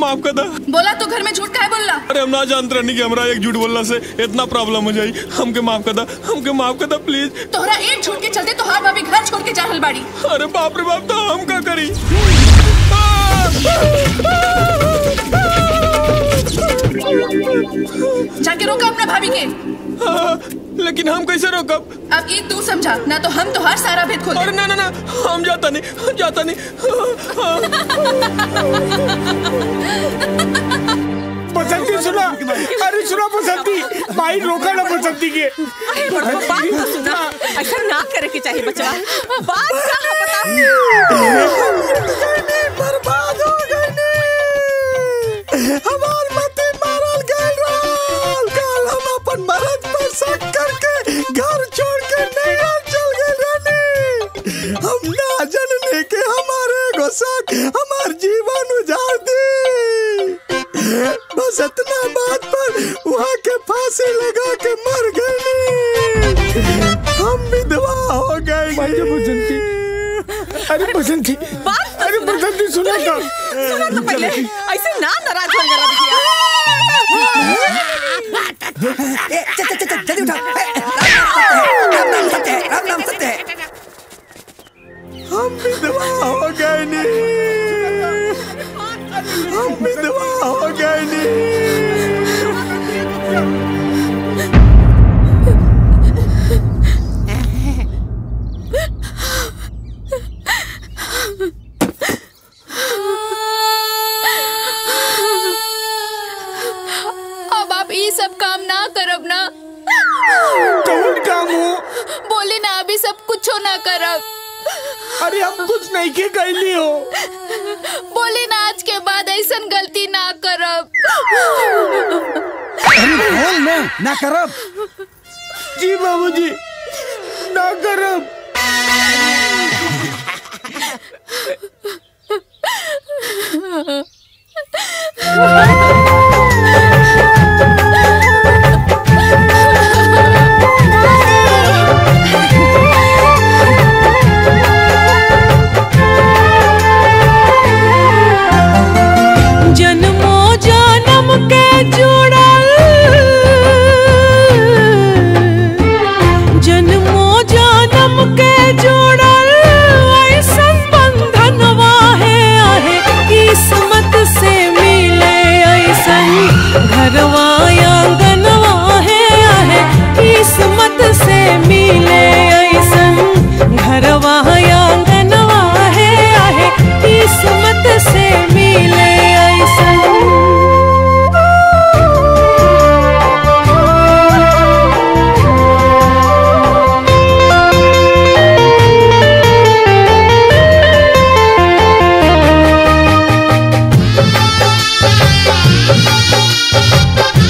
[SPEAKER 1] माफ कर दा
[SPEAKER 10] बोला तो घर में झूठ काहे बोलला
[SPEAKER 1] अरे हम ना जानते रहनी कि हमरा एक झूठ बोलने से इतना प्रॉब्लम हो जाई हमके माफ कर दा हमके माफ कर दा प्लीज
[SPEAKER 10] तोहरा एक झूठ के चलते तोहार भाभी घर छोड़ के जा रहल बाड़ी
[SPEAKER 1] अरे बाप रे बाप तो हम का करी
[SPEAKER 10] जाके रोका अपना भाभी के
[SPEAKER 1] लेकिन हम कैसे रोकब
[SPEAKER 10] अब ई तू समझा ना तो हम तोहार सारा भेद खोल
[SPEAKER 1] अरे ना ना ना हम जाता नहीं हम जाता नहीं
[SPEAKER 4] बसंती सुना अरे सुना बसंती भाई रोका ना बसंती के
[SPEAKER 2] अरे बड़को बात तो सुना ऐसा ना करे के चाहिए बचवा बात का है बता
[SPEAKER 21] बर्बाद हो गई हमार मते मारल गए रहल कल हम अपन मरद पर शक करके घर छोड़ के नैया चल गए रहनी हम ना जनने के हमारे एगो शक हमार जीवन उजाड़ दी बस इतना बात पर वहाँ के फांसी लगा के मर गए हम विधवा हो गए
[SPEAKER 4] बसंती अरे बसंती अरे बसंती सुना था
[SPEAKER 2] सुना तो पहले ऐसे ना नाराज हो गया
[SPEAKER 21] जल्दी उठा राम नाम सत्य है राम नाम सत्य है हम विधवा हो गए नी हम विधवा हो गए नी
[SPEAKER 5] अब आप ये सब काम ना करब ना
[SPEAKER 4] कौन काम हो
[SPEAKER 5] बोले ना अभी सब कुछ ना करब
[SPEAKER 4] अरे हम कुछ नहीं के कैली हो
[SPEAKER 5] बोले ना आज के बाद ऐसा गलती ना करब
[SPEAKER 6] अरे बोल ना ना करब
[SPEAKER 4] जी बाबूजी ना करब
[SPEAKER 8] जन्मो जन्म के जुड़ल जन्मो जन्म के जुड़ल ऐसन बंधनवा है आहे किस्मत से मिले ऐसन घरवा आंगनवा है आहे किस्मत से मिले ऐसन घरवा आंगनवा है आहे किस्मत से मिले ऐसन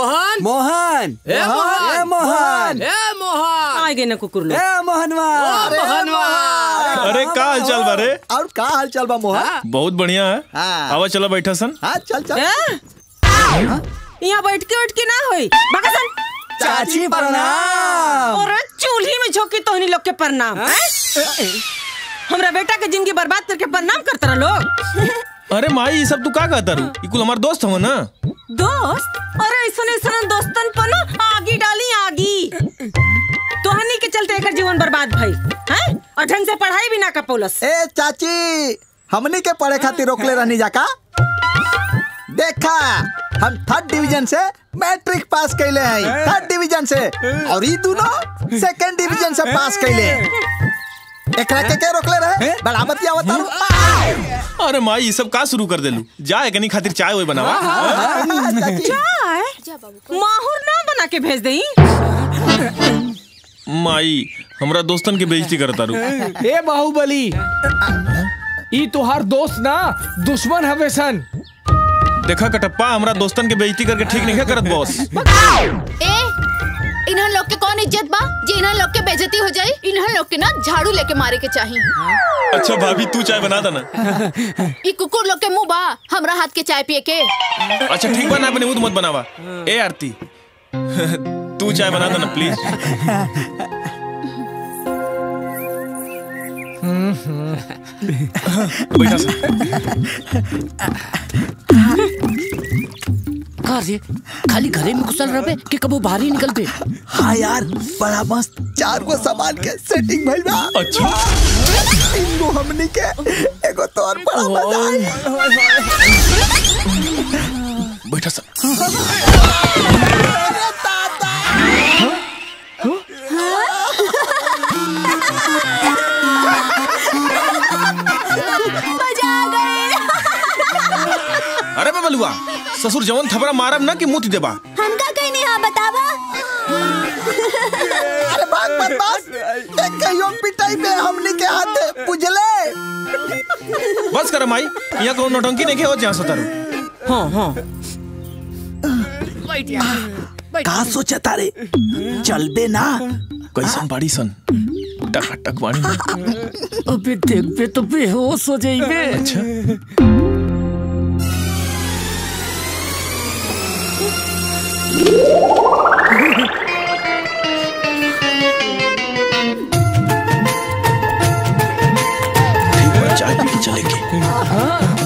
[SPEAKER 14] मोहन
[SPEAKER 6] मोहन
[SPEAKER 14] ए मोहन
[SPEAKER 6] ए मोहन
[SPEAKER 14] ए मोहन
[SPEAKER 2] आ गए ना कुकुर लोग
[SPEAKER 6] ए मोहनवा
[SPEAKER 14] ओ मोहनवा
[SPEAKER 1] अरे का हाल चाल बा रे
[SPEAKER 15] और का हाल चाल बा मोहन
[SPEAKER 1] बहुत बढ़िया है
[SPEAKER 15] हाँ।
[SPEAKER 1] आवा चलो बैठा सन
[SPEAKER 15] हाँ चल चल
[SPEAKER 2] यहाँ बैठ के उठ के ना होई बकसन
[SPEAKER 6] चाची प्रणाम
[SPEAKER 2] और चूल्ही में झोंकी तोहनी लोग के प्रणाम हैं? हमरा बेटा के जिंदगी बर्बाद करके प्रणाम करता रहा लोग
[SPEAKER 1] अरे माई ये सब तू का कहता रू ये कुल हमार दोस्त हो ना
[SPEAKER 2] दोस्त अरे ऐसा ऐसा दोस्तन पर ना आगी डाली आगी तोहनी के चलते एकर जीवन बर्बाद भई हैं और ढंग से पढ़ाई भी ना कर पौलस
[SPEAKER 15] ए चाची हमनी के पढ़े खातिर रोकले रहनी जाका देखा हम थर्ड डिवीजन से मैट्रिक पास कैले हैं थर्ड डिवीजन से और ई दोनों सेकंड डिवीजन से पास कैले एकरा के के रोकले रहे बड़ा बतिया बता
[SPEAKER 1] अरे माई ये सब का शुरू कर देलू जा एकनी खातिर चाय वही बनावा
[SPEAKER 2] चाय माहौर ना बना के भेज दई
[SPEAKER 1] माई हमरा दोस्तन के बेइज्जती करता रू
[SPEAKER 14] ए बाहुबली ई तोहार दोस्त ना दुश्मन हवे सन
[SPEAKER 1] देखा कटप्पा हमरा दोस्तन के बेइज्जती करके ठीक नहीं करत बॉस
[SPEAKER 5] ए इन्हन लोग के कौन इज्जत बा जे इन्हन लोग के बेइज्जती हो जाई इन्हन लोग के ना झाड़ू लेके मारे के चाहिए
[SPEAKER 1] अच्छा भाभी तू चाय बना देना
[SPEAKER 5] ई कुकुर लोग के मुंह बा हमरा हाथ के चाय पिए के
[SPEAKER 1] अच्छा ठीक बा ना अपने मुंह मत बनावा ए आरती तू चाय बना देना प्लीज बैठा सा
[SPEAKER 14] का रे खाली घरे में घुसल रहे कि कबो बाहर ही निकल बे
[SPEAKER 15] हाँ यार बड़ा मस्त चार गो सामान के सेटिंग भइल बा
[SPEAKER 1] अच्छा
[SPEAKER 15] तीन गो हमनी के एगो तो और बड़ा मजा आई
[SPEAKER 1] बैठा सा
[SPEAKER 19] मजा आ गए
[SPEAKER 1] अरे बबलुआ ससुर जवन थपड़ा मारब ना कि मुंह देबा
[SPEAKER 19] हमका कहीं नहीं हाँ बतावा
[SPEAKER 15] अरे बात मत बस एक कहियो पिटाई में हमनी के हाथे पुजले
[SPEAKER 1] बस कर माई यहाँ कौन नौटंकी नहीं हो जहाँ सतारू
[SPEAKER 2] हाँ हाँ
[SPEAKER 15] का सोचा तारे चलबे ना
[SPEAKER 1] कैसन बाड़ी सन टक टक वाणी
[SPEAKER 14] अबे देख बे तो बेहोश हो जाइबे
[SPEAKER 1] अच्छा चाय पी के चलेंगे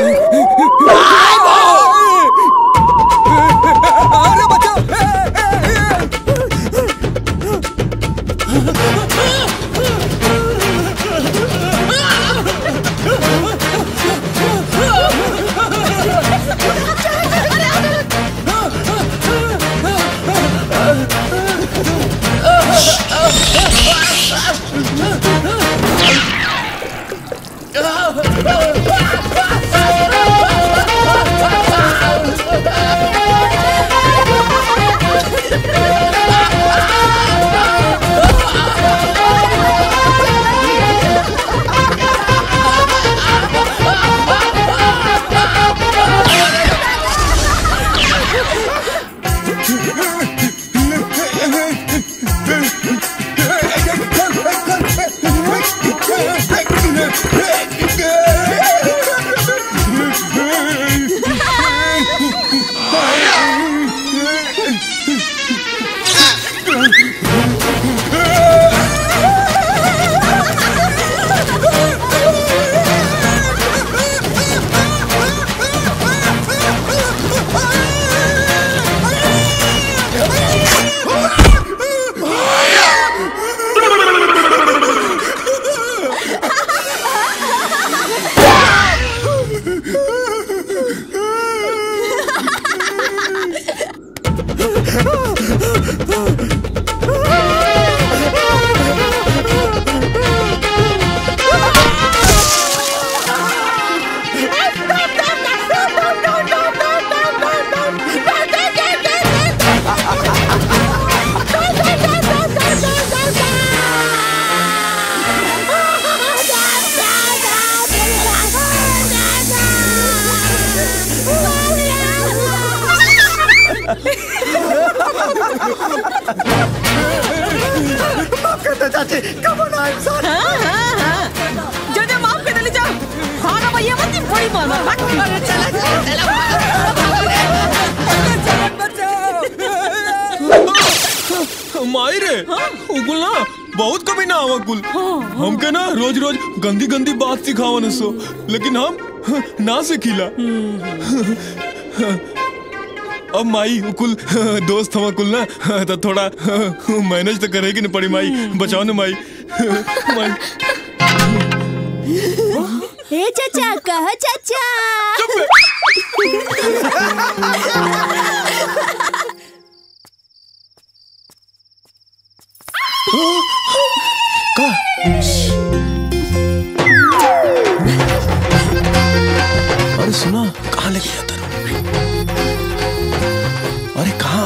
[SPEAKER 15] अरे बचाओ
[SPEAKER 2] चाची कब ना इंसान हाँ हाँ हाँ जो जो माफ कर दे जा हाँ ना भैया मत बड़ी मार मार अरे चला
[SPEAKER 1] माई रे उकुल ना बहुत कभी ना आवा कुल हमके ना रोज रोज गंदी गंदी बात सिखावन सो लेकिन हम ना सिखिला अब माई कुल दोस्त हवा कुल ना तो थोड़ा मैनेज तो करेगी ना पड़ी माई बचाओ ना माई माई
[SPEAKER 19] हे चाचा कह चाचा
[SPEAKER 1] अरे सुना कहाँ लेके जाता रू अरे कहाँ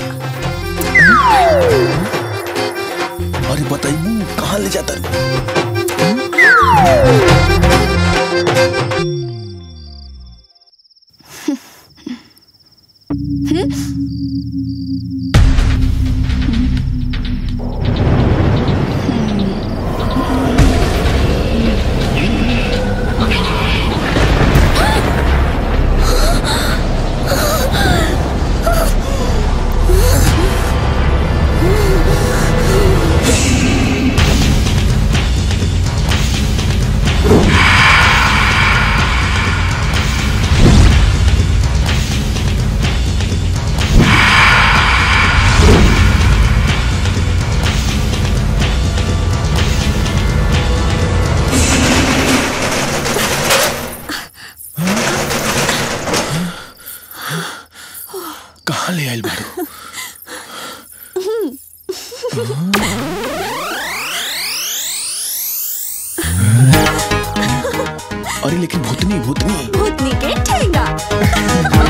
[SPEAKER 1] अरे बताइए कहाँ ले जाता रू कहाँ ले आयल बारू अरे लेकिन भूतनी भूतनी
[SPEAKER 19] भूतनी के ठेंगा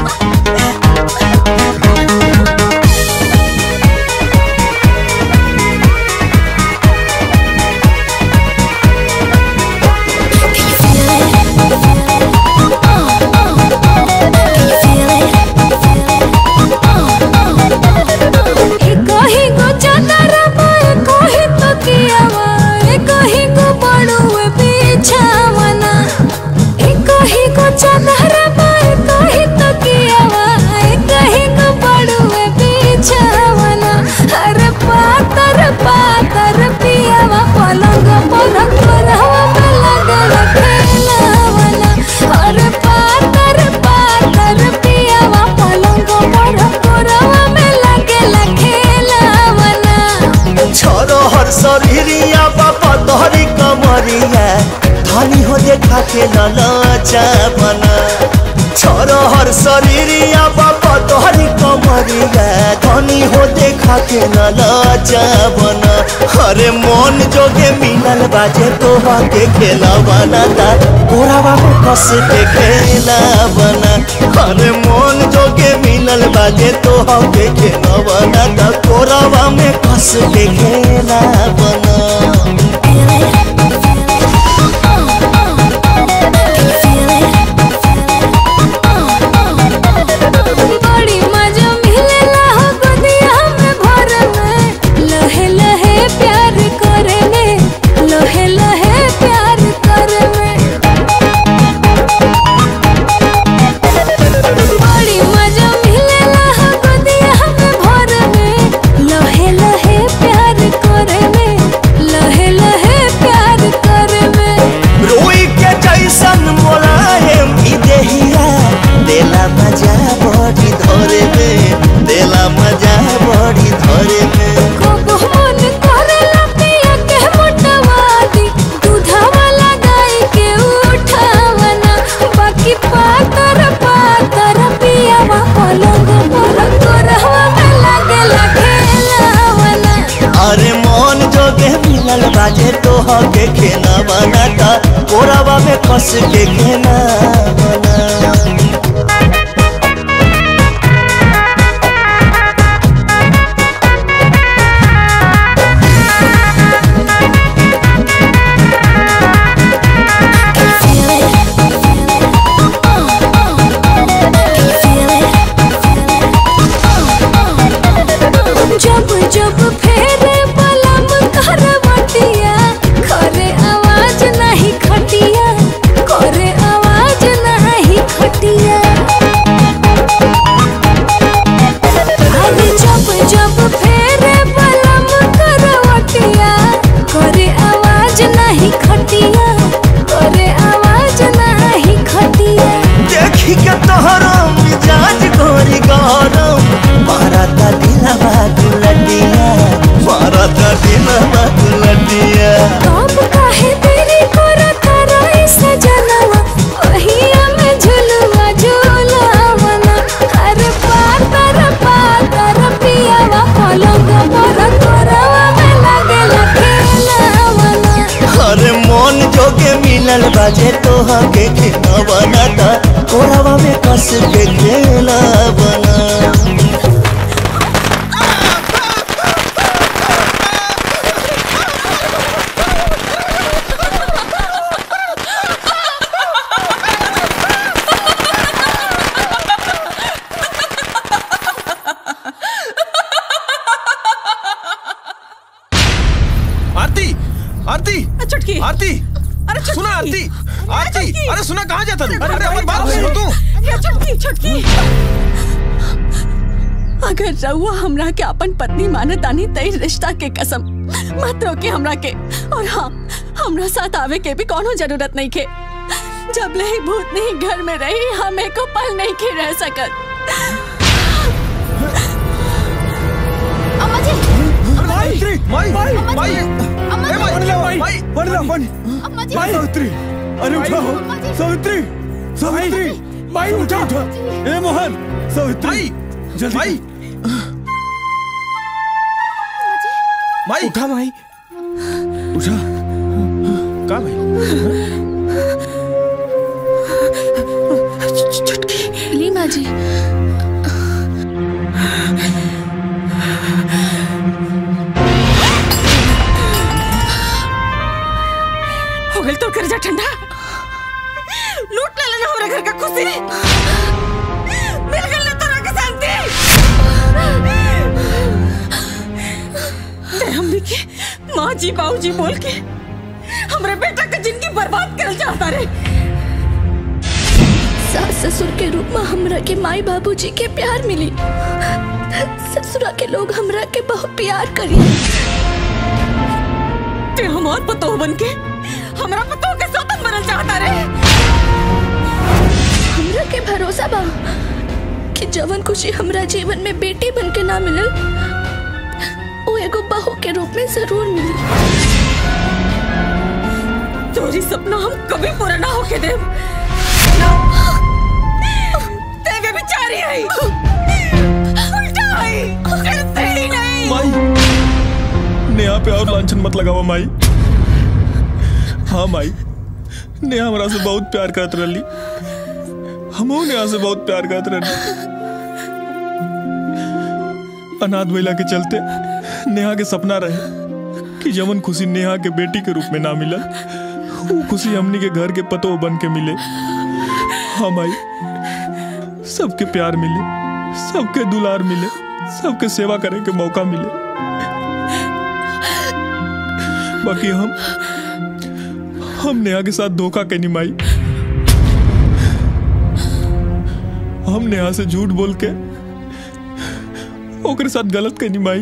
[SPEAKER 8] कहीं को चादरा पाए कहीं तो कियावा कहीं को बड़ुए बिछावना कहीं को चादरा पाए कहीं तो कियावा कहीं को बड़ुए बिछावना अरे पातर पातर पियावा पलंग पर कोरहवा में लगल खेलावना अरे पातर पातर पियावा पलंग पर कोरहवा में लगल खेलावना
[SPEAKER 20] छोरो हर शरीरिया बाबा तोहरी कमरिया धनी हो देखा के ललचा बना छोरो हर शरीरिया बाबा तोहरी कमरिया धनी हो देखा के ललचा बना अरे मन जोगे मिलल बाजे तोहा के खेला बना ता गोरावा में कस के खेला बना अरे मन जोगे मिलल बाजे तोहा के खेला बना ता गोरावा में कस के खेला बना
[SPEAKER 8] बड़ी मजा मिलेला हो गोदिया में भर में लहे लहे प्यार करे में लहे लहे प्यार करे में बड़ी मजा मिलेला हो गोदिया में भर में लहे लहे प्यार करे में लहे लहे प्यार करे में
[SPEAKER 20] रोई के जैसन मोलायम ई देहिया देला मजा बड़ी धरे में देला मजा बड़ी धरे में
[SPEAKER 8] खूब मन करेला पिया के मोटवादी दूधवा लगाई के उठावना बाकी पातर पातर पियावा पलंग पर कोरहवा में लगेला खेलावना
[SPEAKER 20] अरे मन जोगे मिलल बाजे तोह के खेना बनाता कोरावा में कस के खेना बना
[SPEAKER 8] जब जब फेरे बलम करवटिया
[SPEAKER 20] न बनाता कोरावा में कस के खेला बना
[SPEAKER 1] आरती आरती
[SPEAKER 2] छुटकी
[SPEAKER 1] आरती
[SPEAKER 2] अरे छुटकी
[SPEAKER 1] सुना आरती आरती
[SPEAKER 2] छुटकी।
[SPEAKER 1] अरे सुना कहाँ जाता तू
[SPEAKER 2] अरे
[SPEAKER 1] अरे हमारी बात
[SPEAKER 2] भाई,
[SPEAKER 1] सुनो तू
[SPEAKER 2] ये छुटकी छुटकी अगर रउआ हमरा के अपन पत्नी माने तानी तई रिश्ता के कसम मत रोके हमरा के और हाँ हमरा साथ आवे के भी कोनो जरूरत नहीं के जब ले ही भूत नहीं घर में रही हम एको पल नहीं के रह सकत
[SPEAKER 5] अम्मा जी
[SPEAKER 6] सावित्री
[SPEAKER 1] माई
[SPEAKER 6] माई
[SPEAKER 1] माई
[SPEAKER 5] अम्मा जी
[SPEAKER 6] बन ले माई बन ले बन
[SPEAKER 5] अम्मा जी
[SPEAKER 6] माई सावित्री अरे उठाओ सावित्री सावित्री माई उठा उठा ए मोहन सावित्री जल्दी
[SPEAKER 1] माई माई
[SPEAKER 14] उठा माई
[SPEAKER 6] उठा
[SPEAKER 1] कहाँ भाई
[SPEAKER 10] ली माँ जी
[SPEAKER 2] हो गई तो कर जा ठंडा लूट ले लेना हमारे घर का खुशी मिल गई ना तोरा के शांति ते हमनी के माँ जी बाबू जी बोल के हमरे बेटा का जिंदगी बर्बाद कर चाहता रे
[SPEAKER 10] सास ससुर के रूप में हमरा के माई बाबूजी के प्यार मिली ससुरा के लोग हमरा के बहुत प्यार करी
[SPEAKER 2] ते हमार पतोह बन के हमरा पतोह के सौतन बनल चाहता रे
[SPEAKER 10] हमरा के भरोसा बा कि जवन खुशी हमरा जीवन में बेटी बन के ना मिलल वो एगो बहू के रूप में जरूर मिली
[SPEAKER 2] तोरी सपना हम कभी पूरा ना होके देव तेरे बेचारी आई उल्टा आई करते ही नहीं
[SPEAKER 1] माई नेहा पे और लांछन मत लगावा माई हाँ माई नेहा हमरा से बहुत प्यार करत रही हमहू नेहा से बहुत प्यार करत रही अनाथ महिला के चलते नेहा के सपना रहे कि जवन खुशी नेहा के बेटी के रूप में ना मिलल वो खुशी हमनी के घर के पतो बन के मिले हाँ माई सबके प्यार मिले सबके दुलार मिले सबके सेवा करे के मौका मिले बाकी हम हम नेहा के साथ धोखा के माई हम नेहा से झूठ बोल के ओकरे साथ गलत के माई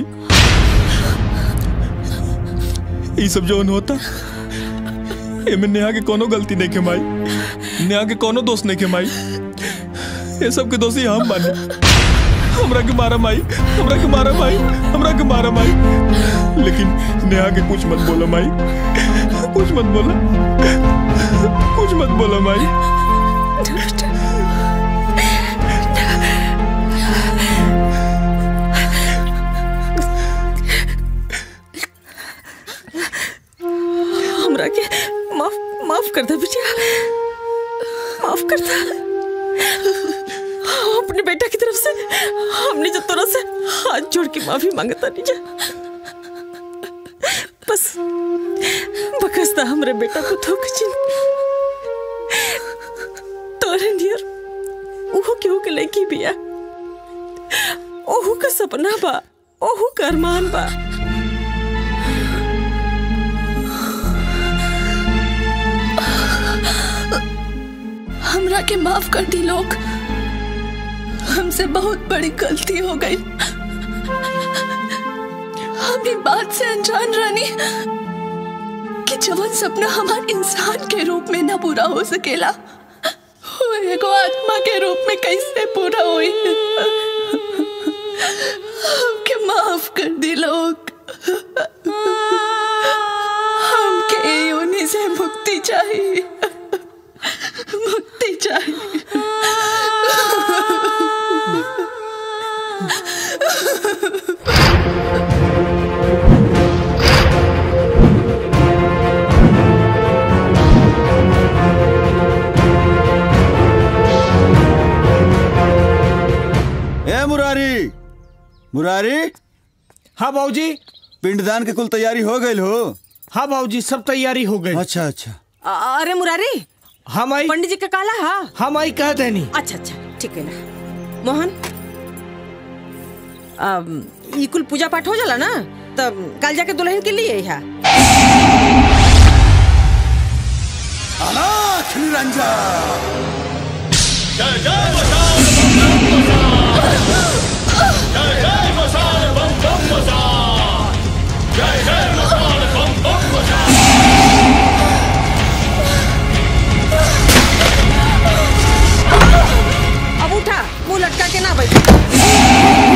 [SPEAKER 1] ये सब जौन होता एमे नेहा के कोनो गलती नहीं के माई नेहा के कोनो दोष नहीं के माई ये सब के दोषी हम बानी हमरा के मारा माई हमरा के मारा माई हमरा के मारा माई लेकिन नेहा के कुछ मत बोलो माई कुछ मत बोलो कुछ मत बोलो माई
[SPEAKER 2] हमरा के माफ माफ कर दे बिटिया माफ कर दे अपने बेटा की तरफ से हमने जो तोरा से हाथ जोड़ के माफी मांगता नहीं जा बस बकसता हमरे बेटा को धोखे चिन तोरे नियर ओहो केहू के लड़की बिया ओहू का सपना बा ओहू का अरमान बा
[SPEAKER 10] हमरा के माफ कर दी लोग हमसे बहुत बड़ी गलती हो गई हम ये बात से अनजान रानी कि जवन सपना हमारे इंसान के रूप में ना पूरा हो सकेला वो एगो आत्मा के रूप में कैसे पूरा हुई हमके माफ कर दी लोग हमके योनि से मुक्ति चाहिए मुक्ति चाहिए
[SPEAKER 6] मुरारी
[SPEAKER 14] हाँ बाबूजी
[SPEAKER 6] पिंडदान के कुल तैयारी हो गई हो
[SPEAKER 14] हाँ बाबूजी सब तैयारी हो गई
[SPEAKER 6] अच्छा अच्छा
[SPEAKER 2] अ- अरे मुरारी
[SPEAKER 14] हम आई
[SPEAKER 2] पंडित जी का काला हा
[SPEAKER 14] हम आई कह देनी
[SPEAKER 2] अच्छा अच्छा ठीक है ना मोहन अम, ई कुल पूजा पाठ हो जाला ना तब कल जाके दुल्हन के लिए है
[SPEAKER 21] अनाथ निरंजन
[SPEAKER 3] जय जय मसान जय जय मसान बम बम मसान जय जय मसान बम बम मसान
[SPEAKER 2] अब उठा मुंह लटका के ना बैठ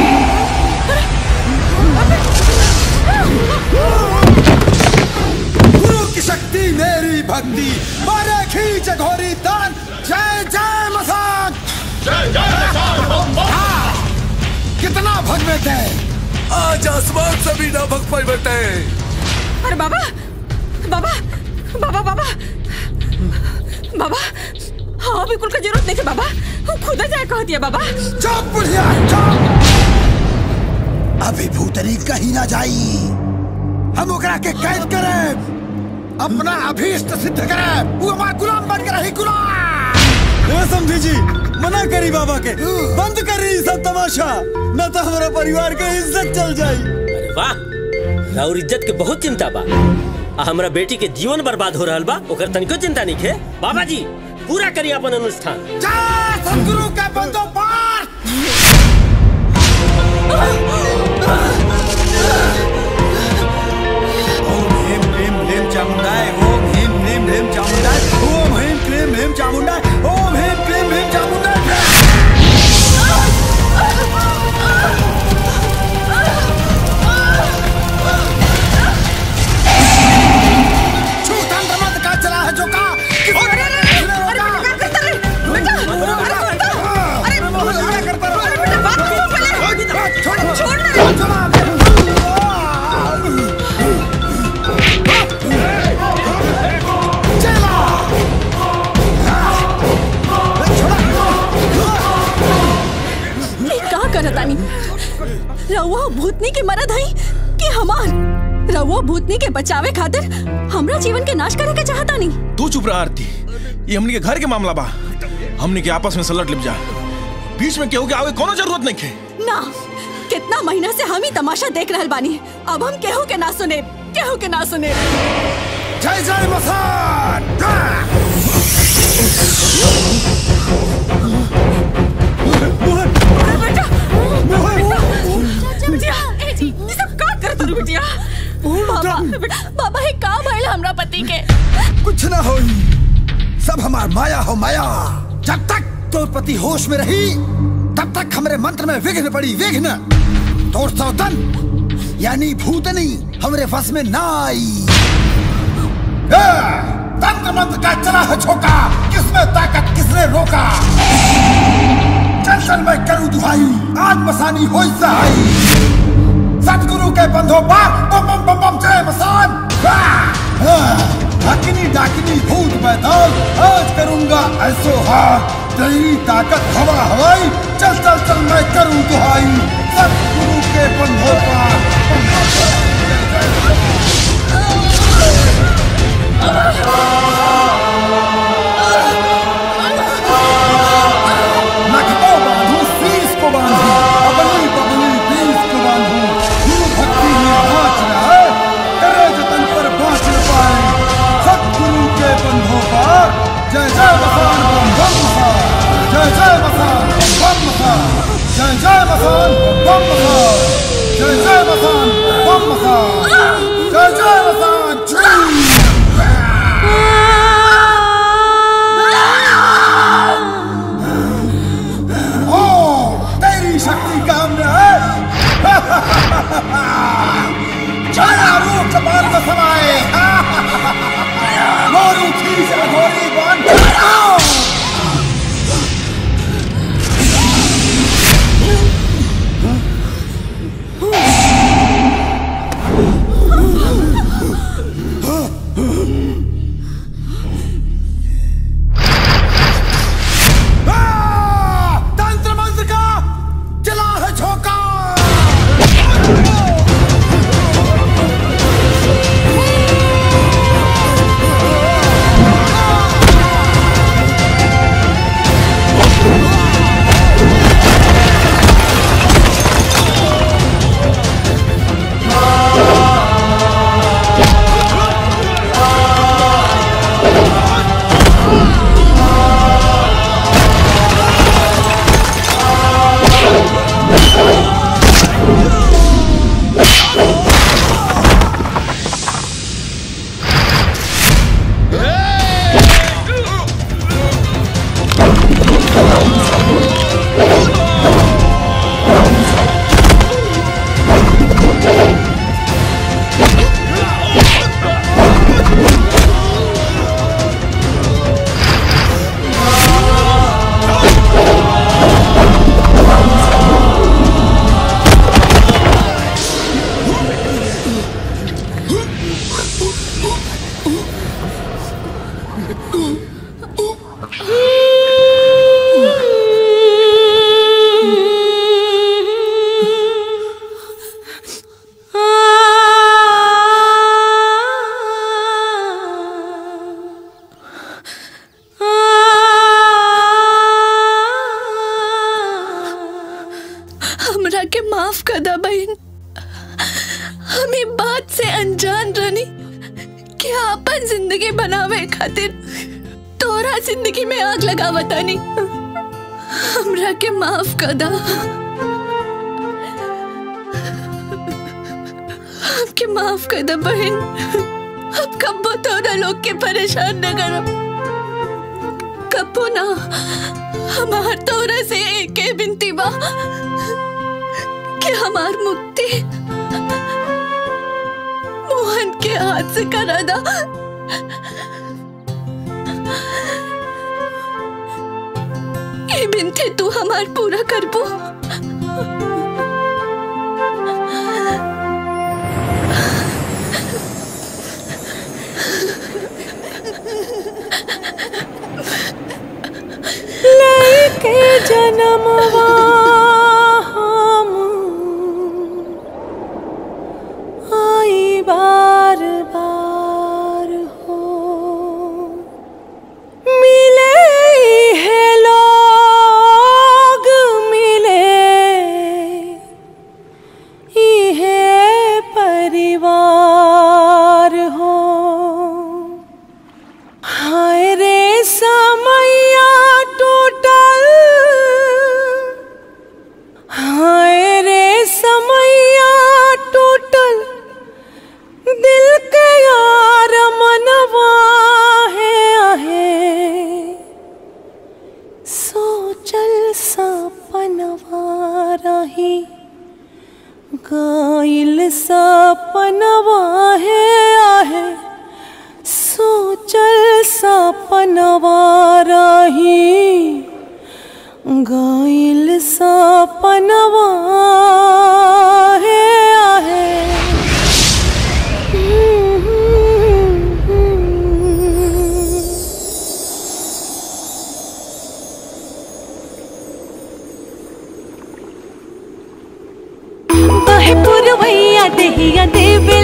[SPEAKER 21] गुरु की शक्ति मेरी भक्ति मारे खींच घोरी दान जय जय मसान
[SPEAKER 3] जय जय मसान बम बम
[SPEAKER 21] कितना भगवे थे
[SPEAKER 16] आज आसमान से भी ना भग पाई बेटे
[SPEAKER 2] अरे बाबा बाबा बाबा बाबा बाबा हाँ बिल्कुल का जरूरत नहीं है बाबा खुदा जाए कह दिया बाबा
[SPEAKER 21] चुप बुढ़िया चुप अभी भूतनी कहीं ना जाई हम ओकरा के कैद करे अपना अभीष्ट सिद्ध करे वो हमारा गुलाम बन के रही गुलाम
[SPEAKER 6] ए समझी जी मना करी बाबा के बंद करी सब तमाशा न तो हमारा परिवार के इज्जत चल जाई
[SPEAKER 17] अरे वाह राउर इज्जत के बहुत चिंता बा आ हमरा बेटी के जीवन बर्बाद हो रहल बा ओकर तनिको चिंता नहीं है बाबा जी पूरा करी अपन अनुष्ठान
[SPEAKER 21] जय सदगुरु के बंदो पार
[SPEAKER 6] ओम ह्रीम क्लीम ह्रीम चामुंडाय ओम ह्रीम क्लीम ह्रीम चामुंडाय ओम ह्रीम क्लीम ह्रीम चामुंडाय ओम ह्रीम क्लीम ह्रीम चामुंडाय
[SPEAKER 21] छूतन मत का चला है जो का
[SPEAKER 2] अरे अरे अरे अरे बेटा क्या करता रे बेटा अरे बेटा अरे अरे करता अरे बेटा बात सुन पहले छोड़ छोड़
[SPEAKER 11] ये का करतानी रउआ भूतनी के मरद हई कि हमार रउआ भूतनी के बचावे खातिर हमरा जीवन के नाश करे के चाहतानी
[SPEAKER 1] तू चुप रहा आरती ये हमनी के घर के मामला बा हमनी के आपस में सलट लिप जा बीच में केहू के आवे कोनो जरूरत नहीं है
[SPEAKER 11] ना कितना महीना से हम ही तमाशा देख रहल बानी अब हम केहू के ना सुने केहू के ना सुने
[SPEAKER 21] जय जय मसान
[SPEAKER 2] ये सब का करत रे बिटिया
[SPEAKER 11] बाबा बाबा हे का भइल हमरा पति के
[SPEAKER 21] कुछ ना हो सब हमार माया हो माया जब तक तोर पति होश में रही तब तक हमरे मंत्र में विघ्न पड़ी विघ्न तोर सौतन यानी भूतनी हमरे फस में ना आई ए, तंत्र मंत्र का चला है झोंका किसमें ताकत किसने रोका चल चल मैं करूं दुहाई आज मसानी हो सहाई सतगुरु के बंधो पार बम बम बम बम जय मसान हकनी डाकनी भूत बैताल आज करूंगा ऐसो हार तेरी ताकत हवा हवाई चल चल चल मैं करूं दुहाई सतगुरु के बंधो पार नख को बांधू शीश को बांधू अबली बबली बीस को बांधू गुरु भक्ति में नाच रहा करे जतन पर बाँच न पाए सतगुरु के बंधों पर जय जय मसान बम बम मसान जय जय मसान बम बम मसान जय जय मसान बम मसान जय जय मसान बम मसान जय जय मसान ओ तेरी शक्ति काम में है छाया रूप कपाल में समाए मोरू खींच अघोरी बन
[SPEAKER 10] हमरा के माफ कर दा बहन हम ई बात से अनजान रनी कि अपन जिंदगी बनावे खातिर तोरा जिंदगी में आग लगावतानी हमरा के माफ कर दा हमके माफ कर दा बहन अब कब्बो तोरा लोग के परेशान न करब कब्बो ना हमार तोरा से एक ही बिनती बा कि हमार मुक्ति मोहन के हाथ से करा दा ये बिनती तू हमार पूरा करबो
[SPEAKER 8] लेके जन्मवा हम आई बार बार हो मिले है लोग मिले इहे परिवार हो हाय रे समैया टूटल हाय रे समैया टूटल दिल के यार मनवा है आहे सोचल सपनवा रही गाइल सपनवा है आहे सोचल सपनवा रही गाइल सपनवा है आहे बहे पुरवैया देहिया देवे